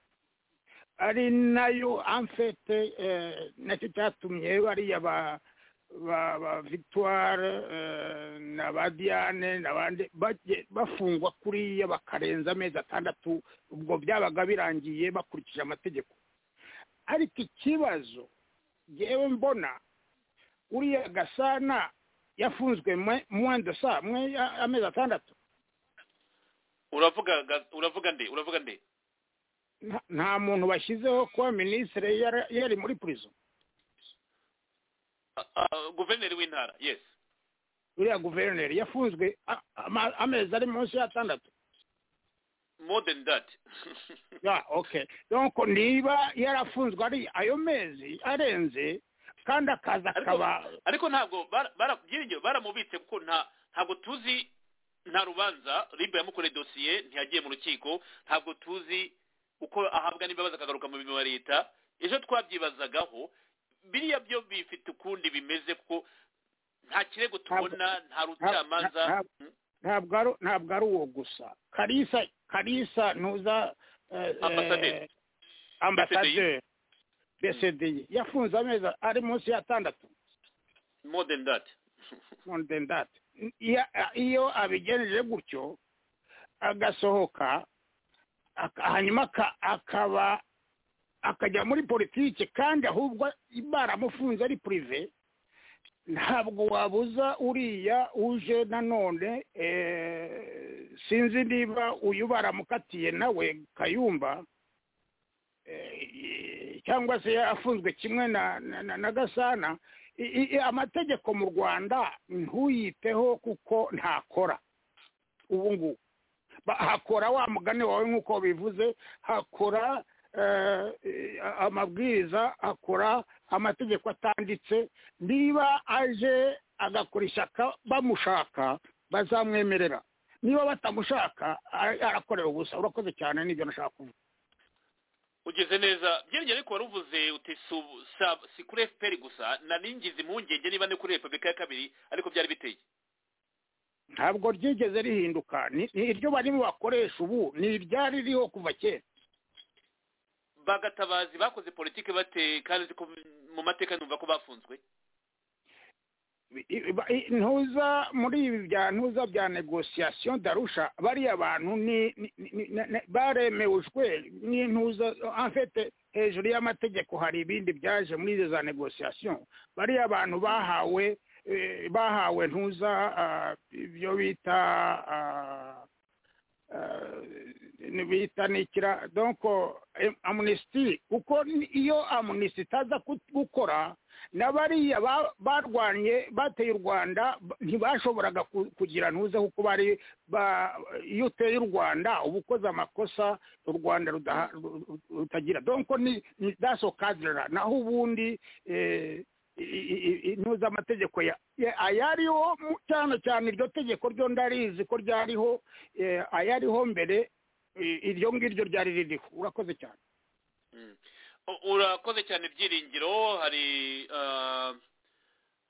ari nayo amfete eh, nacyo cyatumye bariya ba ba ba victoire eh, na ba diane n'abandi bagiye bafungwa kuriya bakarenza amezi atandatu ubwo byabaga birangiye bakurikije amategeko ariko ikibazo yewe mbona uriya gasana yafunzwe mwenda sa mwe ya- amezi atandatu uravuga ga- uravuga nde uravuga nde nta- nta muntu bashyizeho kuba minisitiri yari- yari muri prison Ah, guverineri w'intara yes uriya guverineri yafunzwe a- ama- amezi ari munsi y'atandatu more than that ya okay donc niba yarafunzwe ari ayo mezi arenze kandi akaza ariko akaba ariko ntabwo bara- bara- byiringiro baramubitse kuko nta ntabwo tuzi nta rubanza ribe yamukoreye dosiye ntiyagiye mu rukiko ntabwo tuzi uko ahabwa n'imbabazi akagaruka mu mirimo ya leta ejo twabyibazagaho biriya byo bifite ukundi bimeze kuko nta kirego tubona nta rucamanza ntabwo ari ntabwo ari uwo gusa karisa karisa ntuza eh, Ambasaderi. eh, ambasaderi besedi yafunze amezi ari munsi y'atandatu more than that more than that Iya- iyo abigenjeje gutyo agasohoka aka- hanyuma aka- akaba akajya muri politiki kandi ahubwo baramufunze ari purive ntabwo wabuza uriya uje nanone eh, sinzi niba uyu baramukatiye nawe kayumba eh, cyangwa se afunzwe kimwe na na- na- na gasana I- i- i- amategeko mu rwanda ntuyiteho kuko ntakora ubu ngubu Ba- hakora wa mugani wawe nk'uko bivuze hakora eh, eh, amabwiriza hakora amategeko atanditse niba aje agakora ishyaka bamushaka bazamwemerera niba batamushaka a- arakorera ubusa urakoze cyane nibyo nashaka kuvuga ugeze neza byerekeye ariko waruvuze uti si ubu- si ab- si kuri fpr gusa na ningizi impungenge niba ni kuri repubulika ya kabiri ariko byari biteye ntabwo ryigeze rihinduka ni ni iryo barimo bakoresha ubu ni iryari ririho kuva kera bagatabazi bakoze politiki bate kandi ko mu mateka numva ko bafunzwe I- ba- i- ntuza muri ibi bya ntuza bya negosiyasiyo darusha bariya bantu ni ni- ni- ni- ni- baremejwe n'intuza afite hejuru y'amategeko hari ibindi byaje muri izo za negosiyasiyo bariya bantu bahawe eh, bahawe ntuza ah, ibyo bita ah, ah, ni- bita nikira donc amnesty kuko ni- iyo amnesty itaza ku- gukora na bariya ba- barwanye bateye u rwanda b- ntibashoboraga ku- kugira ntuze kuko bari ba- iyo uteye u rwanda uba ukoze amakosa u rwanda rudaha- ru- ru- rutagira donc ni ni daso kadira naho ubundi eh, i- i- i- i- ntuzi amategeko ya- ya- ayariho mu- cyane cyane iryo tegeko ryo ndarizi ko ryariho eh, ayariho mbere i- iryo ngiryo ryari ririho urakoze cyane Mm. U- urakoze cyane byiringiro hari ah,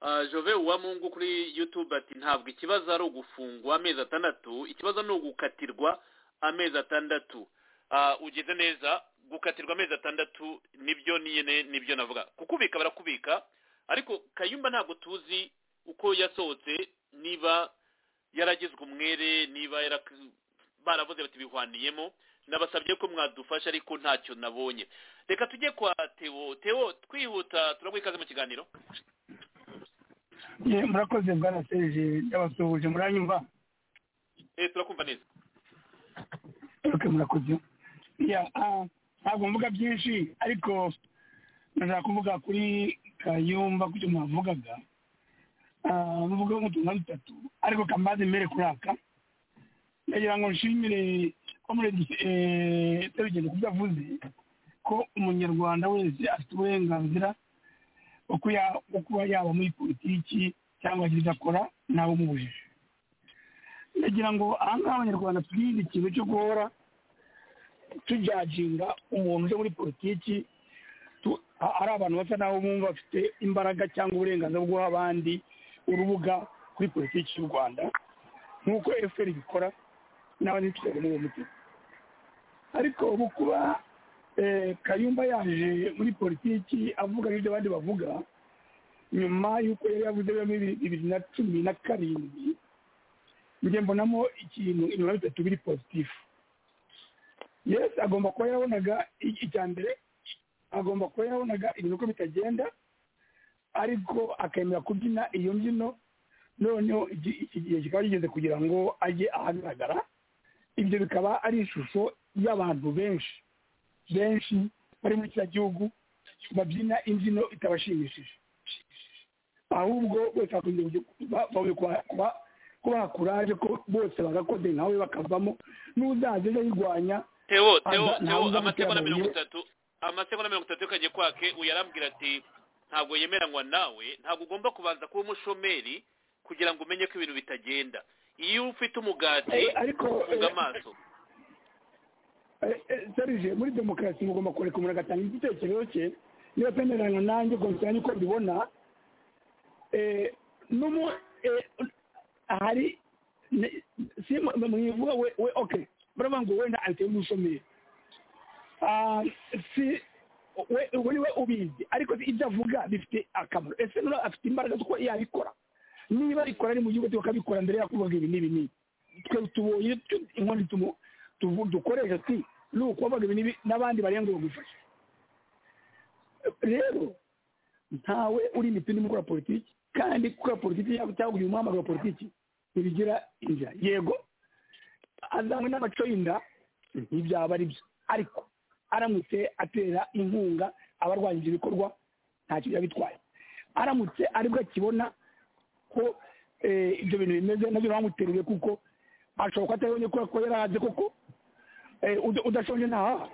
ah, jove uwamungu kuri youtube ati ntabwo ikibazo ari ugufungwa amezi atandatu ikibazo ni ugukatirwa amezi atandatu Ah, ugeze neza gukatirwa amezi atandatu nibyo nyine nibyo navuga kukubika barakubika ariko kayumba ntabwo tuzi uko yasohotse niba yaragizwe umwere niba yarak- baravuze bati bihwaniyemo nabasabye ko mwadufasha ariko ntacyo nabonye reka tujye kwa teo teo twihuta turaguha ikaze mu kiganiro Eh, murakoze bwana serge ndabasuhuje muranyumva eh turakumva neza okay, murakoze ya ah, ntabwo mvuga byinshi ariko nashaka kuvuga kuri kayumba ku cyo mwavugaga Ah, muvuga nk'utuntu dutatu ariko kambaze mbere kuri aka ndagira ngo nshimire comrade eh, serugendo ku byo avuze ko umunyarwanda wese afite uburenganzira bwo kuya- bwo kuba yaba muri politiki cyangwa agira ibyo akora ntawumubujije ndagira ngo aha ngaha abanyarwanda twirinde ikintu cyo guhora tujyaginga umuntu uje muri politiki tu- a- ari abantu basa naho bumva bafite imbaraga cyangwa uburenganzira bwo guha abandi urubuga kuri politiki y'u rwanda nk'uko efuperi ibikora n'abandi twese muri uwo mutima ariko ubu kuba eh, kayumba yaje muri politiki avuga n'ibyo abandi bavuga nyuma y'uko yari yavuze bibiri bibiri na cumi na karindwi njye mbonamo ikintu ibiba bitatu biri pozitifu yesi agomba kuba yarabonaga i- icya mbere agomba kuba yarabonaga ibintu uko bitagenda ariko akemera kubyina iyo mbyino noneho iki iki gihe kikaba kigeze kugira ngo ajye ahagaragara ibyo bikaba ari ishusho y'abantu benshi benshi bari muri kiriya gihugu babyina imbyino itabashimishije ahubwo bose bakunze kuba kubaha kuraje ko bose bagakode nawe bakavamo n'uzaza ejo ayirwanya teo teo aza- teo ntawuza amasegonda gutera mirongo amabuye. itatu amasegonda mirongo itatu y'akajya kwake uyu yarambwira ati ntabwo yemeranywa nawe ntabwo ugomba kubanza kuba umushomeri kugira ngo umenye ko ibintu bitagenda iyo ufite umugati Eh, ariko, ufunga eh, amaso Eh, eh, serije muri demokarasi mugomba kureka umuntu agatanga igitekerezo cye niba atemeranya nanjye ubwo mbisanga uko mbibona eh, n'umu eh, hari ne- si mu- mu- mwivuga we we okay baravuga ngo wenda ahita y'umushomeri Ah, si we ubwo ni we ubizi ariko si ibyo avuga bifite akamaro ese nura afite imbaraga z'uko yabikora niba abikora ari mu gihugu tukabikora mbere yakubaga ibi n'ibi n'ibi twe tubonye tu- inkono tumu tuvu- dukoresha si ni ukubaga ibi n'ibi n'abandi barenga bagufasha rero ntawe uri imipini mu gukora politiki kandi gukora politiki cyangwa cyangwa uyu muhamagaro wa politiki ntibigira inzira yego azanywe n'amaco y'inda ntibyaba ari byo ariko aramutse atera inkunga abarwanyije ibikorwa ntacyo byaba bitwaye aramutse aribwo akibona ko eh, ibyo bintu bimeze nabyo biramutereye kuko ashobora kuba atabonye kubera ko yarahaze koko eh, uda- udashonje ntahaha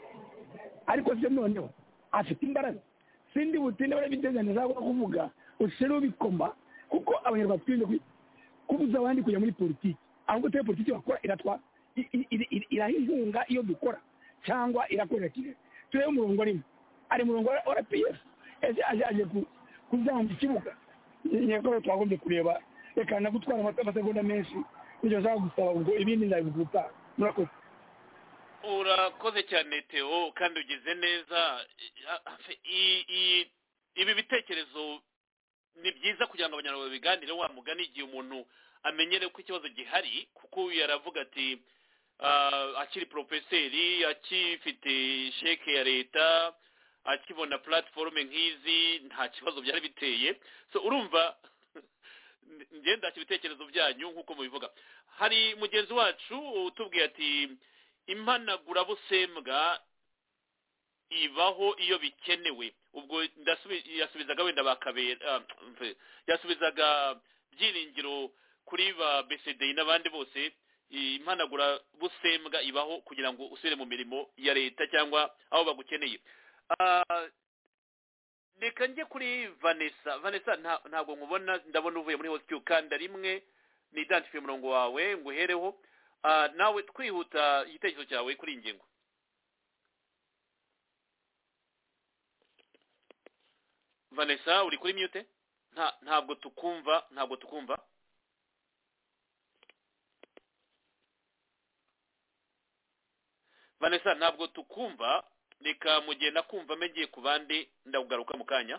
ariko se noneho afite imbaraga sindi butinde barabiteganya ntabwo kuvuga ushireho bikoma kuko abanyarwanda twirinze kwi- kubuza abandi kujya muri politiki ahubwo tuyo politiki bakora iratwa i- i- iri- iri- irahihunga iyo dukora cyangwa irakorera kigali turebe umurongo arimo ari umurongo wa rpf ese aje aje ku- kuzamba ikibuga yego twagombye kureba reka nagutwara amata- amasegonda menshi nibyo nshaka gusaba ubwo ibindi ndabivuga utaha. murakoze urakoze cyane teo kandi ugize neza I- i- ibi bitekerezo ni byiza kugira ngo abanyarwanda babiganireho wa mugani igihe umuntu amenyere ko ikibazo gihari kuko uyu yaravuga ati ah, akiri porofeseri akifite sheke ya leta akibona platiforume nk'izi nta kibazo byari biteye so urumva ngenda ibitekerezo byanyu nk'uko mubivuga hari mugenzi wacu utubwiye ati impanagurabusembwa ibaho iyo bikenewe ubwo ndasubi- yasubizaga wenda bakabera ah, mve, yasubizaga byiringiro kuri ba besedei n'abandi bose impanagurabusembwa ibaho kugira ngo usubire mu mirimo ya leta cyangwa aho bagukeneye Ah, reka njye kuri vanessa vanessa nta- ntabwo nkubona ndabona uvuye muri hositiyu kanda rimwe nidantifiye umurongo wawe ngo uhereho Ah, nawe twihuta igitekerezo cyawe kuri iyi ngingo vanessa uri kuri mute Nta- ntabwo tukumva ntabwo tukumva vanessa ntabwo tukumva reka mugenda kumva mengeye ku bandi ndakugaruka mu kanya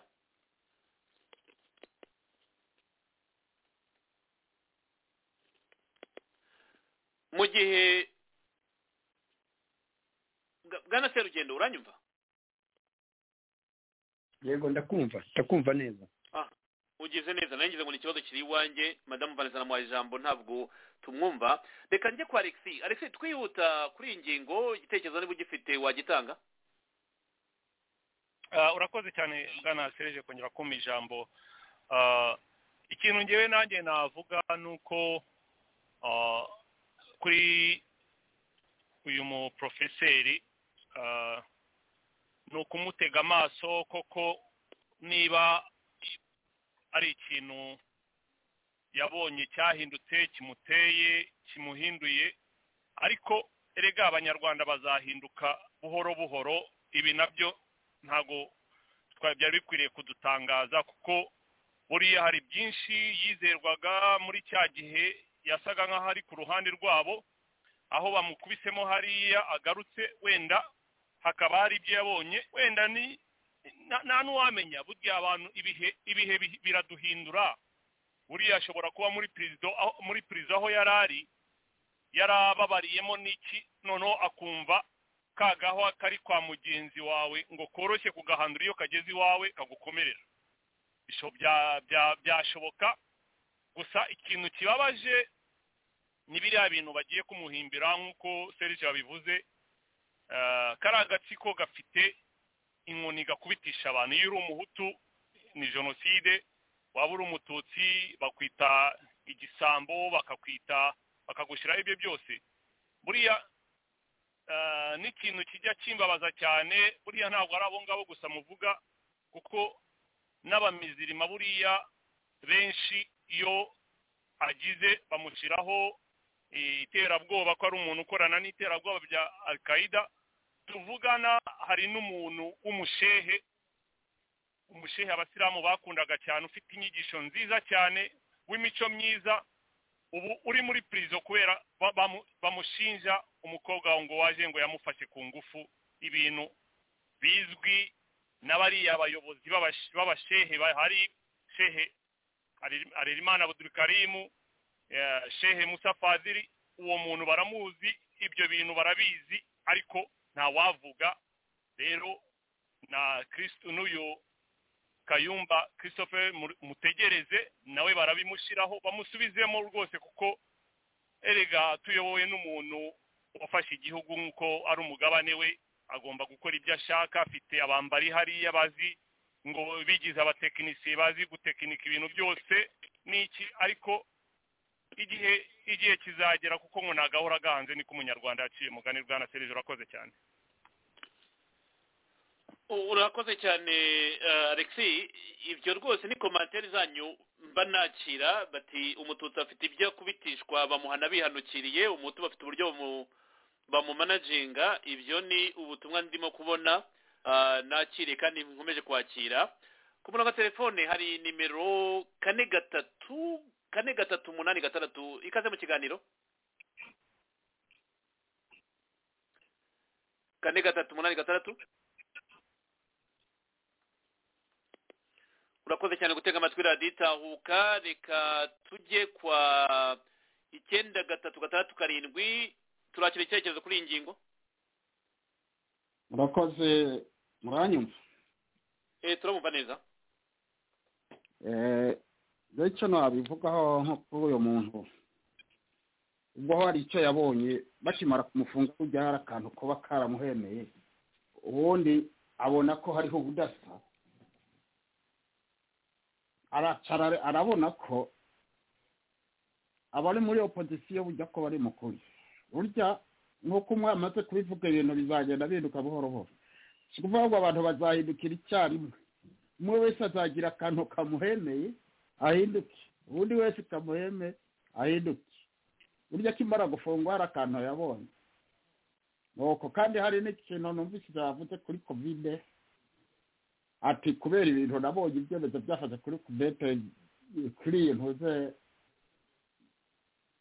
mu gihe Bwa- bwana serugendo uranyumva yego ndakumva ndakumva neza Ah, ugize neza nanjye ngo ni ikibazo kiri iwanjye madamu vanessa namuhaye ijambo ntabwo tumwumva reka njye kwa alexi alexi twihuta kuri iyi ngingo igitekerezo niba ugifite wagitanga Ah, urakoze cyane bwana sereje kongera kumpa ijambo Ah, ikintu ngewe nanjye navuga ni uko ah, kuri uyu muporofeseri ah, ni ukumutega amaso koko niba ari ikintu yabonye cyahindutse kimuteye kimuhinduye ariko erega abanyarwanda bazahinduka buhoro buhoro ibi nabyo ntabwo twari byari bikwiriye kudutangaza kuko buriya hari byinshi yizerwaga muri cya gihe yasaga nk'aho ari ku ruhande rwabo aho bamukubisemo hariya agarutse wenda hakaba hari ibyo yabonye wenda ni na- nta n'uwamenya burya abantu ibihe ibihe bi- biraduhindura buriya ashobora kuba muri perezida aho- muri perezida aho yari ari yarababariyemo n'iki noneho akumva kagahwa kari kwa mugenzi wawe ngo koroshye kugahandura iyo kageze iwawe kagukomerera Bisho- bya- bya- byashoboka gusa ikintu kibabaje ni biriya bintu bagiye kumuhimbira nk'uko serge yabivuze Eh, kariya agatsiko gafite inkoni gakubitisha abantu iyo uri umuhutu ni jenoside waba uri umututsi bakwita igisambo bakakwita bakagushyiraho ibyo byose buriya eh, n'ikintu kijya kimbabaza cyane buriya ntabwo ari abo ngabo gusa muvuga kuko n'abamizirima buriya benshi iyo agize bamushyiraho iterabwoba ko ari umuntu ukorana n'iterabwoba bya al-qaida tuvugana hari n'umuntu w'umushehe umushehe abasilamu bakundaga cyane ufite inyigisho nziza cyane w'imico myiza ubu uri muri prison kubera ba- bamu- bamushinja umukobwa wawe ngo waje ngo yamufashe ku ngufu ibintu bizwi n'abariya abayobozi b'abash- b'abashehe bahari shehe Harerim- harerimana abudurikarimu eh, shehe musa fadiri uwo muntu baramuzi ibyo bintu barabizi ariko ntawavuga rero na kristo n'uyu kayumba christophe mu- mutegereze nawe barabimushyiraho bamusubizemo rwose kuko erega tuyobowe n'umuntu wafashe igihugu nk'uko ari umugabane we agomba gukora ibyo ashaka afite abambari hariya bazi ngo bigize abatekinisiye bazi gutekinika ibintu byose n'iki ariko igihe igihe kizagera kuko ngo nagahora agahanze niko umunyarwanda yaciye mugani bwana serije urakoze cyane urakoze cyane eh, alexi ibyo rwose ni komantere zanyu mba nakira bati umututsi afite ibyo akubitishwa bamuhana bihanukiriye umutu bafite uburyo bamu- bamumanajinga ibyo ni ubutumwa ndimo kubona ah, nakiriye kandi nkomeje kwakira ku murongo wa telefone hari nimero kane gatatu kane gatatu umunani gatandatu ikaze mu kiganiro kane gatatu umunani gatandatu urakoze cyane gutega amatwi radiyo itahuka reka tujye kwa icyenda gatatu gatandatu karindwi turakira icyerekezo kuri iyi ngingo murakoze muranyumva eh turamumva neza Eh, rero icyo nabivugaho nko kuri uyu muntu ubwo hari icyo yabonye bakimara kumufunga kujya hari akantu kuba karamuhemeye ubundi abona ko hariho ubudasa aracara arabona ko abari muri opozisiyo bujya ko bari mukuri burya nk'uko umwe amaze kubivuga ibintu bizagenda bihinduka buhoro buhoro si ukuvuga ngo abantu bazahindukira icyarimwe umwe wese azagira akantu kamuhemeye ahinduke ubundi wese kamuheme ahinduke burya akimara gufungwa hari akantu yabonye nuko kandi hari n'ikintu numvise yavuze kuri kovide ati kubera ibintu nabonye ibyemezo byafashe kuri kovide kuri iyi ntuze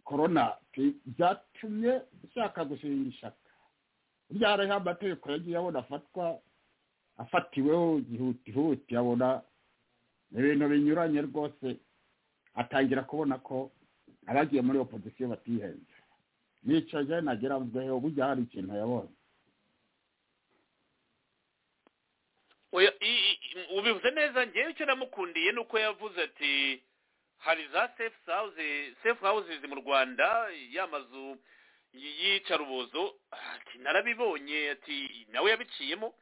korona bi- byatumye nshaka gushinga ishaka burya hariho amategeko yagiye abona afatwa afatiweho ihutihuti abona ni ibintu binyuranye rwose atangira kubona ko abagiye muri opozisiyo batihenze nicaje nagera mvuzeho burya hari ikintu yabonye Oya, i- i- ubivuze neza ngewe icyo namukundiye ni uko yavuze ati hari za safe house safe houses mu rwanda ya mazu y'iyicarubozo ati narabibonye ati nawe yabiciyemo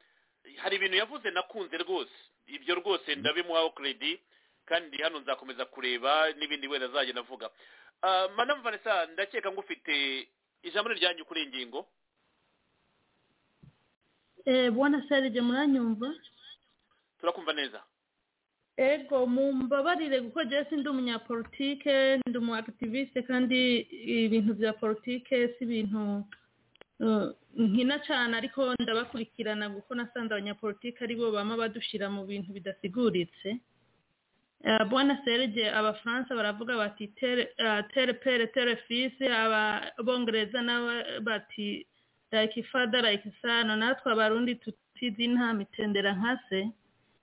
hari ibintu yavuze nakunze rwose ibyo rwose ndabimuhaho credit kandi hano nzakomeza kureba n'ibindi wenda azagenda avuga Ah, madame vanessa ndakeka ngo ufite ijambo ni iryanyu kuri iyi ngingo Eh, bwana serge muranyumva turakumva neza ego mumbabarire kuko jewe si ndi umunyapolitike ndi umu activiste kandi ibintu bya politike si ibintu eh, nkina cyane ariko ndabakurikirana kuko nasanze abanyapolitike ari bo bama badushyira mu bintu bidasiguritse Eh, bwana serge abafaransa baravuga bati tere eh, tere pere tere fise ababongereza nabo bati like father like son natwe abarundi tutizi nta mitendera nka se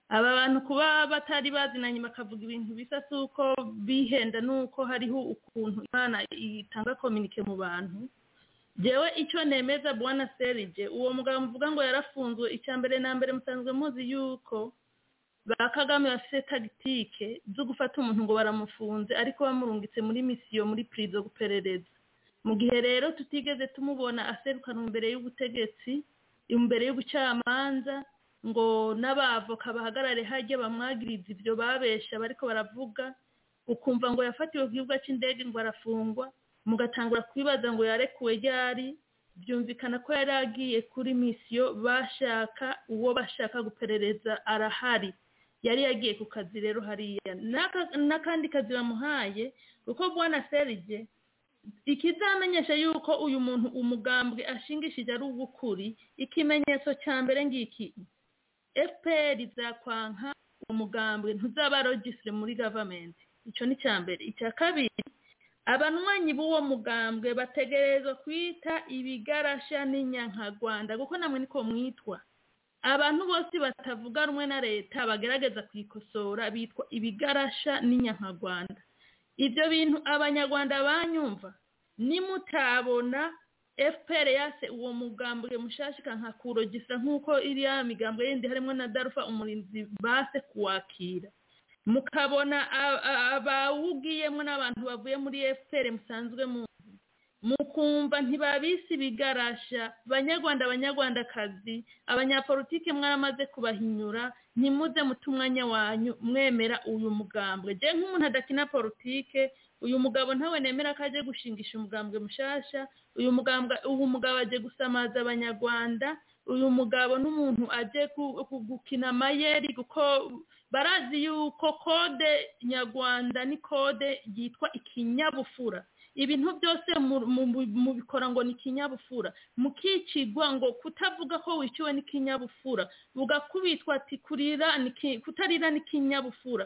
aba bantu kuba batari bazinanye bakavuga ibintu bisa si uko bihenda n'uko hariho ukuntu imana itanga kominike mu bantu ngewe icyo nemeza bwana serige uwo mugabo mvuga ngo yarafunzwe icya mbere na mbere musanzwe muzi yuko ba kagame bafite tagitike zo gufata umuntu ngo baramufunze ariko bamurungitse muri misiyo muri purizo guperereza mu gihe rero tutigeze tumubona aserukana imbere y'ubutegetsi imbere y'ubucamanza ngo n'abavoka bahagarare hajya bamwagiriza ibyo babesha bariko baravuga ukumva ngo yafatiwe ku kibuga cy'indege ngo arafungwa mugatangura kwibaza ngo yarekuwe ryari byumvikana ko yari agiye kuri misiyo bashaka uwo bashaka guperereza arahari yari yagiye ku kazi rero hariya N'aka- n'akandi kazi bamuhaye kuko bwana serige ikizamenyesha yuko uyu muntu umugambwe ashingishije ari uw'ukuri ikimenyetso cya mbere ngiki fpr izakwanka umugambwe ntuzaba registre muri gavamenti icyo ni icya mbere icya kabiri abanywanyi b'uwo mugambwe bategerezwa kwita ibigarasha n'inyankagwanda kuko namwe niko mwitwa abantu bose batavuga rumwe na leta bagerageza kuyikosora bitwa ibigarasha n'inyankagwanda ibyo bintu abanyarwanda banyumva nimutabona fpr yase uwo mugambwe mushasha ikankakurogisa nk'uko iriya migambwe yindi harimo na darufa umurinzi base kuwakira mukabona a- a- abawugiyemo n'abantu bavuye muri fpr musanzwe muzi mukumva ntibabise ibigarasha banyarwanda abanyarwandakazi abanyapolitike mwamaze kubahinyura ntimuze muta umwanya wanyu mwemera uyu mugambwe jye nk'umuntu adakina politike uyu mugabo ntawe nemera ko ajya gushingisha umugambwe mushasha uyu mugambwe ubu mugabo agiye gusamaza abanyarwanda uyu mugabo n'umuntu agiye ku- ku- gukina amayeri kuko barazi yuko kode nyarwanda ni kode yitwa ikinyabufura ibintu byose mu- mu- mubikora ngo ni ikinyabufura mukicigwa ngo kutavuga ko wiciwe n'ikinyabufura ugakubitwa ati kurira ni ki- kutarira n'ikinyabufura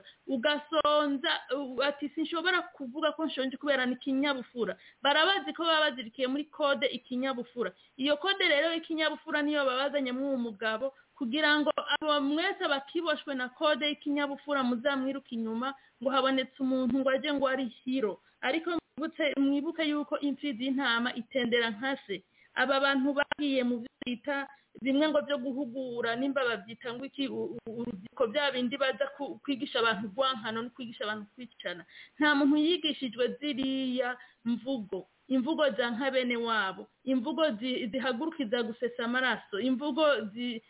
ugasonza u- ati sinshobora kuvuga ko nshonje kubera n'ikinyabufura barabazi ko baba bazirikiye muri kode ikinyabufura iyo kode rero y'ikinyabufura niyo babazanyemo uwo mugabo kugira ngo abo mwese bakiboshwe na kode y'ikinyabufura muzamwiruka inyuma ngo habonetse umuntu ngo ajye ngo ari hiro ariko mwibutse mwibuke yuko imfizi y'intama itendera nka se aba bantu bagiye mu byo bita bimwe ngo byo guhugura nimba babyita ngo iki u- u- urubyiruko bya bindi baza ku- kwigisha abantu urwankano no kwigisha abantu kwicana nta muntu yigishijwe ziriya mvugo imvugo za nka bene wabo imvugo zi- zihagurukiza gusesa amaraso imvugo zi-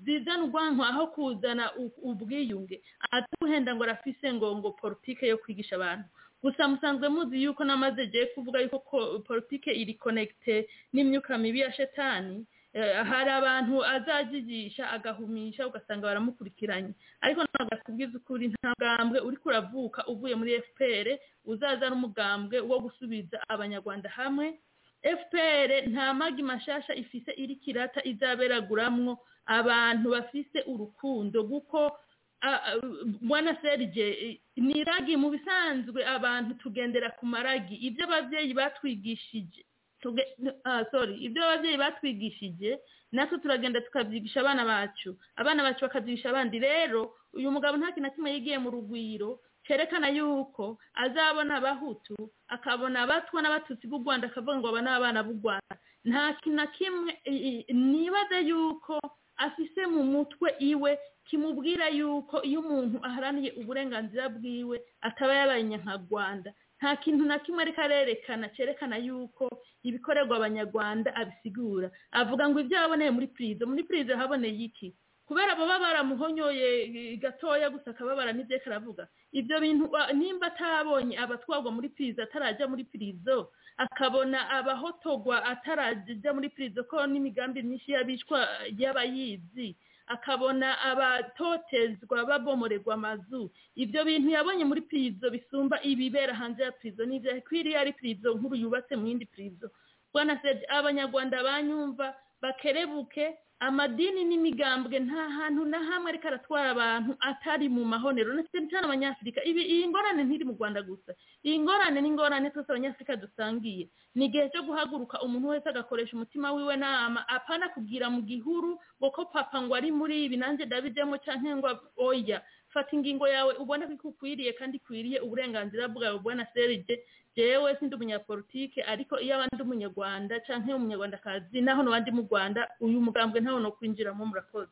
zizana urwanko aho kuzana u- ubwiyunge ataguhenda ngo arafise ngo ngo politike yo kwigisha abantu gusa musanzwe muzi yuko namaze giye kuvuga yuko ko- politike iri konegite n'imyuka mibi ya shetani Eh, hari abantu azajigisha agahumisha ugasanga baramukurikiranye ariko ntabwo akubwiza ukuri nta mugambwe uri kuravuka uvuye muri fpr uzaza ari umugambwe wo gusubiza abanyarwanda hamwe fpr nta magi mashasha ifise iri kirata izaberaguramwo abantu bafise urukundo kuko a- a- bwana serge eh, ni ragi mu bisanzwe abantu tugendera ku maragi ibyo ababyeyi batwigishije tuge- n- ah, sorry ibyo ababyeyi batwigishije natwe turagenda tukabyigisha abana bacu abana bacu bakabyigisha abandi rero uyu mugabo nta kintu na kimwe yigiye mu rugwiro cyerekana yuko azabona abahutu akabona abatwa n'abatutsi b'u rwanda akavuga ngo aba ni abana b'u rwanda nta kintu na kimwe i- i- nibaze yuko afise mu mutwe iwe kimubwira yuko iyo umuntu aharaniye uburenganzira bwiwe ataba yabaye nyankagwanda nta kintu na kimwe ariko arerekana cyerekana yuko ibikorerwa abanyarwanda abisigura avuga ngo ibyo yaboneye muri purizo muri purizo haboneye iki kubera baba baramuhonyoye eh, gatoya gusa akababara n'ibyo karavuga ibyo bintu ba- nimba atabonye abatwarwa muri pirizo atarajya muri pirizo akabona abahotogwa atarajya muri pirizo ko n'imigambi myinshi y'abicwa y'abayizi akabona abatotezwa babomoregwa amazu ibyo bintu yabonye muri pirizo bisumba ibibera hanze ya pirizo n'ibyo kwiriya ari pirizo nkuru yubatse mu yindi pirizo bwana seje abanyarwanda banyumva bakerebuke amadini n'imigambwe nta hantu na hamwe ariko aratwara abantu atari mu mahonero ndetse cyane abanyafurika ibi iyi ngorane ntiri mu rwanda gusa iyi ngorane ni ingorane twese abanyafurika dusangiye ni igihe cyo guhaguruka umuntu wese agakoresha umutima wiwe nama apana kugira mu gihuru ngo ko papa ngo ari muri ibi nanjye ndabijyamo cyangwa ngo oya fata ingingo yawe ubona ko ikukwiriye kandi ikwiriye uburenganzira bwawe bwana serije jewe sindi umunyapolitike ariko iyo abandi umunyarwanda cyangwa umunyarwandakazi naho n'abandi mu rwanda uyu mugambwe ntawe no kwinjiramo murakoze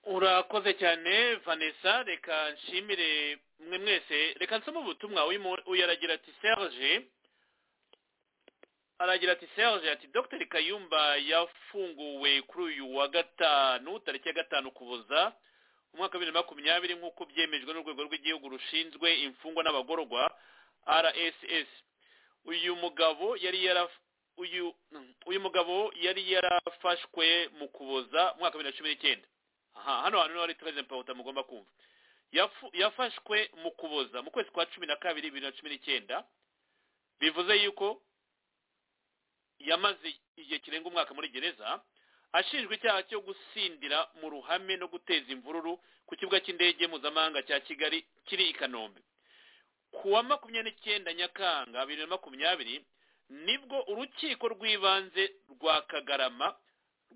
urakoze cyane vanessa reka nshimire mwe mwese reka nsome ubutumwa uyu aragira ati serge aragira ati serge ati dr kayumba yafunguwe kuri uyu wa gatanu tariki ya gatanu kuboza umwaka wa bibiri na makumyabiri nk'uko byemejwe n'urwego rw'igihugu rushinzwe imfungwa n'abagororwa rss uyu mugabo yari yara uyu uyu mugabo yari yarafashwe mu kuboza mu mwaka wa bibiri na cumi n'icyenda aha hano hantu niho hari twese mpawuta mugomba kumva Yafu- yafashwe mu kuboza mu kwezi kwa cumi na kabiri bibiri na cumi n'icyenda bivuze yuko yamaze igihe kirenga umwaka muri gereza ashinjwa icyaha cyo gusindira mu ruhame no guteza imvururu ku kibuga cy'indege mpuzamahanga cya kigali kiri i kanombe ku wa makumyabiri n'icyenda nyakanga bibiri na makumyabiri nibwo urukiko rw'ibanze rwa kagarama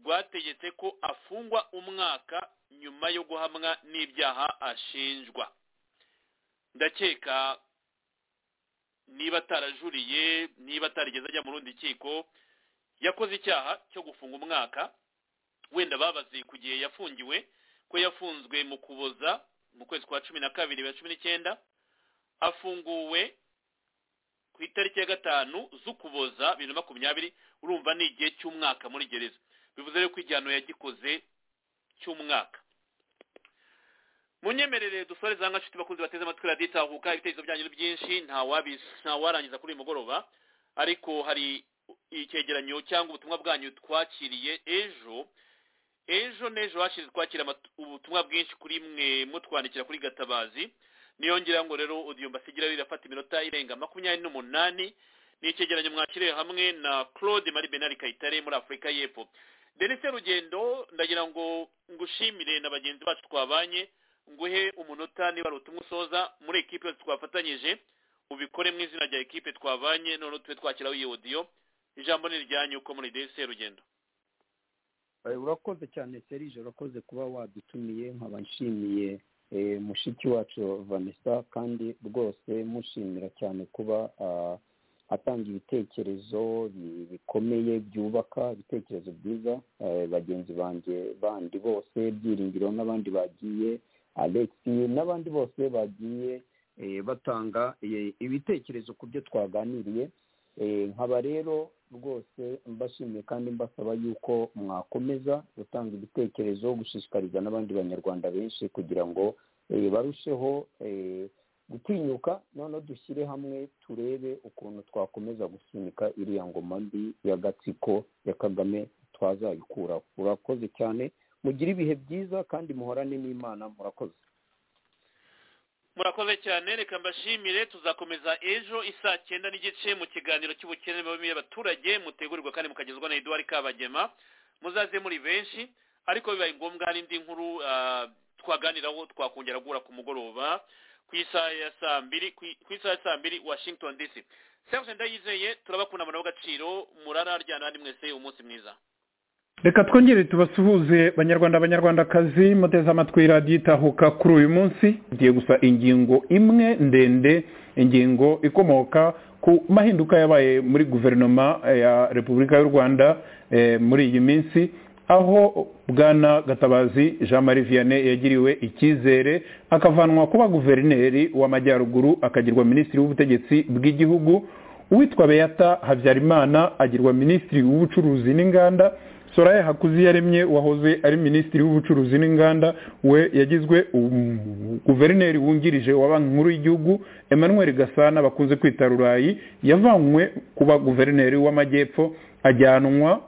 rwategetse ko afungwa umwaka nyuma yo guhamwa n'ibyaha ashinjwa ndakeka niba atarajuriye niba atarigeze ajya mu rundi rukiko yakoze icyaha cyo gufunga umwaka wenda babaze ku gihe yafungiwe ko yafunzwe mu kuboza mu kwezi kwa cumi na kabiri bibiri na cumi n'icyenda afunguwe ku itariki ya gatanu z'ukuboza bibiri na makumyabiri urumva ni igihe cy'umwaka muri gereza bivuze rero ko igihano yagikoze cy'umwaka munyemerere dusoreze aha nshuti bakunze bateze amatwi radiyo itahuka ibitekerezo byanyu ni byinshi nta wabi- nta warangiza kuri uyu mugoroba ariko hari icyegeranyo cyangwa ubutumwa bwanyu twakiriye ejo ejo n'ejo hashize twakira amatu- ubutumwa bwinshi kuri mwe mutwandikira kuri gatabazi niyongera ngo rero odiyo mbasigira rirafata iminota irenga makumyabiri n'umunani ni icyegeranyo mwakiriye hamwe na claude marie benari kayitare muri afurika y'epfo denise rugendo ndagira ngo ngushimire na bagenzi bacu twabanye nguhe umunota niba ari utumwe usoza muri ekipe yose twafatanyije ubikore mu izina rya ekipe twabanye none tube twakiraho iyi odiyo ijambo ni iryanyu uko muri dese rugendo Eh, urakoze cyane serije urakoze kuba wadutumiye nkaba nshimiye eh, mushiki wacu vanessa kandi rwose mushimira cyane kuba ah, atanga ibitekerezo bi- bikomeye byubaka ibitekerezo byiza eh, bagenzi banjye bandi bose byiringiro n'abandi bagiye alex n'abandi bose bagiye eh, batanga eh, ibitekerezo ku byo twaganiriye Eh, nkaba rero rwose mbashimiye kandi mbasaba yuko mwakomeza gutanga ibitekerezo gushishikariza n'abandi banyarwanda benshi kugira ngo eh, barusheho eh, gutinyuka noneho dushyire hamwe turebe ukuntu twakomeza gusunika iriya ngoma mbi y'agatsiko ya kagame twazayikura urakoze cyane mugire ibihe byiza kandi muhorane n'imana murakoze murakoze cyane reka mbashimire tuzakomeza ejo isaa cyenda n'igice mu kiganiro cy'ubukene n'imibereho myiza y'abaturage mutegurirwa kandi mukagezwa na eduard kabagema muzaze muri benshi ariko bibaye ngombwa hari indi nkuru ah, twaganiraho twakongera guhura ku mugoroba ku isaha ya saa mbiri ku- ku isaha ya saa mbiri washington dc serge ndayizeye turabakunda abantu b'agaciro murararyana handi mwese umunsi mwiza reka twongere tubasuhuze banyarwanda abanyarwandakazi muteze amatwi radiyo itahuka kuri uyu munsi tugiye gusa ingingo imwe ndende ingingo ikomoka ku mahinduka yabaye muri guverinoma ya repubulika y'u rwanda eh, muri iyi minsi aho bwana gatabazi jean marie vianney yagiriwe icyizere akavanwa kuba guverineri w'amajyaruguru akagirwa minisitiri w'ubutegetsi bw'igihugu uwitwa beyata habyarimana agirwa minisitiri w'ubucuruzi n'inganda soraya hakuzi yaremye wahoze ari minisitiri w'ubucuruzi n'inganda we yagizwe um, guverineri wungirije wa banki nkuru y'igihugu emmanuel gasana bakunze kwita rurayi yavanywe kuba guverineri w'amajyepfo ajyanwa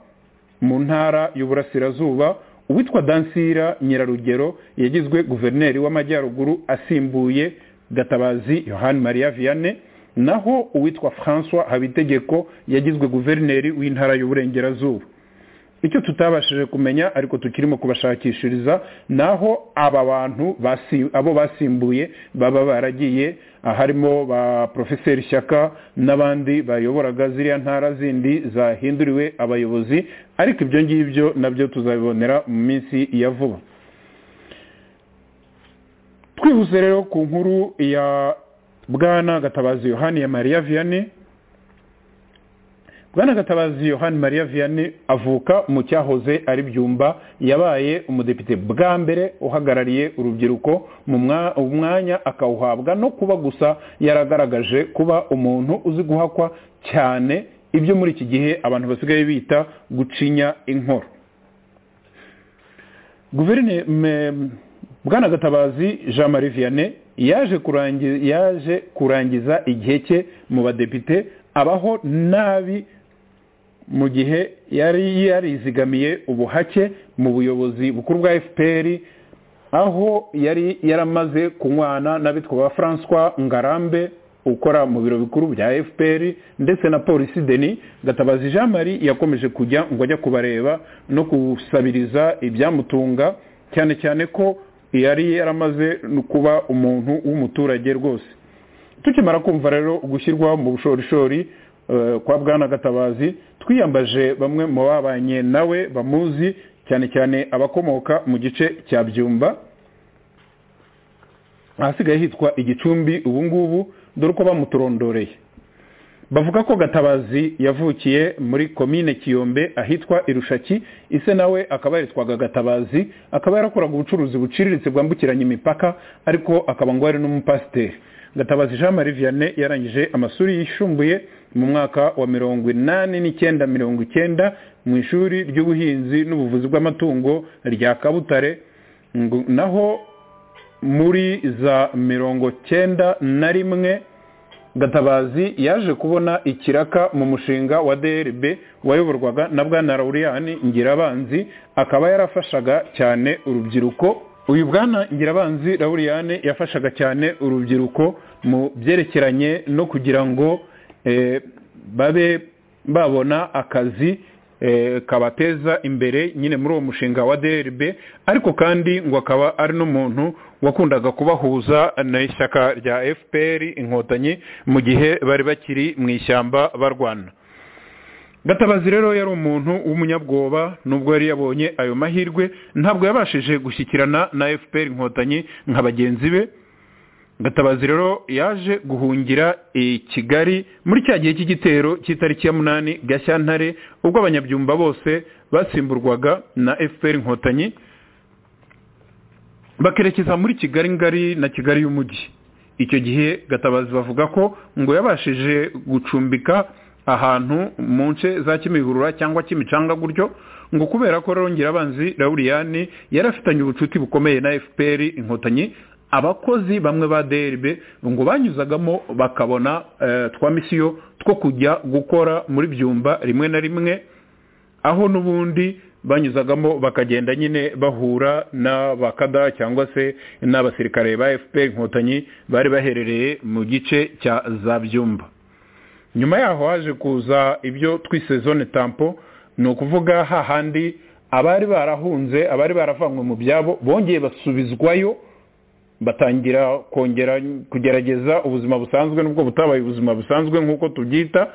mu ntara y'uburasirazuba uwitwa dansira nyirarugero yagizwe guverineri w'amajyaruguru asimbuye gatabazi yohani mariya vianney naho uwitwa francois habitegeko yagizwe guverineri w'intara y'uburengerazuba icyo tutabashije kumenya ariko tukirimo kubashakishiriza naho aba bantu basi- abo basimbuye baba baragiye ah, harimo ba porofeseri shyaka n'abandi bayoboraga ziriya ntara zindi zahinduriwe abayobozi ariko ibyo ngibyo nabyo tuzabibonera mu minsi ya vuba twihuse rero ku nkuru ya bwana gatabazi yohani ya mariya vianney bwana gatabazi yohani mariya vianney avuka mu cyahoze ari byumba yabaye umudepite bwa mbere uhagarariye urubyiruko mu mwa- umwanya akawuhabwa no kuba gusa yaragaragaje kuba umuntu uzi guhakwa cyane ibyo muri iki gihe abantu basigaye bita gucinya inkoro guverineri me- bwana gatabazi jean marie vianney yaje kurangiza, yaje kurangiza igihe cye mu badepite abaho nabi mu gihe yari yarizigamiye ubuhake mu buyobozi bukuru bwa fpr aho yari yaramaze kunywana n'abitwa ba francois ngarambe ukora mu biro bikuru bya fpr ndetse na polisi deni gatabazi jean marie yakomeje kujya ngo ajya kubareba no gusabiriza ibyamutunga cyane cyane ko yari yaramaze no kuba umuntu w'umuturage rwose tukimara kumva rero gushyirwa mu bushorishori eh, kwa bwana gatabazi twiyambaje bamwe mu babanye nawe bamuzi cyane cyane abakomoka mu gice cya byumba ahasigaye hitwa igicumbi ubu ngubu dore uko bamuturondoreye bavuga ko gatabazi yavukiye muri komine kiyombe ahitwa irushaki ise nawe akaba yaritwaga gatabazi akaba yarakoraga ubucuruzi buciriritse bwambukiranya imipaka ariko akaba ngo yari n'umupasiteri gatabazi jean marie vianney yarangije amashuri yisumbuye mu mwaka wa mirongo inani n'icyenda mirongo icyenda mu ishuri ry'ubuhinzi n'ubuvuzi bw'amatungo rya kabutare ngo- naho muri za mirongo cyenda na rimwe gatabazi yaje kubona ikiraka mu mushinga wa drb wayoborwaga na bwana lauriyani ngirabanzi akaba yarafashaga cyane urubyiruko uyu bwana ngirabanzi lauriyani yafashaga cyane urubyiruko mu byerekeranye no kugira ngo eh, babe babona akazi eh, kabateza imbere nyine muri uwo mushinga wa drb ariko kandi ngo akaba ari n'umuntu wakundaga kubahuza n'ishyaka rya fpr inkotanyi mu gihe bari bakiri mu ishyamba barwana gatabazi rero yari umuntu w'umunyabwoba nubwo yari yabonye ayo mahirwe ntabwo yabashije gushyikirana na fpr inkotanyi nka bagenzi be gatabazi rero yaje guhungira i kigali muri cya gihe cy'igitero cy'itariki ya munani gashyantare ubwo abanyabyumba bose basimburwaga na fpr inkotanyi bakerekeza muri kigali ngari na kigali y'umujyi icyo gihe gatabazi bavuga ko ngo yabashije gucumbika ahantu mu nce za kimihurura cyangwa kimicanga gutyo ngo kubera ko rongera abanzi lauriyani yari afitanye ubucuti bukomeye na fpr inkotanyi abakozi bamwe ba drb ngo banyuzagamo bakabona eh, twa misiyo two kujya gukora muri byumba rimwe na rimwe aho n'ubundi banyuzagamo bakagenda nyine bahura n'abakada cyangwa se n'abasirikare ba fpr inkotanyi bari baherereye mu gice cya za byumba nyuma yaho haje kuza ibyo twise zone tampo ni ukuvuga hahandi abari barahunze abari baravanywe mu byabo bongeye basubizwayo batangira kongera kugerageza ubuzima busanzwe n'ubwo butabaye ubuzima busanzwe nk'uko tubyita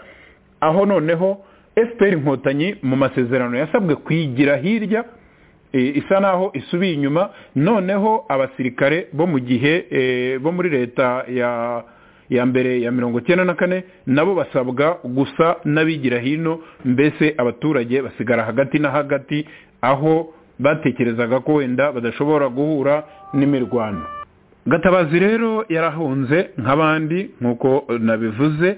aho noneho fpr inkotanyi mu masezerano yasabwe kwigira hirya e, isa naho isubiye inyuma noneho abasirikare bo mu gihe e, bo muri leta ya ya mbere ya mirongo cyenda na kane nabo basabwa gusa n'abigira hino mbese abaturage basigara hagati na hagati aho batekerezaga ko wenda badashobora guhura n'imirwano gatabazi rero yarahunze nk'abandi nk'uko nabivuze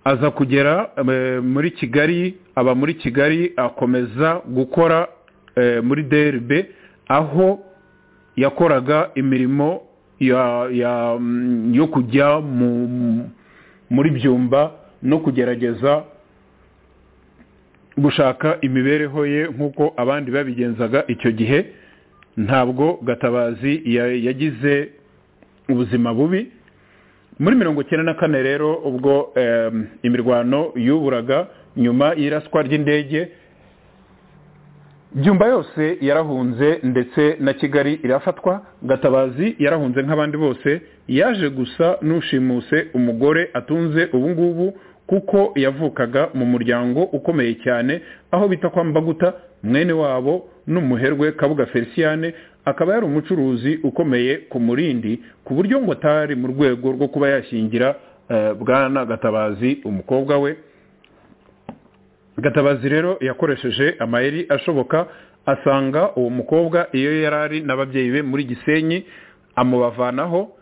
aza kugera eh, muri kigali aba muri kigali akomeza gukora eh, muri drb aho yakoraga imirimo ya- ya- mm, yo kujya mu- muri byumba no kugerageza gushaka imibereho ye nk'uko abandi babigenzaga icyo gihe ntabwo gatabazi ya- yagize ubuzima bubi muri mirongo icyenda na kane rero ubwo em, imirwano yuburaga nyuma y'iraswa ry'indege byumba yose yarahunze ndetse na kigali irafatwa gatabazi yarahunze nk'abandi bose yaje gusa n'ushimuse umugore atunze ubu ngubu kuko yavukaga mu muryango ukomeye cyane aho bita kwa mbaguta mwene wabo n'umuherwe kabuga feliciyane akaba yari umucuruzi ukomeye ku murindi ku buryo ngo atari mu rwego rwo kuba yashyingira eh, bwana gatabazi umukobwa we gatabazi rero yakoresheje amayeri ashoboka asanga uwo mukobwa iyo yari ari n'ababyeyi be muri gisenyi amubavanaho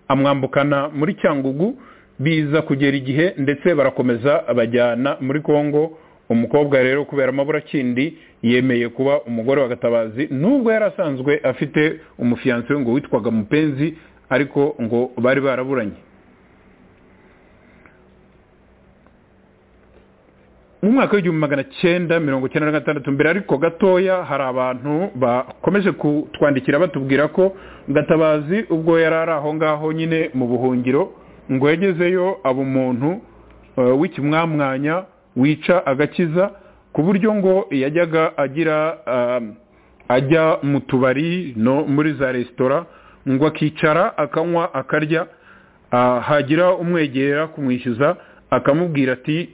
amwambukana muri cyangugu biza kugera igihe ndetse barakomeza bajyana muri congo umukobwa rero kubera amaburakindi yemeye kuba umugore wa gatabazi nubwo yari asanzwe afite umufiyanse we ngo witwaga mupenzi ariko ngo bari baraburanye mu mwaka w'igihumbi magana cyenda mirongo cyenda na gatandatu mbere ariko gatoya hari abantu bakomeje kutwandikira batubwira ko gatabazi ubwo yari ari aho ngaho nyine mu buhungiro ngo yagezeyo aba umuntu eh, w'ikimwamwanya wica agakiza ku buryo ngo yajyaga agira ah, ajya mu tubari no muri za resitora ngo akicara akanywa akarya ah, hagira umwegera kumwishyuza akamubwira ati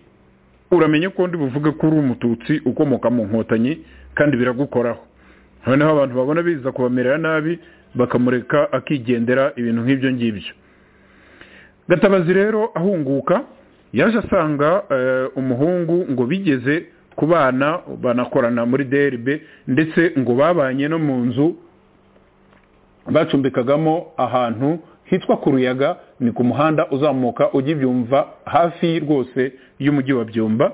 uramenye ko ndi buvuge ko uri umututsi ukomoka mu nkotanyi kandi biragukoraho noneho abantu babona biza kubamerera nabi bakamureka akigendera ibintu nk'ibyo ngibyo gatabazi rero ahunguka yaje asanga eh, umuhungu ngo bigeze kubana banakorana muri drb ndetse ngo babanye no mu nzu bacumbikagamo ahantu hitwa ku ruyaga ni ku muhanda uzamuka ujya ibyumva hafi rwose y'umujyi wa byumba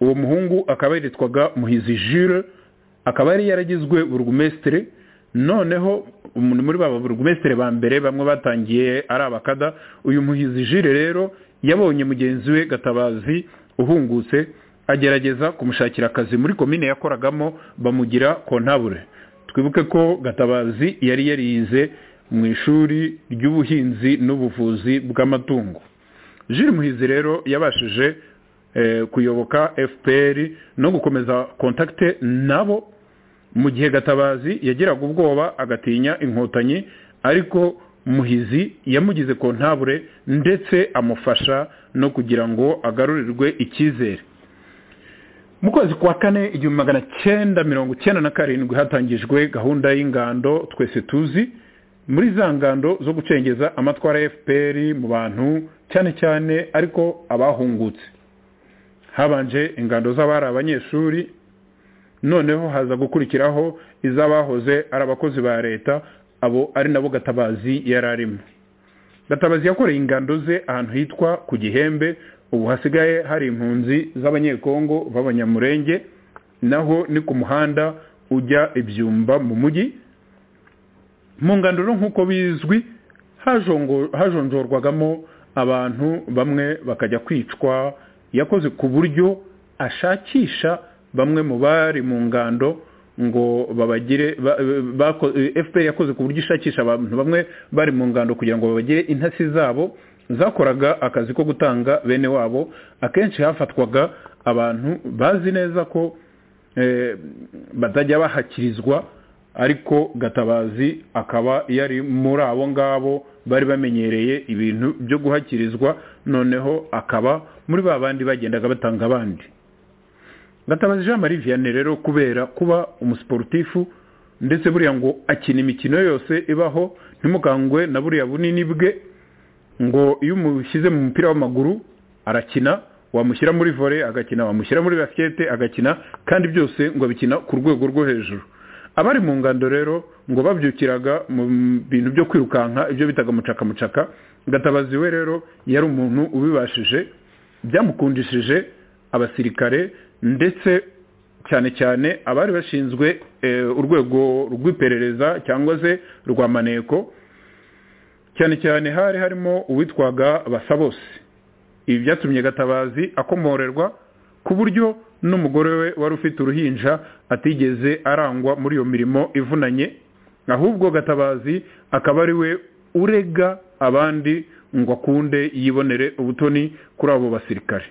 uwo muhungu akaba yaritwaga muhizi jure akaba yari yaragizwe burugumesitire noneho umuntu muri baba burugumesitire ba mbere bamwe batangiye ari abakada uyu muhizi jure rero yabonye mugenzi we gatabazi uhungutse agerageza kumushakira akazi muri komine yakoragamo bamugira kontabure twibuke ko gatabazi yari yarize mu ishuri ry'ubuhinzi n'ubuvuzi bw'amatungo jiri muhizi rero yabashije kuyoboka fpr no gukomeza kontakite nabo mu gihe gatabazi yagiraga ubwoba agatinya inkotanyi ariko muhizi yamugize kontabure ndetse amufasha no kugira ngo agarurirwe icyizere mu kwezi kwa kane igihumbi magana cyenda mirongo icyenda na karindwi hatangijwe gahunda y'ingando twese tuzi muri za ngando zo gucengeza amatwara ya fpr mu bantu cyane cyane ariko abahungutse habanje ingando z'abari abanyeshuri noneho haza gukurikiraho iz'abahoze ari abakozi ba leta abo ari nabo gatabazi yari arimo gatabazi yakoreye ingando ze ahantu hitwa ku gihembe ubu hasigaye hari impunzi z'abanyekongo b'abanyamurenge naho ni ku muhanda ujya ibyumba mu mujyi mu nganduro nk'uko bizwi hajonjorwagamo abantu bamwe bakajya kwicwa yakoze ku buryo ashakisha bamwe mu bari mu ngando ngo babagire fpr yakoze ku buryo ishakisha abantu bamwe bari mu ngando kugira ngo babagire intasi zabo zakoraga akazi ko gutanga bene wabo akenshi hafatwaga abantu bazi neza ko batajya bahakirizwa ariko gatabazi akaba yari muri abo ngabo bari bamenyereye ibintu byo guhakirizwa noneho akaba muri ba bandi bagendaga batanga abandi gatabazi jean marie vianney rero kubera kuba umusiporutifu ndetse buriya ngo akina imikino yose ibaho ntimukangwe na buriya bunini bwe ngo iyo umushyize mu mupira w'amaguru arakina wamushyira muri vore agakina wamushyira muri basikete agakina kandi byose ngo abikina ku rwego rwo hejuru abari mu ngando rero ngo babyukiraga mu bintu byo kwirukanka ibyo bitaga mucaka mucaka gatabazi we rero yari umuntu ubibashije byamukundishije abasirikare ndetse cyane cyane abari bashinzwe urwego rw'iperereza cyangwa se rwa maneko cyane cyane hari harimo uwitwaga basabose ibi byatumye gatabazi akomorerwa ku buryo n'umugore we wari ufite uruhinja atigeze arangwa muri iyo mirimo ivunanye ahubwo gatabazi akaba ari we urega abandi ngo akunde yibonere ubutoni kuri abo basirikare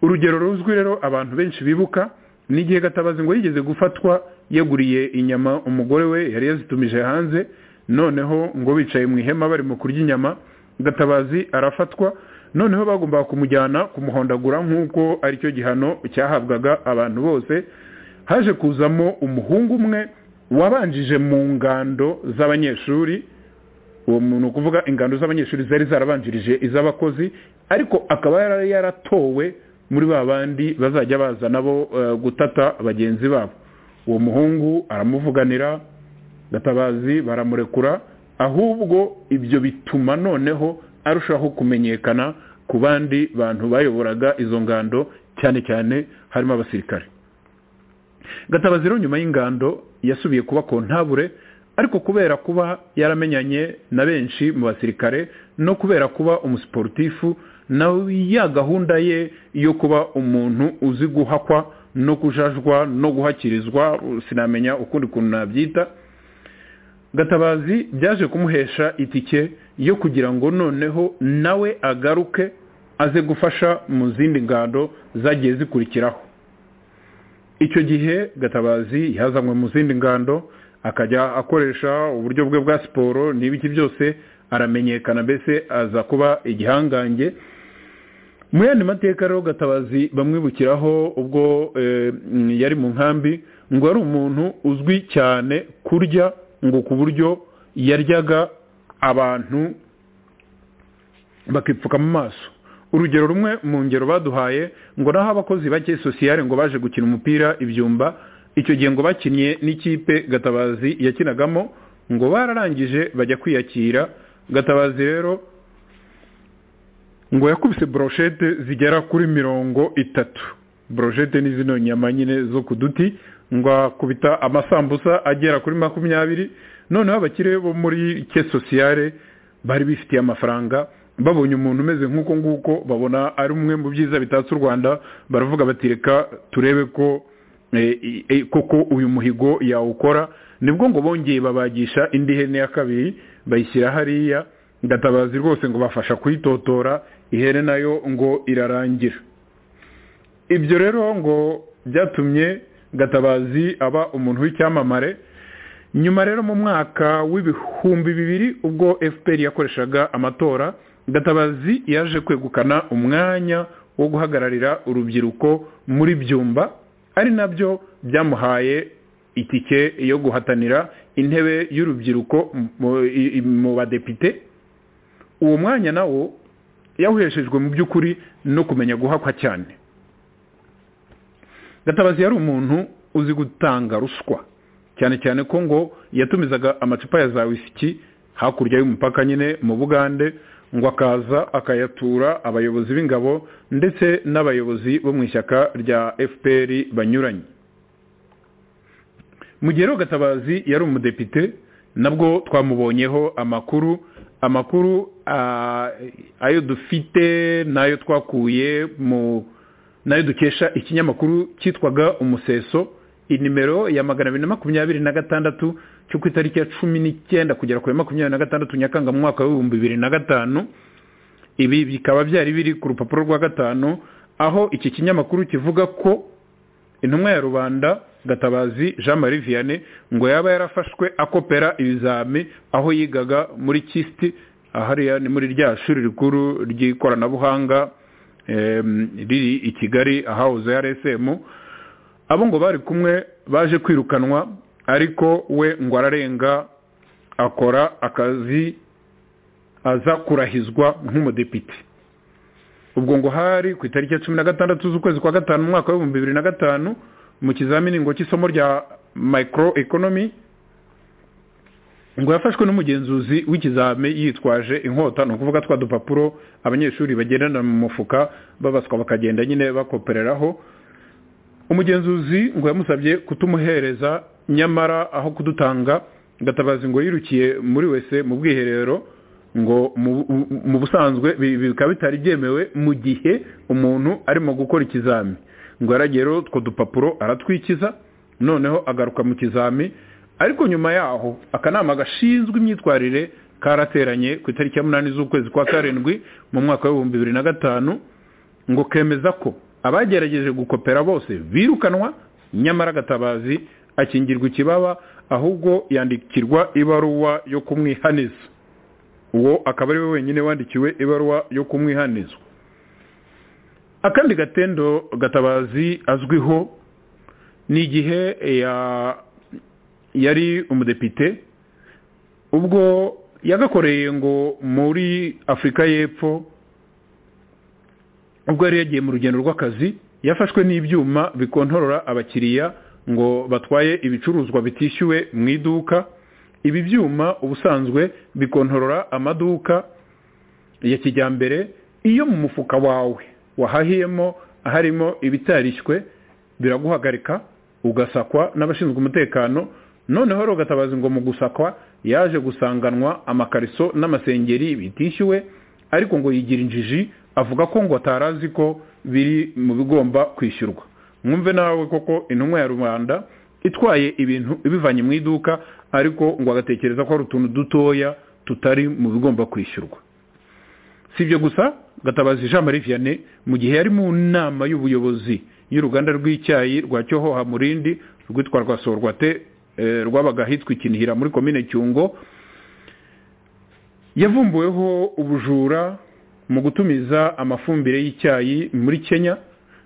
urugero ruzwi rero abantu benshi bibuka ni igihe gatabazi ngo yigeze gufatwa yeguriye inyama umugore we yari yazitumije hanze noneho ngo bicaye mu ihema barimo kurya inyama gatabazi arafatwa noneho bagombaga kumujyana kumuhondagura nk'uko aricyo gihano cyahabwaga abantu bose haje kuzamo umuhungu umwe wabanjije mu ngando z'abanyeshuri uwo muntu kuvuga ingando z'abanyeshuri zari zarabanjirije iz'abakozi ariko akaba yari yaratowe muri ba bandi bazajya baza nabo gutata bagenzi babo uwo muhungu aramuvuganira gatabazi baramurekura ahubwo ibyo bituma noneho arushaho kumenyekana ku bandi bantu bayoboraga izo ngando cyane cyane harimo abasirikare gatabazi rero nyuma y'ingando yasubiye kuba kontabure ariko kubera kuba yaramenyanye na benshi mu basirikare no kubera kuba umusiporutifu na ya gahunda ye yo kuba umuntu uzi guhakwa no kujajwa no guhakirizwa sinamenya ukundi kuntu nabyita gatabazi byaje kumuhesha itike yo kugira ngo noneho nawe agaruke aze gufasha mu zindi ngando zagiye zikurikiraho icyo gihe gatabazi yazanywe mu zindi ngando akajya akoresha uburyo bwe bwa siporo n'ibiki byose aramenyekana mbese aza kuba igihangange mu yandi mateka rero gatabazi bamwibukiraho ubwo yari mu nkambi ngo ari umuntu uzwi cyane kurya ngo ku buryo yaryaga abantu bakipfuka mu maso urugero rumwe mu ngero baduhaye ngo naho abakozi bake sosiyare ngo baje gukina umupira ibyumba icyo gihe ngo bakinnye n'ikipe gatabazi yakinagamo ngo bararangije bajya kwiyakira gatabazi rero ngo yakubise boroshete zigera kuri mirongo itatu boroshete ni zino nyama nyine zo ku duti ngo akubita amasambusa agera kuri makumyabiri noneho abakire bo muri ke sosiyare bari bifitiye amafaranga babonye umuntu umeze nk'uko nguko babona ari umwe mu byiza bitatse u rwanda baravuga bati reka turebe ko koko uyu muhigo yawukora nibwo ngo bongeye babagisha indi hene ya kabiri bayishyira hariya gatabazi rwose ngo bafasha kuyitotora ihene nayo ngo irarangira ibyo rero ngo byatumye gatabazi aba umuntu w'icyamamare nyuma rero mu mwaka w'ibihumbi bibiri ubwo fpr yakoreshaga amatora gatabazi yaje kwegukana umwanya wo guhagararira urubyiruko muri byumba ari nabyo byamuhaye itike yo guhatanira intebe y'urubyiruko mu badepite uwo mwanya nawo yawuheshejwe mu by'ukuri no kumenya guhakwa cyane gatabazi yari umuntu uzi gutanga ruswa cyane cyane ko ngo yatumizaga amacupa ya za wisiki hakurya y'umupaka nyine mu bugande ngo akaza akayatura abayobozi b'ingabo ndetse n'abayobozi bo mu ishyaka rya fpr banyuranye mu gihe rero gatabazi yari umudepite nabwo twamubonyeho amakuru amakuru ayo dufite n'ayo twakuye mu n'ayo dukesha ikinyamakuru cyitwaga umuseso inimero ya magana abiri na makumyabiri na gatandatu cyo ku itariki ya cumi n'icyenda kugera kuri makumyabiri na gatandatu nyakanga mu mwaka w'ibihumbi bibiri na gatanu ibi bikaba byari biri ku rupapuro rwa gatanu aho iki kinyamakuru kivuga ko intumwa ya rubanda gatabazi jean marie vianney ngo yaba yarafashwe akopera ibizami aho yigaga muri kisiti ahariya ni muri rya shuri rikuru ry'ikoranabuhanga riri i kigali ahahoze ya rsm abo ngo bari kumwe baje kwirukanwa ariko we ngo ararenga akora akazi aza kurahizwa nk'umudepite ubwo ngo hari ku itariki ya cumi na gatandatu z'ukwezi kwa gatanu umwaka w'ibihumbi bibiri na gatanu mu kizamini ngo cy'isomo rya micro economy ngo yafashwe n'umugenzuzi w'ikizami yitwaje inkota ni ukuvuga twa dupapuro abanyeshuri bagendana mu mufuka babaswa bakagenda nyine bakopereraho umugenzuzi ngo yamusabye kutumuhereza nyamara aho kudutanga gatabazi ngo yirukiye muri wese mu bwiherero ngo mu busanzwe bikaba bitari byemewe mu gihe umuntu arimo gukora ikizami ngo yaragera utwo dupapuro aratwikiza noneho agaruka mu kizami ariko nyuma yaho akanama gashinzwe imyitwarire karateranye ku itariki ya munani z'ukwezi kwa karindwi mu mwaka w'ibihumbi bibiri na gatanu ngo kemeza ko abagerageje gukopera bose birukanwa nyamara agatabazi akingirwa ikibaba ahubwo yandikirwa ibaruwa yo kumwihaniza uwo akaba ari we wenyine wandikiwe ibaruwa yo kumwihaniza akandi gatendo gatabazi azwiho ni igihe ya- yari umudepite ubwo yagakoreye ngo muri afurika y'epfo ubwo yari yagiye mu rugendo rw'akazi yafashwe n'ibyuma bikontorora abakiriya ngo batwaye ibicuruzwa bitishyuwe mu iduka ibi byuma ubusanzwe bikontorora amaduka ya kijyambere iyo mu mufuka wawe wahahiyemo harimo ibitarishywe biraguhagarika ugasakwa n'abashinzwe umutekano noneho rero ugatabaza ngo mu gusakwa yaje gusanganwa amakariso n'amasengeri bitishyuwe ariko ngo yigira injiji avuga ko ngo atarazi ko biri mu bigomba kwishyurwa mwumve nawe koko intumwa ya rubanda itwaye ibintu ibivanye mu iduka ariko ngo agatekereza ko ari utuntu dutoya tutari mu bigomba kwishyurwa si ibyo gusa gatabazi jean marie vianney mu gihe yari mu nama y'ubuyobozi y'uruganda rw'icyayi rwa cyohoha murindi rwitwa rwa sorwate eh, rwabaga ahitwa ikinihira muri komine cyungo yavumbuweho ubujura mu gutumiza amafumbire y'icyayi muri kenya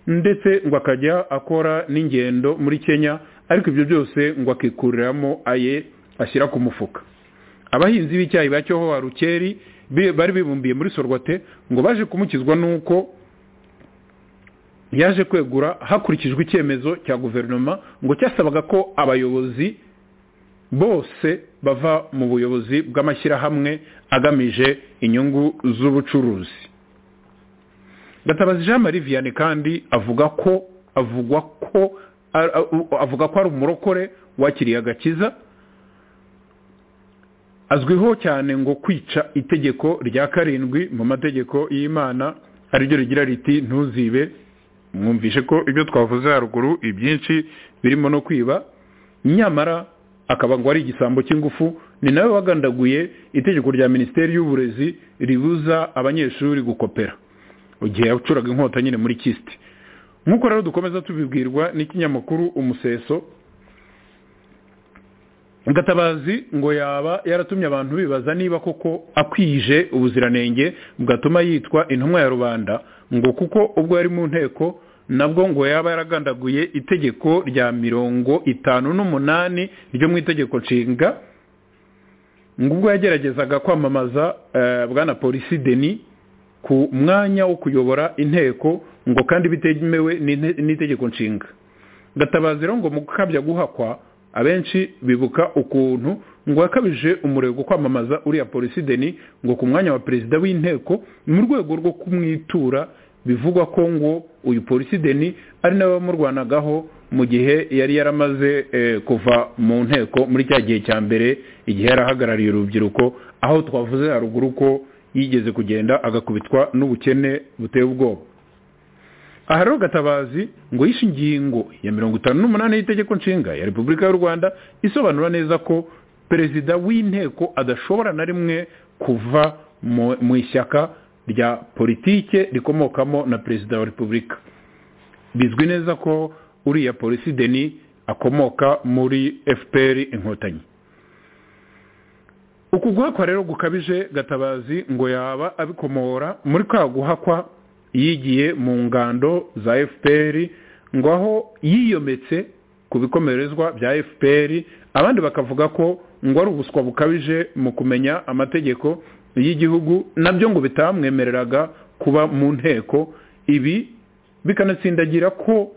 ndetse ngo akajya akora n'ingendo muri kenya ariko ibyo byose ngo akikuriramo aye ashyira ku mufuka abahinzi b'icyayi ba cyohoha rukeri bi- bari bibumbiye muri sorwate ngo baje kumukizwa n'uko yaje kwegura hakurikijwe icyemezo cya guverinoma ngo cyasabaga ko abayobozi bose bava mu buyobozi bw'amashyirahamwe agamije inyungu z'ubucuruzi gatabazi jean marie vianney kandi avuga ko avugwa ko a- a- avuga ko ari umurokore wakiriye agakiza azwiho cyane ngo kwica itegeko rya karindwi mu mategeko y'imana ariryo rigira riti ntuzibe mwumvishe ko ibyo twavuze haruguru ibyinshi birimo no kwiba nyamara akaba ngo ari igisambo cy'ingufu ni nawe wagandaguye itegeko rya minisiteri y'uburezi ribuza abanyeshuri gukopera igihe yacuraga inkota nyine muri kisite nk'uko rero dukomeza tubibwirwa n'ikinyamakuru umuseso gatabazi ngo yaba yaratumye abantu bibaza niba koko akwije ubuziranenge bwatuma yitwa intumwa ya rubanda ngo kuko ubwo yari mu nteko nabwo ngo yaba yaragandaguye itegeko rya mirongo itanu n'umunani ryo mu itegeko nshinga ngo ubwo yageragezaga kwamamaza eh, bwana polisi deni ku mwanya wo kuyobora inteko ngo kandi bitemewe n'inte- n'itegeko nshinga gatabazi rero ngo mu gukabya guhakwa abenshi bibuka ukuntu ngo yakabije umurego kwamamaza uriya polisi deni ngo ku mwanya wa perezida w'inteko mu rwego rwo kumwitura bivugwa ko ngo uyu polisi deni ari nawe wamurwanagaho mu gihe yari yaramaze eh, kuva mu nteko muri cya gihe cya mbere igihe yarahagarariye urubyiruko aho twavuze haruguru ko yigeze kugenda agakubitwa n'ubukene buteye ubwoba aha rero gatabazi ngo yishe ingingo ya mirongo itanu n'umunani y'itegeko nshinga ya repubulika y'u rwanda isobanura neza ko perezida w'inteko adashobora na rimwe kuva mu- mu ishyaka rya politike rikomokamo na perezida wa repubulika bizwi neza ko uriya polisi deni akomoka muri fpr inkotanyi uku guhakwa rero gukabije gatabazi ngo yaba abikomora muri ka guhakwa yigiye mu ngando za fpr ngo aho yiyometse ku bikomerezwa bya fpr abandi bakavuga ko ngo ari ubuswa bukabije mu kumenya amategeko y'igihugu nabyo ngo bitamwemereraga kuba mu nteko ibi bikanatsindagira ko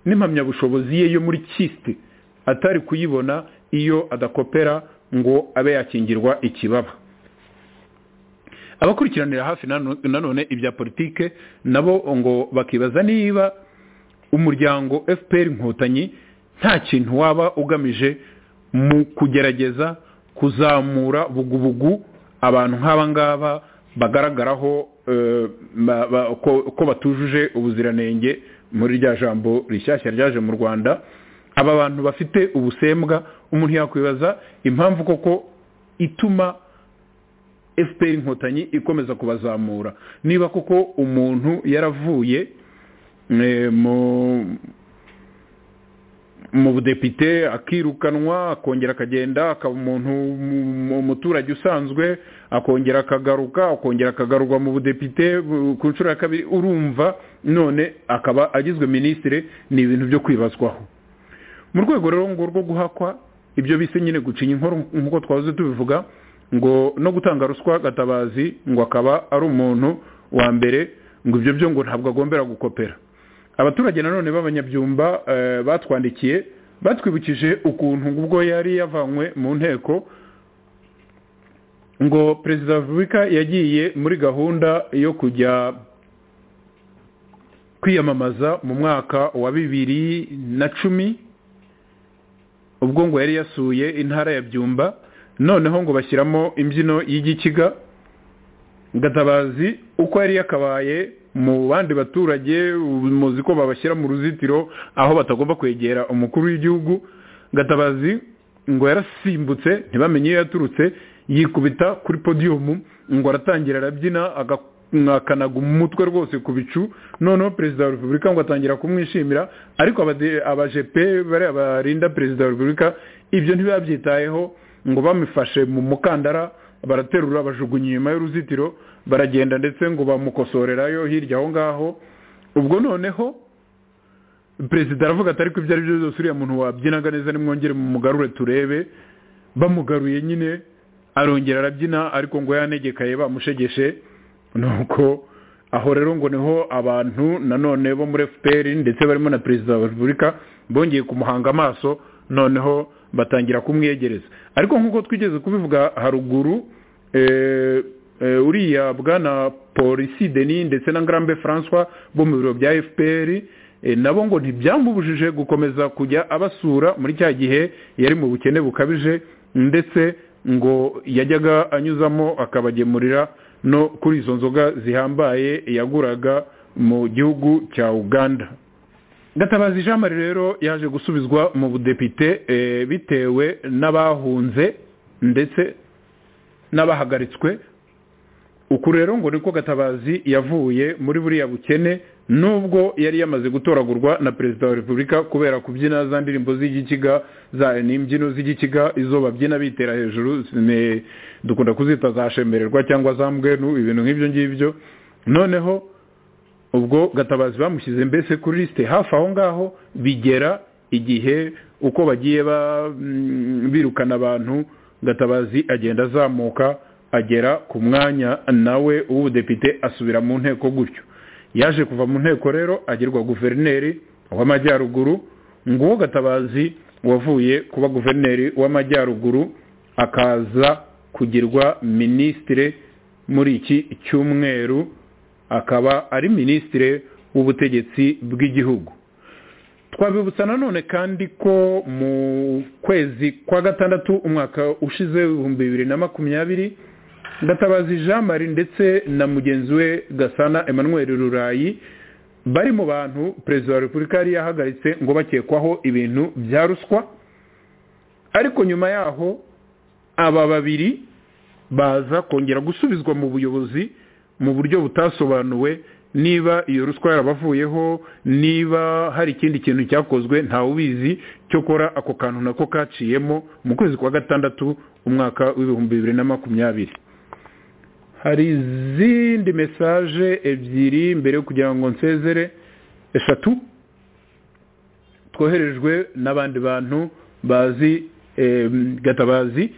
n'impamyabushobozi ye yo muri kisite atari kuyibona iyo adakopera ngo abe yakingirwa ikibaba abakurikiranira hafi nano- nanone ibya politike nabo ngo bakibaza niba umuryango fpr inkotanyi nta kintu waba ugamije mu kugerageza kuzamura bugubugu abantu nk'aba ngaba bagaragaraho eh, ba- ba- ko ko batujuje ubuziranenge muri rya jambo rishyashya ryaje mu rwanda aba bantu bafite ubusembwa umuntu yakwibaza impamvu koko ituma fpr inkotanyi ikomeza kubazamura niba koko umuntu yaravuye eh, mu- mu budepite akirukanwa akongera akagenda akaba umuntu mu- mu- umuturage usanzwe akongera akagaruka akongera akagarurwa mu budepite bu- ku nshuro ya kabiri urumva none akaba agizwe minisitiri ni ibintu byo kwibazwaho mu rwego rero ngo rwo guhakwa ibyo bise nyine gucinya inkoro nk'uko twahoze tubivuga ngo no gutanga ruswa gatabazi ngo akaba ari umuntu wa mbere ngo ibyo byo ngo ntabwo agombera gukopera abaturage nanone b'abanyabyumba eh, batwandikiye batwibukije ukuntu ngo ubwo yari yavanywe mu nteko ngo perezida wa repubulika yagiye muri gahunda yo kujya kwiyamamaza mu mwaka wa bibiri na cumi ubwo ngo yari yasuye intara ya byumba noneho ngo bashyiramo imbyino y'igikiga gatabazi uko yari yakabaye mu bandi baturage muzi ko babashyira mu ruzitiro aho batagomba kwegera umukuru w'igihugu gatabazi ngo yarasimbutse ntibamenye iyo yaturutse yikubita kuri podiyumu ngo aratangira arabyina aga- akanaga umutwe rwose ku bicu noneho perezida wa repubulika ngo atangira kumwishimira ariko abade- abajepe bariya barinda perezida wa repubulika ibyo ntibabyitayeho ngo bamufashe mu mukandara baraterura bajugunya inyuma y'uruzitiro baragenda ndetse ngo bamukosorerayo hirya aho ngaho ubwo noneho perezida aravuga ati ariko ibyo ari byo byose uriya muntu wabyinaga neza nimwongere mumugarure turebe bamugaruye nyine arongera arabyina ariko ngo yanegekaye bamushegeshe nuko aho rero ngo niho abantu nanone bo muri fpr ndetse barimo na perezida wa repubulika bongeye kumuhanga amaso noneho batangira kumwiyegereza ariko nk'uko twigeze kubivuga haruguru eh, eh, uriya bwana polisi deni ndetse na ngarambe francois bo mu biro bya fpr eh, nabo ngo ntibyamubujije gukomeza kujya abasura muri cya gihe yari mu bukene bukabije ndetse ngo yajyaga anyuzamo akabagemurira no kuri izo nzoga zihambaye yaguraga mu gihugu cya uganda gatabazi jean marie rero yaje gusubizwa mu budepite eh, bitewe n'abahunze ndetse n'abahagaritswe uku rero ngo niko gatabazi yavuye muri buriya bukene nubwo yari yamaze gutoragurwa na perezida wa repubulika kubera kubyina za ndirimbo z'igikiga za n'imbyino z'igikiga izo babyina bitera hejuru ne- dukunda kuzita za shemererwa cyangwa za mbwenu ibintu nk'ibyo ngibyo noneho ubwo gatabazi bamushyize mbese kuri lisite hafi aho ngaho bigera igihe uko bagiye ba- mm, birukana abantu gatabazi agenda azamuka agera ku mwanya nawe w'ubudepite asubira mu nteko gutyo yaje kuva mu nteko rero agirwa guverineri w'amajyaruguru nguwo gatabazi wavuye kuba guverineri w'amajyaruguru akaza kugirwa minisitire muri iki cyumweru akaba ari minisitiri w'ubutegetsi bw'igihugu twabibutsa nanone kandi ko mu kwezi kwa gatandatu umwaka ushize ibihumbi bibiri na makumyabiri gatabazi jean marie ndetse na mugenzi we gasana emmanuel rurayi bari mu bantu perezida wa repubulika yari yahagaritse ngo bakekwaho ibintu bya ruswa ariko nyuma yaho aba babiri baza kongera gusubizwa mu buyobozi mu buryo butasobanuwe niba iyo ruswa yarabavuyeho niba hari ikindi kintu cyakozwe ntawubizi cyokora ako kantu nako kaciyemo mu kwezi kwa gatandatu umwaka w'ibihumbi bibiri na makumyabiri hari izindi mesaje ebyiri mbere yo kugira ngo nsezere eshatu twoherejwe n'abandi bantu bazi eh, gatabazi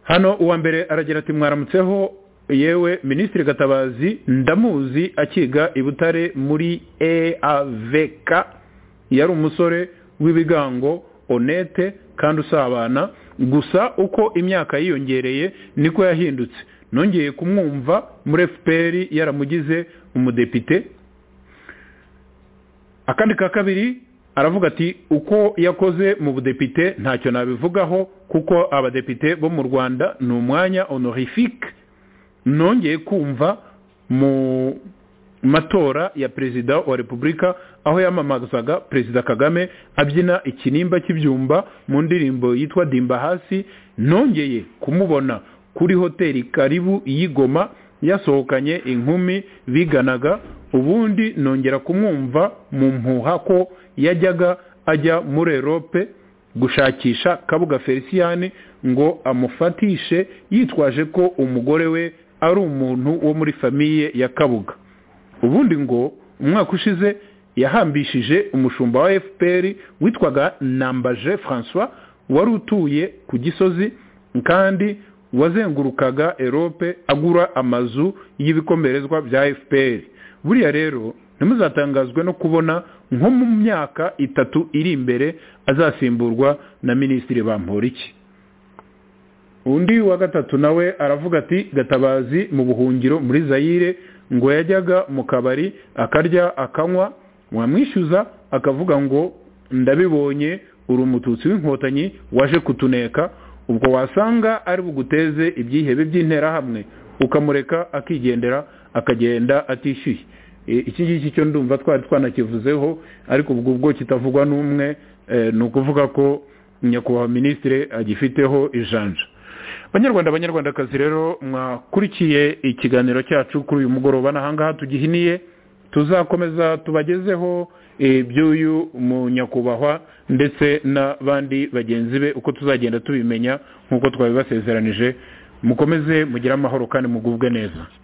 hano uwa mbere aragira ati mwaramutseho yewe minisitiri gatabazi ndamuzi akiga i butare muri eavk yari umusore w'ibigango onete kandi usabana gusa uko imyaka yiyongereye niko yahindutse nongeye kumwumva muri fpr yaramugize umudepite akandi ka kabiri aravuga ati uko yakoze mu budepite ntacyo nabivugaho kuko abadepite bo mu rwanda ni umwanya honorifique nongeye kumva mu matora ya perezida wa repubulika aho yamamazaga perezida kagame abyina ikinimba cy'ibyumba mu ndirimbo yitwa dimba hasi nongeye kumubona kuri hoteli karibu y'igoma yasohokanye inkumi biganaga ubundi nongera kumwumva mu mpuha ko yajyaga ajya muri erope gushakisha kabuga feliciyani ngo amufatishe yitwaje ko umugore we ari umuntu wo muri famiye ya kabuga ubundi ngo umwaka ushize yahambishije umushumba wa fpr witwaga nambaje francois wari utuye ku gisozi kandi wazengurukaga erope agura amazu y'ibikomerezwa bya fpr buriya rero ntimuzatangazwe no kubona nko mu myaka itatu iri imbere azasimburwa na minisitiri bamporiki undi wa gatatu nawe aravuga ati gatabazi mu buhungiro muri zayire ngo yajyaga mu kabari akarya akanywa wamwishyuza akavuga ngo ndabibonye uri umututsi w'inkotanyi waje kutuneka ubwo wasanga ari buguteze ibyihebe by'interahamwe ukamureka akigendera akagenda atishyuye iki ngiki cyo ndumva twari twanakivuzeho ariko ubwo ubwo kitavugwa n'umwe ni ukuvuga ko nyakubahwa minisitire agifiteho ijanja banyarwanda banyarwandakazi rero mwakurikiye ikiganiro cyacu kuri uyu mugoroba n'ahangaha tugihiniye tuzakomeza tubagezeho iby'uyu munyakubahwa ndetse n'abandi bagenzi be uko tuzagenda tubimenya nk'uko twabibasezeranije mukomeze mugire amahoro kandi mugubwe neza